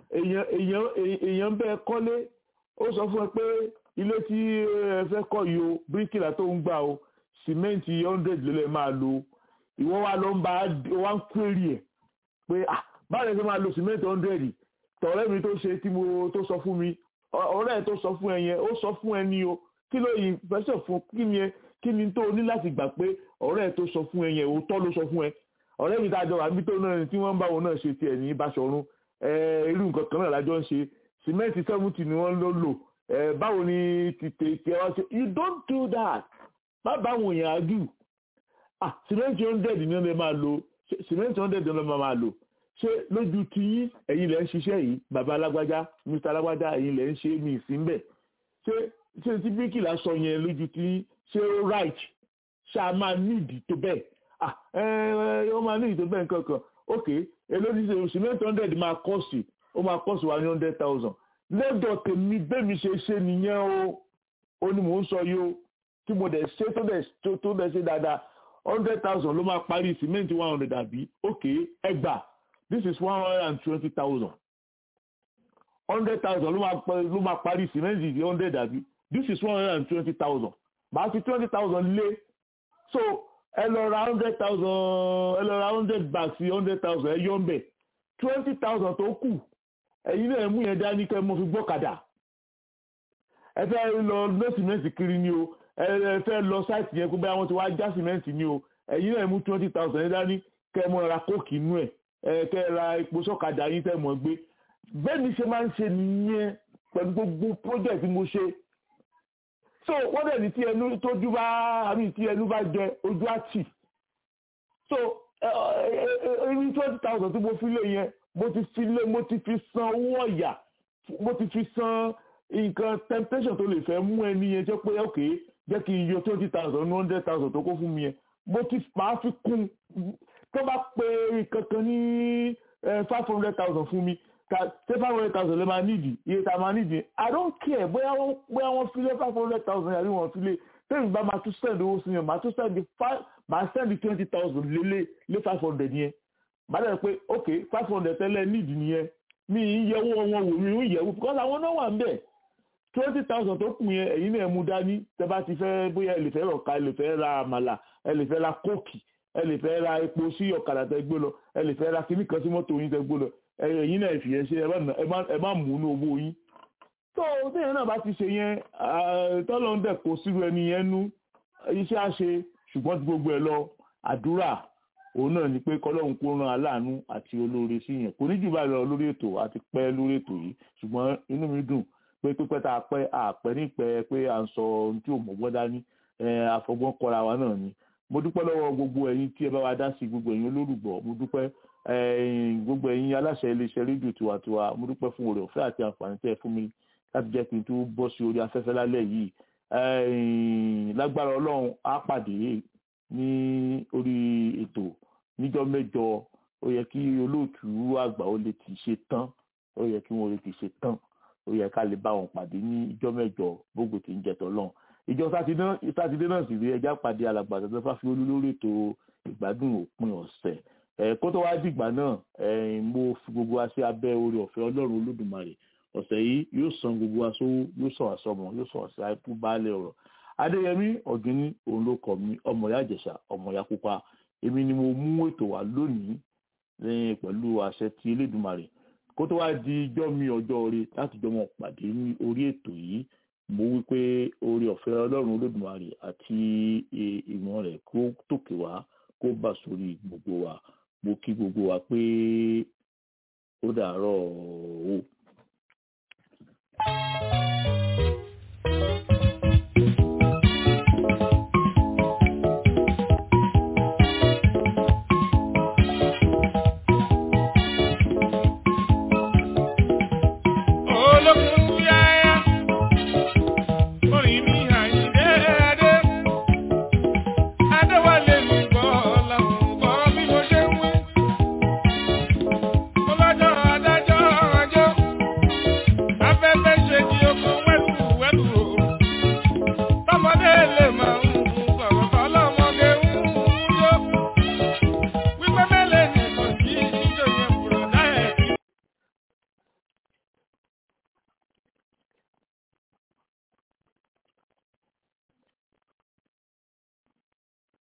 èèyàn bẹ́ẹ̀ kọ́lé ó sọ fún ẹ pé ilé tí ẹ fẹ́ kọ́ yìí o bíríkìlà tó ń gbà o sìmẹ́ǹtì hundred ló lè máa lo ìwọ wa ló ń bá wa ń query ẹ̀ pé ah báwo ni ẹ máa lo sìmẹ́ǹtì hundred tọ̀rẹ́ mi tó ṣe tí mo tó sọ fún mi ọ̀rẹ́ ẹ̀ tó sọ fún ẹ yẹn ó sọ fún ẹ ní o kí ló yìí fẹsẹ̀ fún kí ni ẹ kí ni tó ní láti gbà pé ọ̀rẹ́ ẹ̀ tó sọ fún ẹ yẹn òótọ́ ló sọ fún ẹ ọ̀rẹ́ mi dájọ́ wà níbi tó náà tí wọ́n ń bá wọn náà ṣe tiẹ̀ ní Báṣọ̀run irú nǹkan kan náà lájọ́ ń ṣe sìmẹ́ǹtì seventy ni wọ́n ló lò báwo ni tètè tiẹ̀ wá ṣe you don't do that má bá àwọn èèyàn ágù ah sìmẹ́ǹtì hundred ni wọ́n lè máa lò sìmẹ́ǹtì hundred ni wọ́n máa lò ṣé lójú ti yín ẹ̀yin lẹ́ ń ṣiṣẹ́ yìí bàbá alágbájá mr alágbájá ẹ̀yin lẹ́ ń ṣe mí sí ń bẹ̀ ṣé ṣé tí bíkìlà sọ yẹn lójú ti yín ṣé ó right ṣá máa nídìí tó bẹ́ẹ̀ ah ẹ ẹ ó máa nídìí tó bẹ́ẹ̀ nǹkan kan ok èló ní ṣe cement hundred máa kọ́ọ̀sì ó máa kọ́ọ̀sì wa ní hundred thousand lọ́dọ̀ tèmi bẹ́ẹ̀mi ṣe ṣe nìyẹn o ó ní mò ń sọ yìí o tí mo dẹ̀ ṣe tó dẹ̀ tó dẹ̀ ṣe dáadáa hundred thousand ló máa parí cement one hundred àbí ok ẹgbàá this is one hundred and twenty thousand hundred thousand ló máa ló máa parí cement di hundred àbí this is one hundred and twenty thousand màá fi twenty thousand lé so ẹ lọ ra hundred thousand ẹ lọ ra hundred bags sí hundred thousand ẹ yọ ń bẹ̀ twenty thousand tó kù ẹ̀yin náà mú yẹn dání kẹ́ mo fi gbọ́kadà ẹ fẹ́ lọ lọ cement kiri ni o ẹ fẹ́ lọ sáìtì yẹn kó bẹ́ẹ̀ wọ́n ti wá já cement ni o ẹ̀yin náà mú twenty thousand yẹn dání kẹ́ mo ra kóòkì inú ẹ̀ ẹ kẹ́ ra epo sọ́kadà yín tẹ́ mọ̀ gbé bẹ́ẹ̀ ni ṣe máa ń ṣe nìyẹn pẹ̀lú gbogbo project mo ṣe so wọ́n dẹ̀ ní tí ẹnu tójú bá àmì tí ẹnu bá jẹ ojú àtì so ẹni twenty thousand tí mo fi lé yẹn mo ti fi lé mo ti fi san owó ọ̀yà mo ti fi san nǹkan temptation tó lè fẹ́ mú ẹni yẹn jẹ́ pé ok jẹ́ kí n yọ twenty thousand one hundred thousand tó kó fún mi yẹn mo ti máa fi kún tó bá pe kankan ní five hundred thousand fún mi ṣé five hundred thousand lè máa nídìí iye tá a máa nídìí i don't care bóyá wọ́n bóyá wọ́n fi lé five hundred thousand yàrá wọ́n fi lé tẹ́lẹ̀ bá máa tún send owó sí yẹn máa tún send five máa send twenty thousand lé lé lé five hundred yẹn máa dẹ̀ pé ok five hundred tẹ́lẹ̀ nídìí nìyẹn mi ì yẹ owó wọn wò mí ì yẹ wò because àwọn náà wà ń bẹ̀ twenty thousand tó kù yẹn ẹ̀yin náà mú dání tẹ́ bá ti fẹ́ bóyá ẹ lè fẹ́ rọ̀ka ẹ lè fẹ́ ra àmàlà ẹ lè fẹ́ ra kóòkì ẹ lè fẹ́ ra epo sí ọ̀kadà tẹ́ gbé lọ ẹ lè fẹ́ ra kíní kan sí mọ́tò yín tẹ́ gbé lọ ẹ̀yin náà fi yẹn ṣe ẹ má mú inú owó yín tó téèyàn náà bá ti ṣe yẹn tọ́lọ́ ń dẹ̀ kó sírú ẹni yẹn nú iṣẹ́ á ṣe ṣùgbọ́n ti gbogbo ẹ̀ lọ àdúrà òun náà ni pé kọ́lọ́hún kó ran aláàánú àti olóore sí yẹn kò ní jù báyìí lọ lórí ètò àti pẹ́ lórí ètò yìí ṣùgbọ́n inú mi dùn pé pípẹ́ tá a pẹ́ àpẹ́ nípẹ́ pé à ń sọ ohun tí ò mọ̀gbọ́n dání àfọgbọ́n kọra wa náà ni mo dúpẹ́ lọ́wọ́ gbogbo ẹ̀yin tí ẹ bá wa dá sí gbogbo ẹ̀yin olólùgbọ́ mo dúpẹ́ gbogbo ẹ̀yin aláṣẹ iléeṣẹ́ rédíò tiwantiwa mo dúpẹ́ fún oore ọ̀fẹ́ àti àǹfààní tẹ́ ẹ fún mi láti jẹ́ kí n tó bọ́ sí orí afẹ́fẹ́ lálẹ́ yìí lágbára ọlọ́run á pàdé ní orí ètò níjọ́ mẹ́jọ ó yẹ kí olóòtú àgbà ó lè ti ṣe tán ó yẹ kí wọ́n lè ti ṣe tán ó yẹ ká lè bá wọn pàdé ní ìjọ́ mẹ́jọ gbogbo tí ń jẹ tọ́lọ́run ìjọ sátidé náà sì rí ẹjá pàdé alàgbà tó fà fi olú lórí ètò ìgbádùn òpin ọ̀sẹ̀ kó tó wá dìgbà náà mo fi gbogbo wa sí abẹ́ orí ọ̀fẹ́ ọlọ́run olódùmarè ọ̀sẹ̀ yìí yóò san gbogbo wa sówó yóò sọ àsọmọ yóò sọ àṣà ikú baálé ọ̀rọ̀ adéyẹmí ọ̀gíní òun ló kọ̀ mí ọmọ ìyá ìjẹ̀ṣà ọmọ ìyá pupa èmi ni mo mú ètò wá lónìí lẹ́yìn pẹ̀lú àṣẹ ti elédùnmarè kó tó wá di ijọ́ mi ọjọ́ orí láti jọ mọ̀ pàdé ní orí ètò yìí mo wí pé orí ọ̀fẹ́ ọlọ́run olódùmarè àti ìmọ̀ rẹ̀ kó tòkè wá kó bà sórí gbogbo wa mo kí gbogbo wa pé ó dàárọ̀ o.